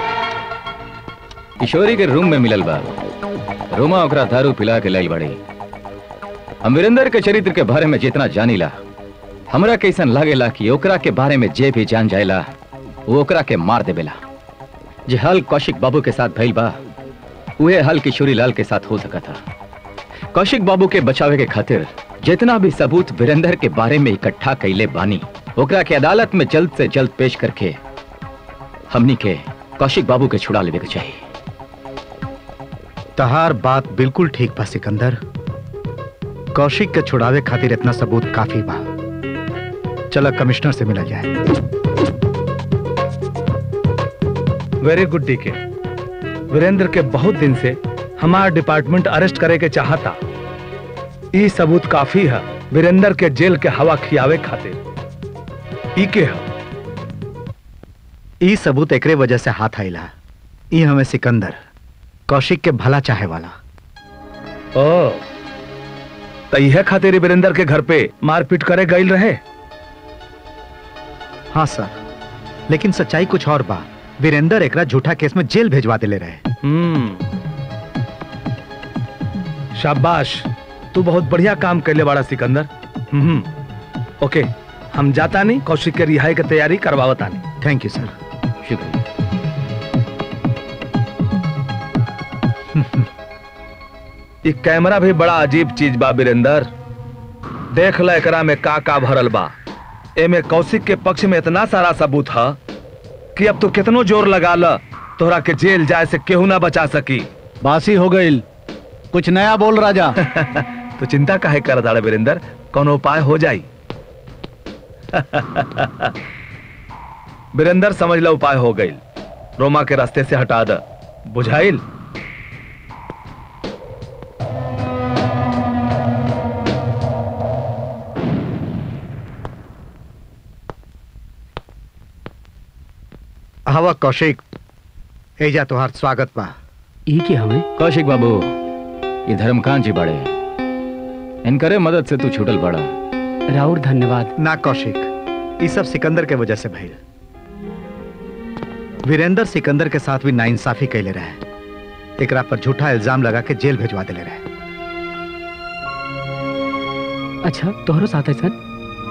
किशोरी के रूम में मिलल बा रोमा ओकरा दारू पिला के लाई बड़ी हम वीरेंद्र के चरित्र के बारे में जितना जानीला हमरा कैसन लागेला कि ओकरा के बारे में जे भी जान जाएला वो ओकरा के मार देवेला जे हल कौशिक बाबू के साथ भइल बा उहे हल किशोरी लाल के साथ हो सका था कौशिक बाबू के बचावे के खातिर जितना भी सबूत वीरेंद्र के बारे में इकट्ठा कैले बानी ओकरा के अदालत में जल्द से जल्द पेश करके हमनी के कौशिक बाबू के छुड़ा लेवे के चाहिए तहार बात बिल्कुल ठीक बा सिकंदर कौशिक के छुड़ावे खातिर इतना सबूत काफी बा चला कमिश्नर से मिला जाए वेरी गुड डीके वीरेंद्र के बहुत दिन से हमार डिपार्टमेंट अरेस्ट करे के चाहता ई सबूत काफी है वीरेंद्र के जेल के हवा खियावे खातिर ई के हो ई सबूत एकरे वजह से हाथ आइला ई हमें सिकंदर कौशिक के भला चाहे वाला ओ तो यह खातिर वीरेंद्र के घर पे मारपीट करे गई रहे हाँ सर लेकिन सच्चाई कुछ और बा वीरेंद्र एकरा झूठा केस में जेल भेजवा देले रहे हम्म शाबाश तू बहुत बढ़िया काम कैले बाड़ा सिकंदर हम्म ओके हम जाता नहीं कौशिक के रिहाई की तैयारी करवावता नहीं थैंक यू सर शुक्रिया ये कैमरा भी बड़ा अजीब चीज बा वीरेंद्र देख ल एकरा में का का भरल बा एमे कौशिक के पक्ष में इतना सारा सबूत है कि अब तो कितनो जोर लगा ल तोहरा के जेल जाए से केहू ना बचा सकी बासी हो गई कुछ नया बोल राजा तो चिंता काहे कर दाड़ा वीरेंद्र कोनो उपाय हो जाई वीरेंद्र समझ लो उपाय हो गई रोमा के रास्ते से हटा द बुझाइल हवा कौशिक एजा तुहार स्वागत बा ई के हमें कौशिक बाबू ये धर्मकांत जी बड़े इनकरे मदद से तू छूटल पड़ा राउर धन्यवाद ना कौशिक ई सब सिकंदर के वजह से भइल वीरेंद्र सिकंदर के साथ भी नाइंसाफी कैले रहे एकरा पर झूठा इल्जाम लगा के जेल भेजवा देले रहे अच्छा तोहरो साथ है सर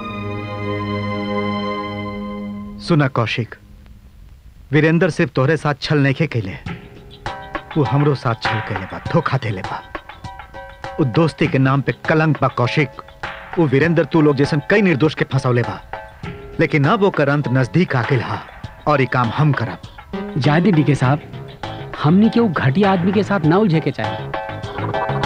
सुना कौशिक वीरेंद्र सिर्फ तोहरे साथ छल नहीं कैले वो हमरो साथ छल कैले बा धोखा देले बा वो दोस्ती के नाम पे कलंक बा कौशिक वो वीरेंद्र तू लोग जैसन कई निर्दोष के फंसौले बा लेकिन अब ओकर अंत नजदीक आके हा और ये काम हम करब जायदी डीके साहब हमनी के वो घटिया आदमी के साथ ना उलझे के चाहे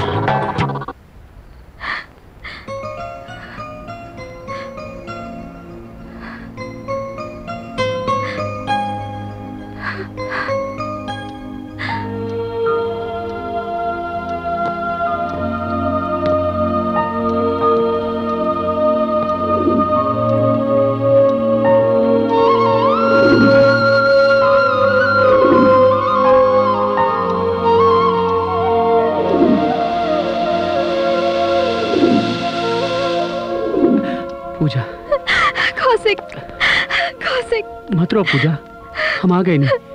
पूजा कौशिक कौशिक मत रो पूजा हम आ गए नहीं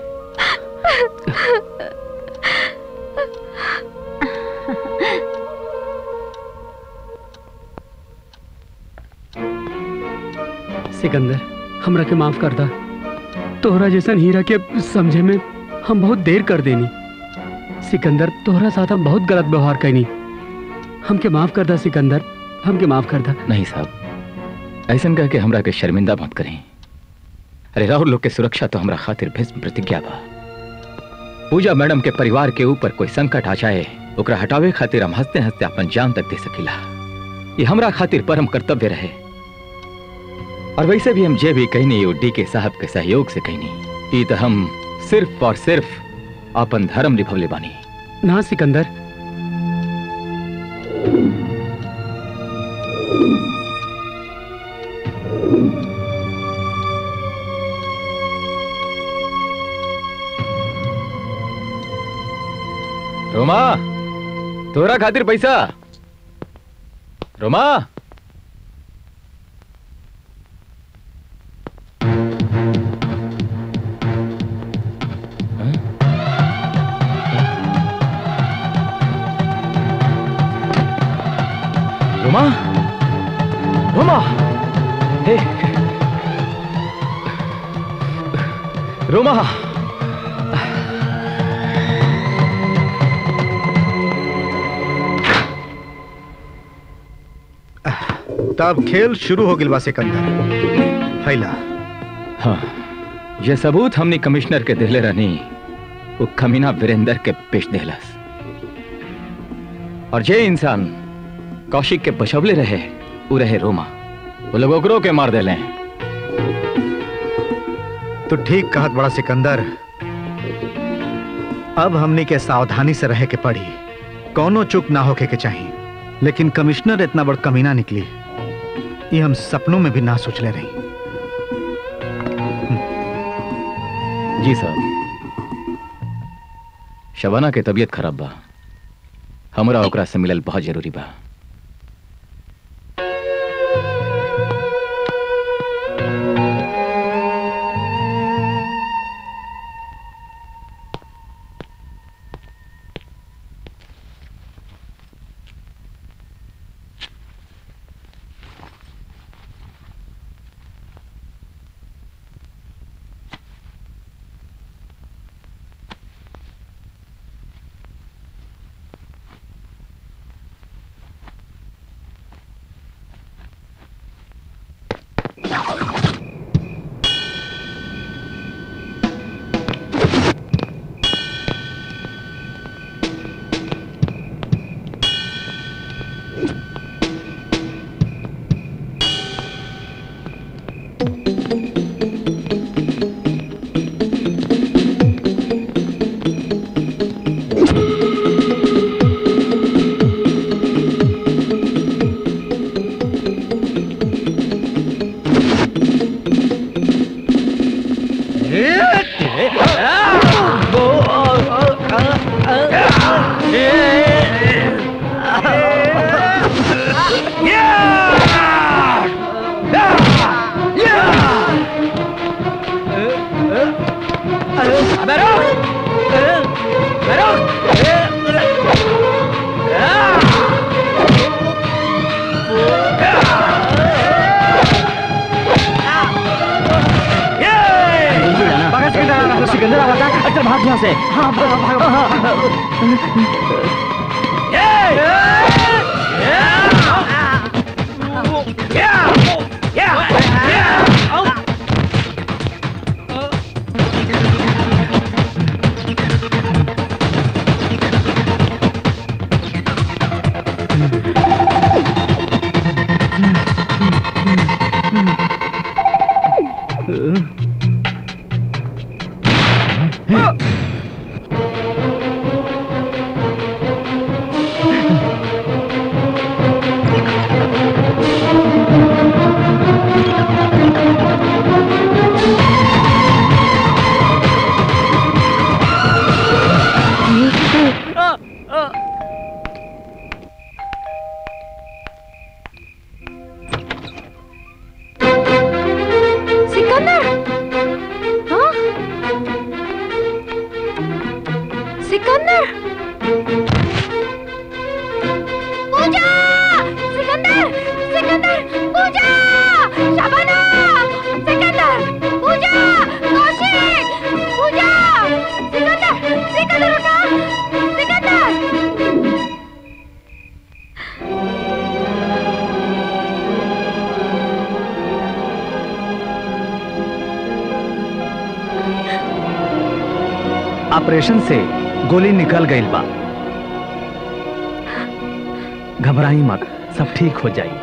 सिकंदर हमरा के माफ कर दा तोहरा जैसन हीरा के समझे में हम बहुत देर कर देनी सिकंदर तोहरा साथ हम बहुत गलत व्यवहार कैनी हमके माफ कर दा सिकंदर हमके माफ कर दा नहीं साहब ऐसन कह के हमरा के शर्मिंदा मत करें अरे राहुल लोग के सुरक्षा तो हमरा खातिर भीष्म प्रतिज्ञा बा पूजा मैडम के परिवार के ऊपर कोई संकट आ जाए ओकरा हटावे खातिर हम हंसते हंसते अपन जान तक दे सकीला ये हमरा खातिर परम कर्तव्य रहे और वैसे भी हम जे भी कहनी वो डी के साहब के सहयोग से कहनी ई तो हम सिर्फ और सिर्फ अपन धर्म निभवले बानी ना सिकंदर रोमा तोरा खातिर पैसा रोमा रोमा रोमा हे रोमा तब खेल शुरू हो गिल बा सिकंदर फैला हाँ ये सबूत हमने कमिश्नर के दिले रहनी वो कमीना वीरेंद्र के पेश देहलस और जे इंसान कौशिक के बचवले रहे वो रहे रोमा वो लोग ओकरो के मार देले तो ठीक कहत बड़ा सिकंदर अब हमनी के सावधानी से रहे के पड़ी कौनो चुक ना होके के चाहिए लेकिन कमिश्नर इतना बड़ कमीना निकली ये हम सपनों में भी ना सोचले रही जी साहब शबाना के तबीयत खराब बा हमरा ओकरा से मिलल बहुत जरूरी बा सिकंदर आ रहा था अच्छा भाग यहाँ से हाँ भाग भाग भाग सिकंदर हाँ सिकंदर पूजा सिकंदर सिकंदर पूजा शबाना सिकंदर पूजा कौशिक पूजा सिकंदर सिकंदर उठा सिकंदर ऑपरेशन से गोली निकल गई बा घबराई मत सब ठीक हो जाई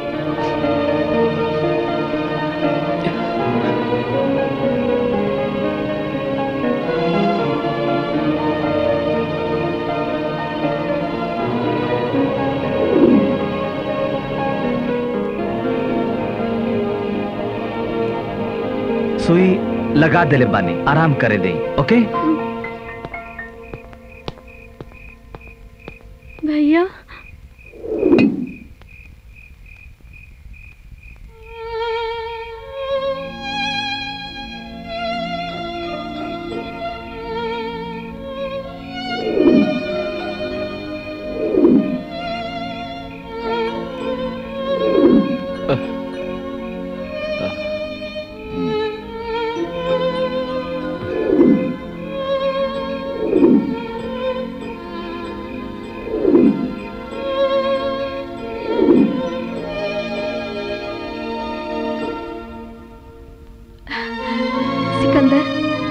सुई लगा देले बानी आराम करे दे ओके भैया सिकंदर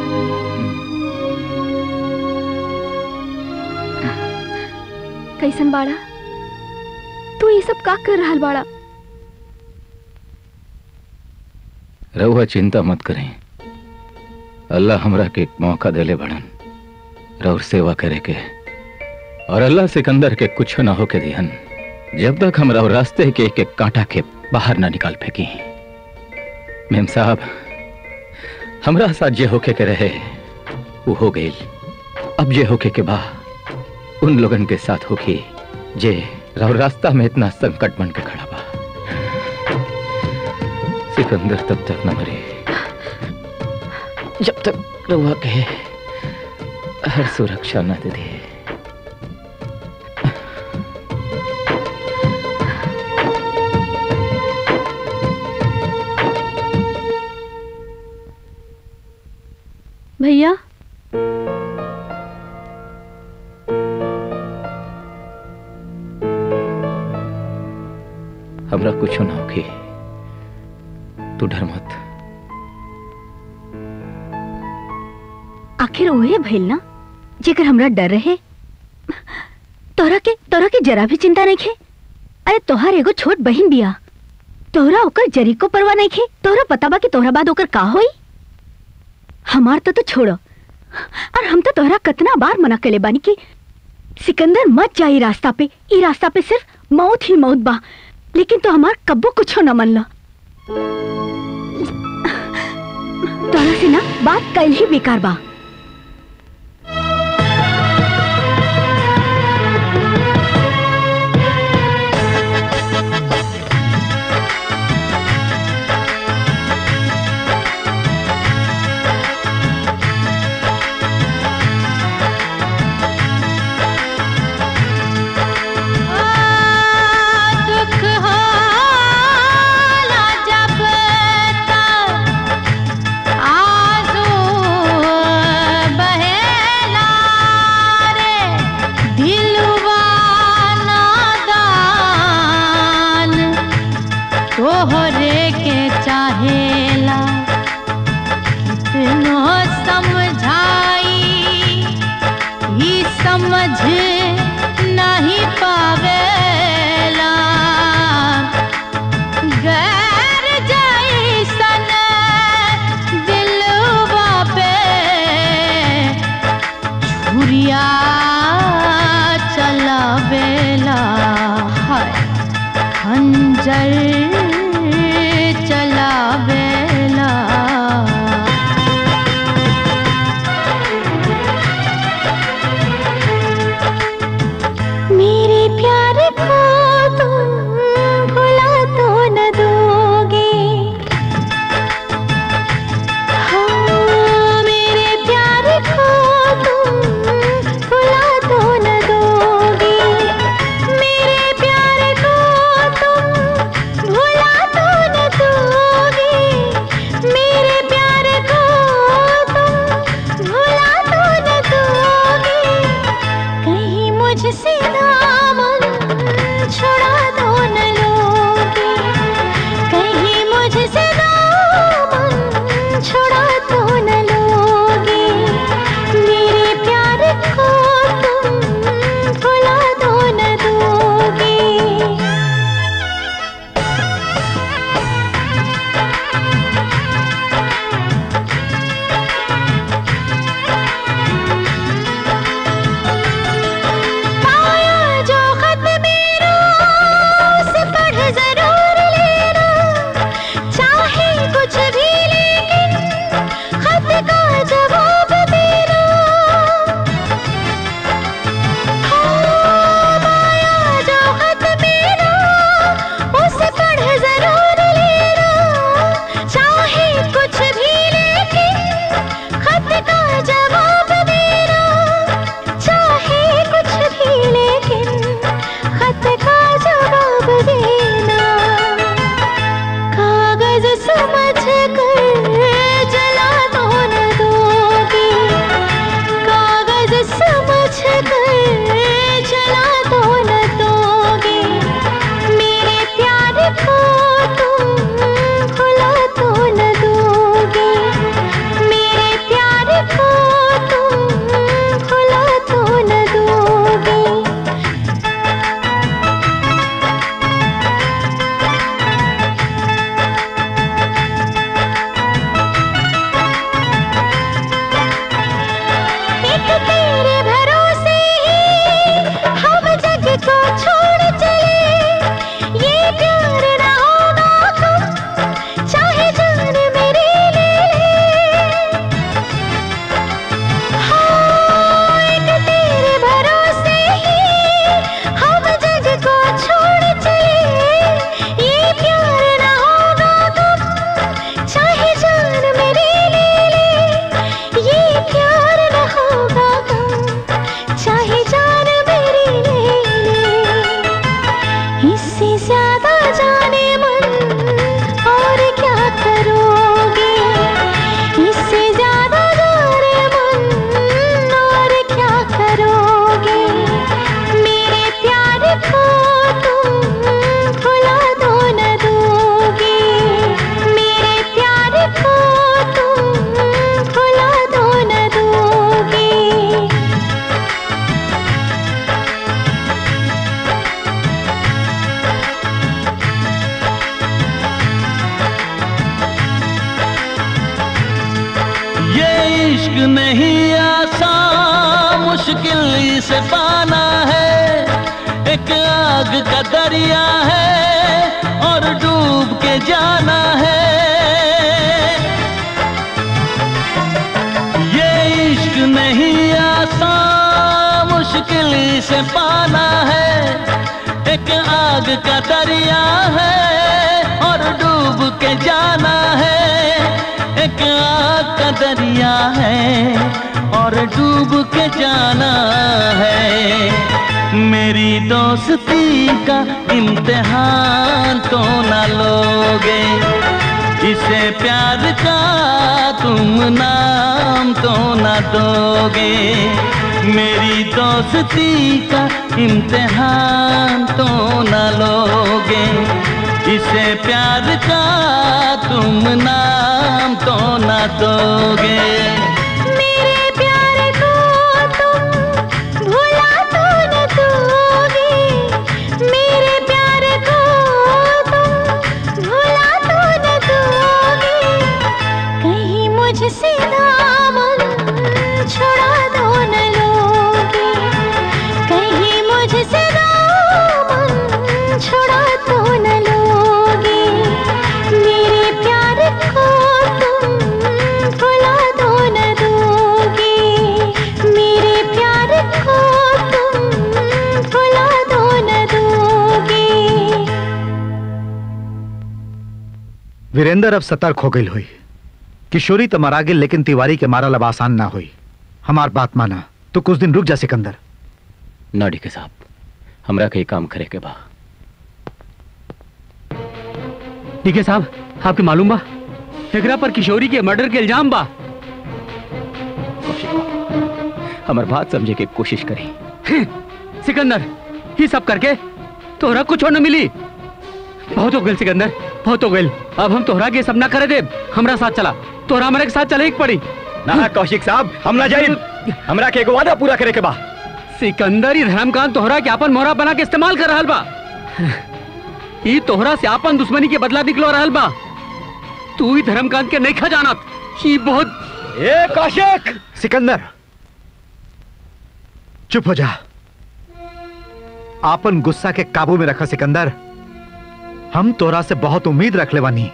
कैसन बाड़ा तू ये सब का कर रहल बाड़ा रहुआ चिंता मत करें अल्लाह हमरा के एक मौका देले बड़न रउर सेवा करे के और अल्लाह सिकंदर के कुछ ना होके दिहन जब तक हमरा और रास्ते के एक एक कांटा के बाहर ना निकाल फेंकी मेम साहब हमरा साथ जे होके के रहे वो हो गई अब जे होके के बा उन लोगन के साथ होके जे राव रास्ता में इतना संकट बन के खड़ा बा सिकंदर तब तक न मरे जब तक रउआ के हर सुरक्षा न दे दे भैया हमरा कुछ ना होके तू डर मत आखिर ओहे भइल ना जेकर हमरा डर रहे तोरा के तोरा के जरा भी चिंता नहीं खे अरे तोहार एगो छोट बहन बिया तोरा ओकर जरी को परवाह नहीं खे तोरा पता बा कि तोहरा बाद ओकर का होई हमार तो तो छोड़ो और हम तो तोहरा कितना बार मना कले बानी कि सिकंदर मत जा ई रास्ता पे ई रास्ता पे सिर्फ मौत ही मौत बा लेकिन तो हमार कब्बो कुछो न मन ला तोरा से ना बात कल ही बेकार बा दुख होला जब तक आंसू ये इश्क नहीं आसान मुश्किल इसे पाना है एक आग का दरिया है और डूब के जाना है ये इश्क नहीं आसान मुश्किल इसे पाना है एक आग का दरिया है और डूब के जाना है एक आग का दरिया है और डूब के जाना है मेरी दोस्ती का इम्तिहान तो ना लोगे इसे प्यार का तुम नाम तो ना दोगे मेरी दोस्ती का इम्तिहान तो ना लोगे इसे प्यार का तुम नाम तो ना दोगे मेरे प्यार को तुम भुला तो न दोगे मेरे प्यार को तुम भुला तो न दोगे कहीं मुझसे दामन छुड़ा दो न लोगे कहीं मुझसे दामन छुड़ा तो न लोगे मेरे प्यार को तुम भुला दो न दोगे मेरे प्यार को तुम भुला दो न दोगे वीरेंद्र अब सतर्क हो गई हुई किशोरी तो मरा गेल लेकिन तिवारी के मारल अब आसान ना हुई हमार बात माना तो कुछ दिन रुक जा सिकंदर ना डीके साहब हमरा के काम करे के बा ठीक है साहब आपके मालूम बा एकरा पर किशोरी के मर्डर के इल्जाम बा हमार बात समझे के कोशिश करी सिकंदर ये सब करके तोहरा कुछ न मिली बहुत हो गल सिकंदर बहुत हो गल अब हम तोहरा के सब ना करे दे हमरा साथ चला तोहरा हमारे के साथ चले एक पड़ी ना कौशिक साहब हम ना जाए हमरा के एगो वादा पूरा करे के बा सिकंदर ही धर्मकांत तोहरा के अपन मोहरा बना के इस्तेमाल कर रहल बा ई तोहरा से अपन दुश्मनी के बदला निकलो रहल बा तू ही धर्मकांत के नहीं खा जानत ई बहुत ए कौशिक सिकंदर चुप हो जा आपन गुस्सा के काबू में रखा सिकंदर हम तोरा से बहुत उम्मीद रख ले बानी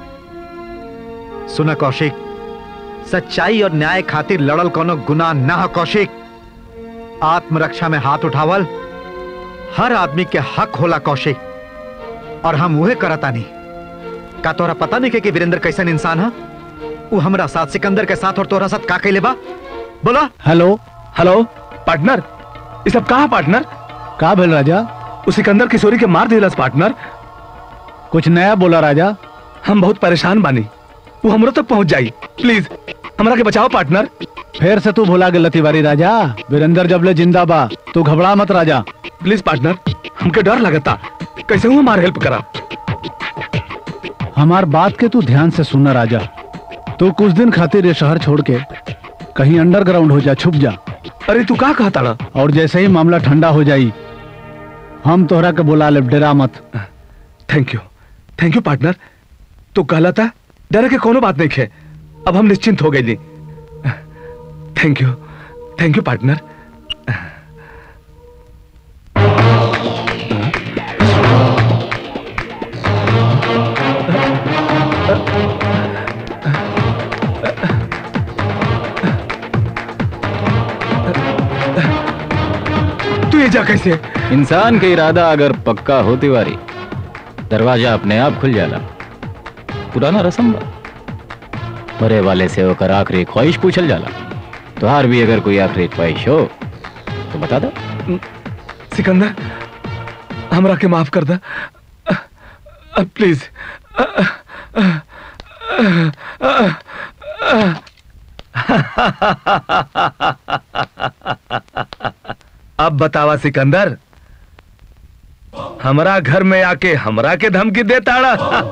सुना कौशिक सच्चाई और न्याय खातिर लड़ल कोनो गुनाह ना हो कौशिक आत्मरक्षा में हाथ उठावल हर आदमी के हक होला कौशिक और हम उहे करतानी का तोरा पता नहीं के कि वीरेंद्र कैसन इंसान है वो हमरा साथ सिकंदर के साथ और तोरा साथ का कैले बा बोला हेलो हेलो पार्टनर ये सब कहा पार्टनर का भेल राजा उस सिकंदर किशोरी के मार दिलस पार्टनर कुछ नया बोला राजा हम बहुत परेशान बानी वो हमरो तक पहुंच जाई प्लीज हमरा के बचाओ पार्टनर फिर से तू भुला गेल तिवारी राजा वीरेंद्र जबले जिंदा बा तू घबरा मत राजा प्लीज पार्टनर हमके डर लगता कैसे हूँ हमार हेल्प करा हमार बात के तू ध्यान से सुनना राजा तू कुछ दिन खातिर ये शहर छोड़ के कहीं अंडरग्राउंड हो जा छुप जा अरे तू का कहता ना और जैसे ही मामला ठंडा हो जाई हम तोहरा के बुला ले डरा मत thank you thank you partner तू कहला था डर के कोनो बात नहीं है अब हम निश्चिंत हो गए thank you thank you partner तू ये जा कैसे इंसान का इरादा अगर पक्का हो तिवारी दरवाजा अपने आप खुल जाला पुराना रस्म बा मरे वाले से होकर आखिरी ख्वाहिश पूछल जाला तुहार भी अगर कोई आखिरी ख्वाहिश हो तो बता दो सिकंदर हमरा के माफ कर दा प्लीज अब बतावा सिकंदर हमरा घर में आके हमरा के धमकी देताड़ा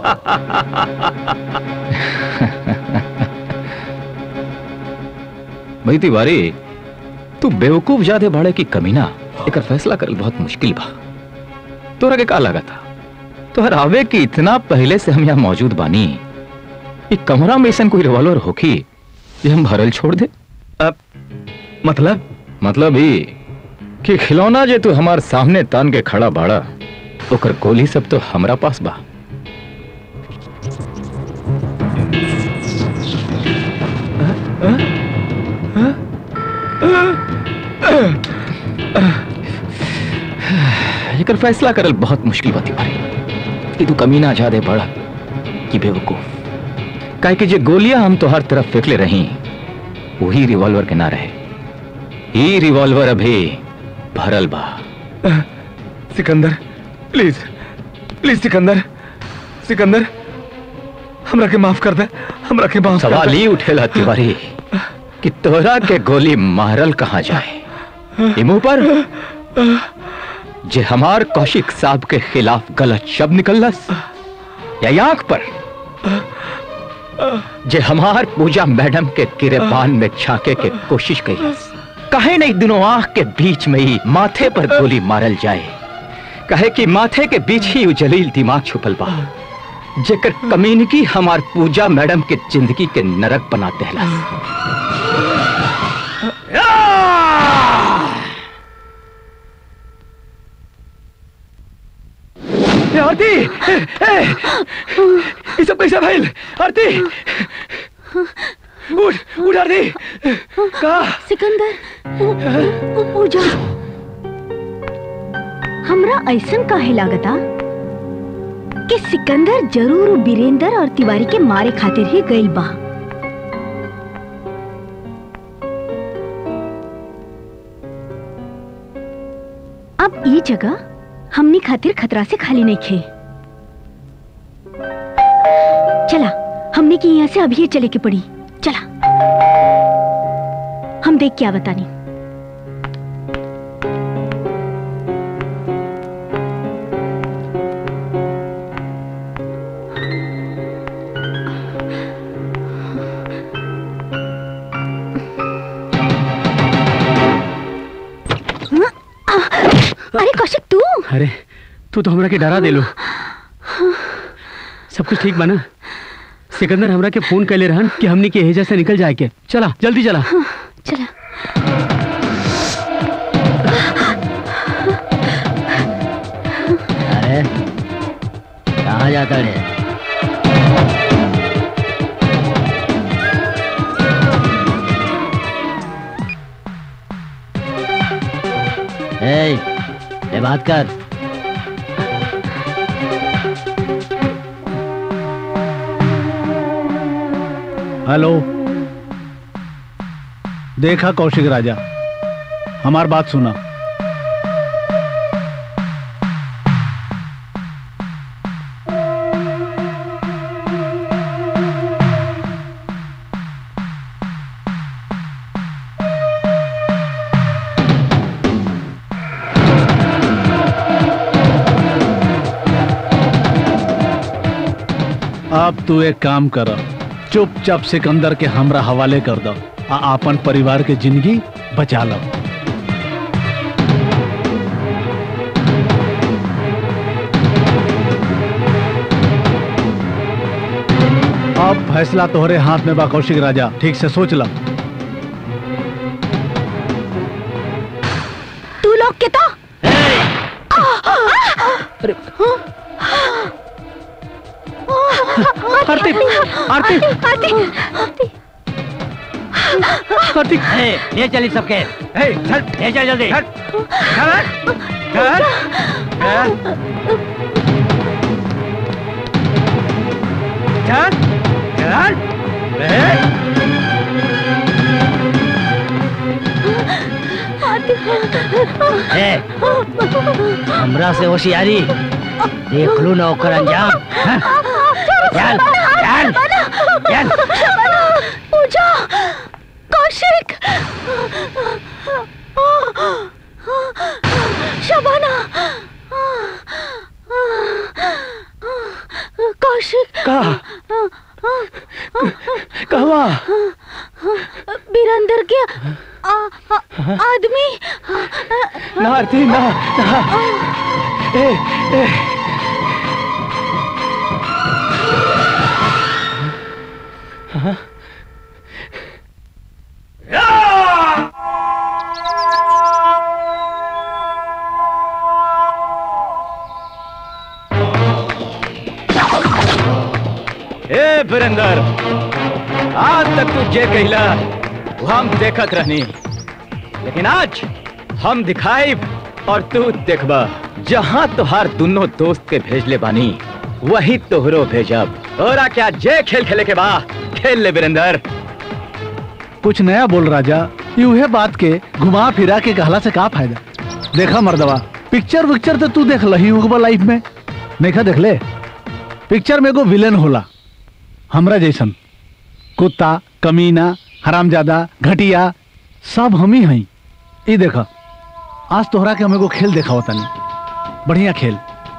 भाई तिवारी तू बेवकूफ ज्यादा भाड़े की कमीना एक फैसला करल बहुत मुश्किल बा तोरा के का लगा था तोहर आवे की इतना पहले से हम यहाँ मौजूद बानी ये कमरा में ऐसा कोई रिवॉल्वर होखी ये हम भरल छोड़ दे अब मतलब मतलब ही कि खिलौना जे तू हमार सामने तान के खड़ा बाड़ा ओकर गोली सब तो हमरा पास बा एकर फैसला करल बहुत मुश्किल बाती भाई कि तू कमीना ज्यादा बड़ा कि बेवकूफ काहे कि जे गोलियां हम तो हर तरफ फेंकले रही वही रिवॉल्वर के ना रहे ही रिवॉल्वर अभी भरल बा सिकंदर प्लीज प्लीज सिकंदर सिकंदर हमरा के माफ कर दे हमरा के माफ कर सवाल दे। ही उठेला तिवारी कि तोरा के गोली मारल कहाँ जाए ई मुंह पर जे हमार कौशिक साहब के खिलाफ गलत शब्द निकलस या आंख पर जे हमार पूजा मैडम के गिरेबान में झाके के कोशिश कईलस कहे नहीं दोनों आंख के बीच में ही माथे पर गोली मारल जाए कहे कि माथे के बीच ही उ जलील दिमाग छुपल बा जेकर कम्युनिटी हमार पूजा मैडम के जिंदगी के नरक बना देहलस ए, आरती ए, ए, ये सब कैसा भइल आरती उठ उठ आरती का सिकंदर पूजा हमरा ऐसन काहे लागता कि सिकंदर जरूर उ बीरेंद्र और तिवारी के मारे खातिर ही गइल बा अब ई जगह हमनी खातिर खतरा से खाली नहीं खे चला हमने की यहाँ से अभी ही चले के पड़ी चला हम देख क्या बतानी अरे कौशिक तू अरे तू तो हमरा के डरा देलो सब कुछ ठीक बना सिकंदर हमरा के फोन कैले रहन कि हमनी के एजा से निकल जाए के चला जल्दी चला चला अरे कहाँ जाता रे ए, ये बात कर हेलो देखा कौशिक राजा हमार बात सुना अब तू एक काम कर चुपचाप सिकंदर के हमरा हवाले कर दो आ अपन परिवार के जिंदगी बचा लो अब फैसला तोहरे हाथ में बा कौशिक राजा ठीक से सोच ला तू लोग के तो आरती आरती आरती आरती ले चली सबके चल ले चल जल्दी चल चल ए, हमरा से होशियारी देख लू ना ओकर अंजाम हाँ? चल चल चल पूजा कौशिक शबाना कौशिक का कहवा बीरंदर के आ, आ, आदमी ना आरती ना ना ए ए वीरेंद्र आज तक तू जे कहला वो हम देखत रहनी लेकिन आज हम दिखाई और तू देखबा जहां तुहार दोनों दोस्त के भेजले बानी वही तोहरो भेजब तोरा क्या जे खेल खेले के बा खेल ले वीरेंद्र कुछ नया बोल राजा यूहे बात के घुमा फिरा के कहला से का फायदा देखा मर्दवा पिक्चर विक्चर तो तू देख लही होगा लाइफ में देखा देख ले पिक्चर में एगो विलेन होला हमरा जैसन कुत्ता कमीना हरामजादा घटिया सब हम ही हई ई देखा आज तोहरा के हम एगो खेल देखा होता नहीं बढ़िया खेल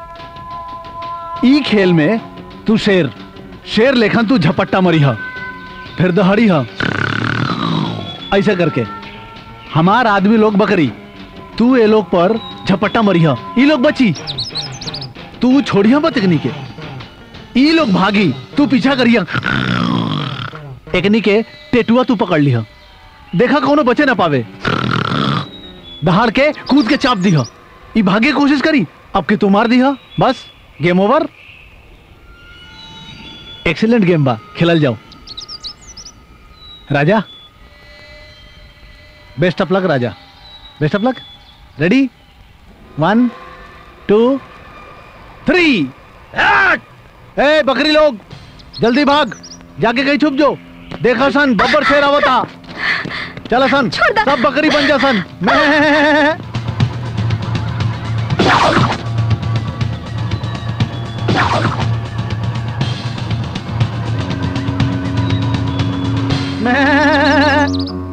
ई खेल में तू शेर शेर लेखन तू झपट्टा मरी ह फिर दहड़ी ह ऐसा करके हमार आदमी लोग बकरी तू ये लोग पर झपट्टा मरी ह ई लोग बची तू छोड़िया मत एकनी के ई लोग भागी तू पीछा करिया एकनी के टेटुआ तू पकड़ लिया देखा कौनो बचे ना पावे दहाड़ के कूद के चाप दिया ई भागे की कोशिश करी अब के तू मार दिया बस गेम ओवर एक्सीलेंट गेम बा खेलल जाओ राजा बेस्ट ऑफ लक राजा best of luck ready one two three ए बकरी लोग जल्दी भाग जाके कहीं छुप जो देखा सन बब्बर शेर आवता चला सन सब बकरी बन जा सन मैं मैं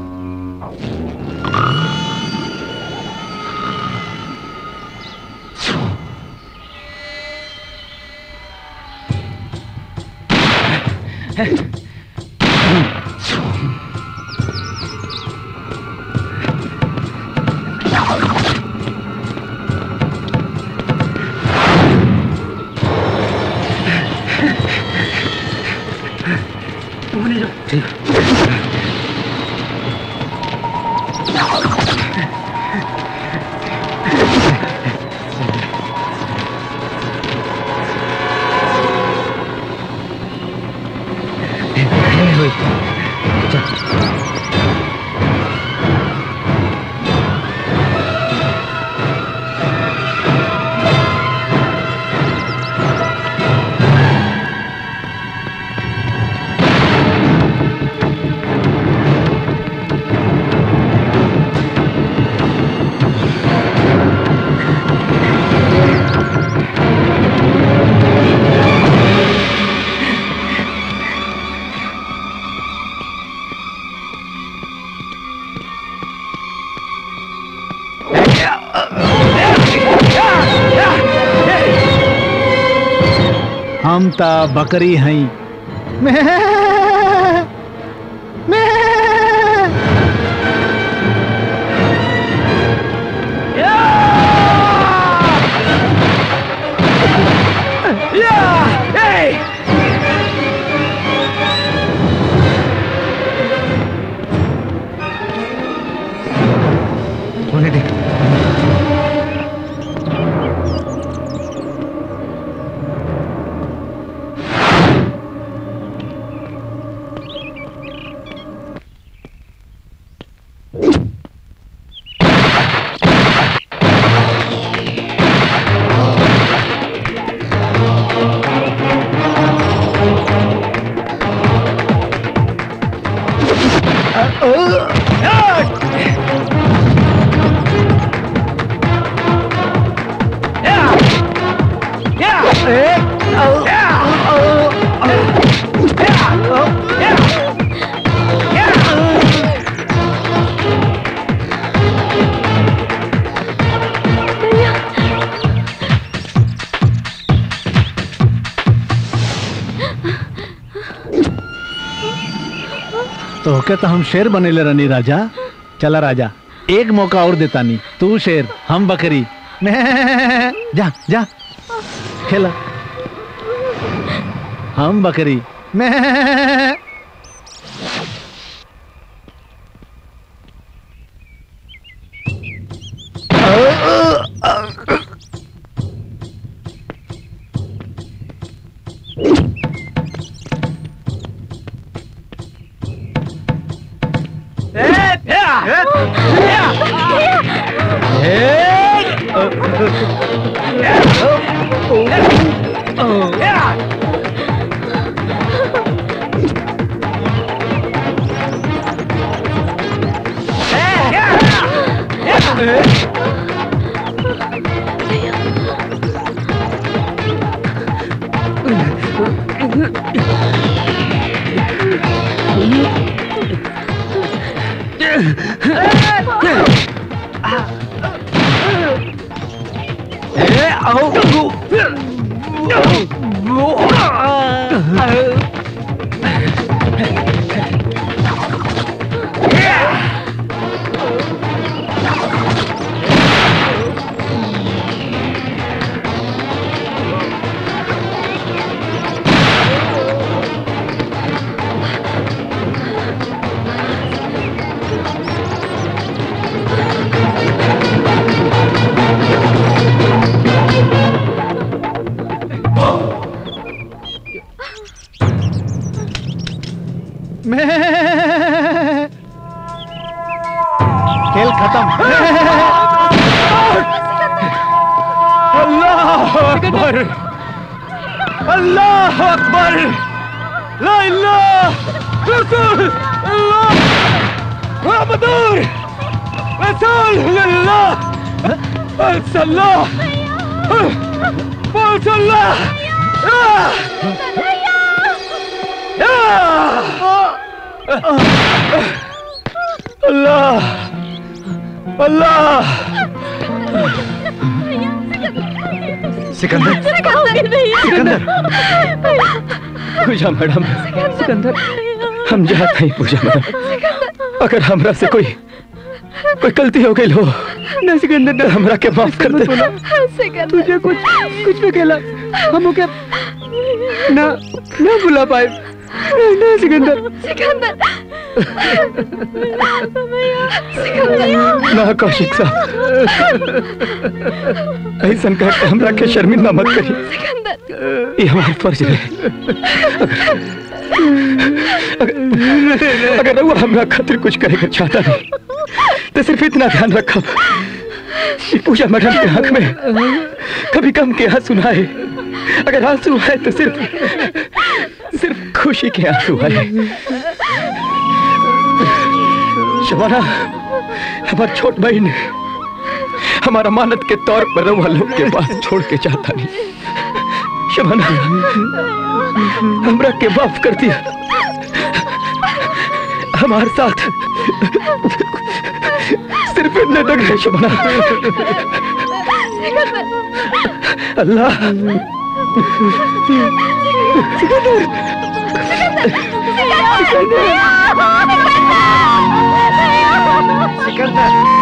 हम ता बकरी हई मैं मैं होने दे तो होके तो हम शेर बनेले रहनी राजा चला राजा एक मौका और देता नहीं तू शेर हम बकरी मैं जा जा खेला हम बकरी मैं खेल खत्म अल्लाह अकबर अल्लाह अकबर ला इलाह रसूल अल्लाह मुहम्मदुर रसूल अल्लाह सल्लल्लाह सल्लल्लाह अल्लाह अल्लाह सिकंदर सिकंदर पूजा मैडम सिकंदर हम जाते हैं पूजा मैडम अगर हमरा से कोई कोई गलती हो गई हो न सिकंदर ने हमरा के माफ कर दे तुझे कुछ कुछ भी खेला हम क्या ना ना बुला पाए ना सिकंदर सिकंदर ना कौशिक साहब ऐसा कह के हमरा के शर्मिंदा मत करी ये हमारा फर्ज है अगर अगर वो हमरा खातिर कुछ करेगा चाहता नहीं तो सिर्फ इतना ध्यान रखा कि पूजा मैडम के आंख में कभी कम के आंसू ना आए अगर आंसू है तो सिर्फ सिर्फ खुशी के आंसू आए शबाना हमार छोट बहन हमारा मानत के तौर पर रवा लोग के पास छोड़ के चाहता नहीं शबाना हमरा के माफ कर दिया हमारे साथ सिर्फ इतने तक है शबाना अल्लाह सिकंदर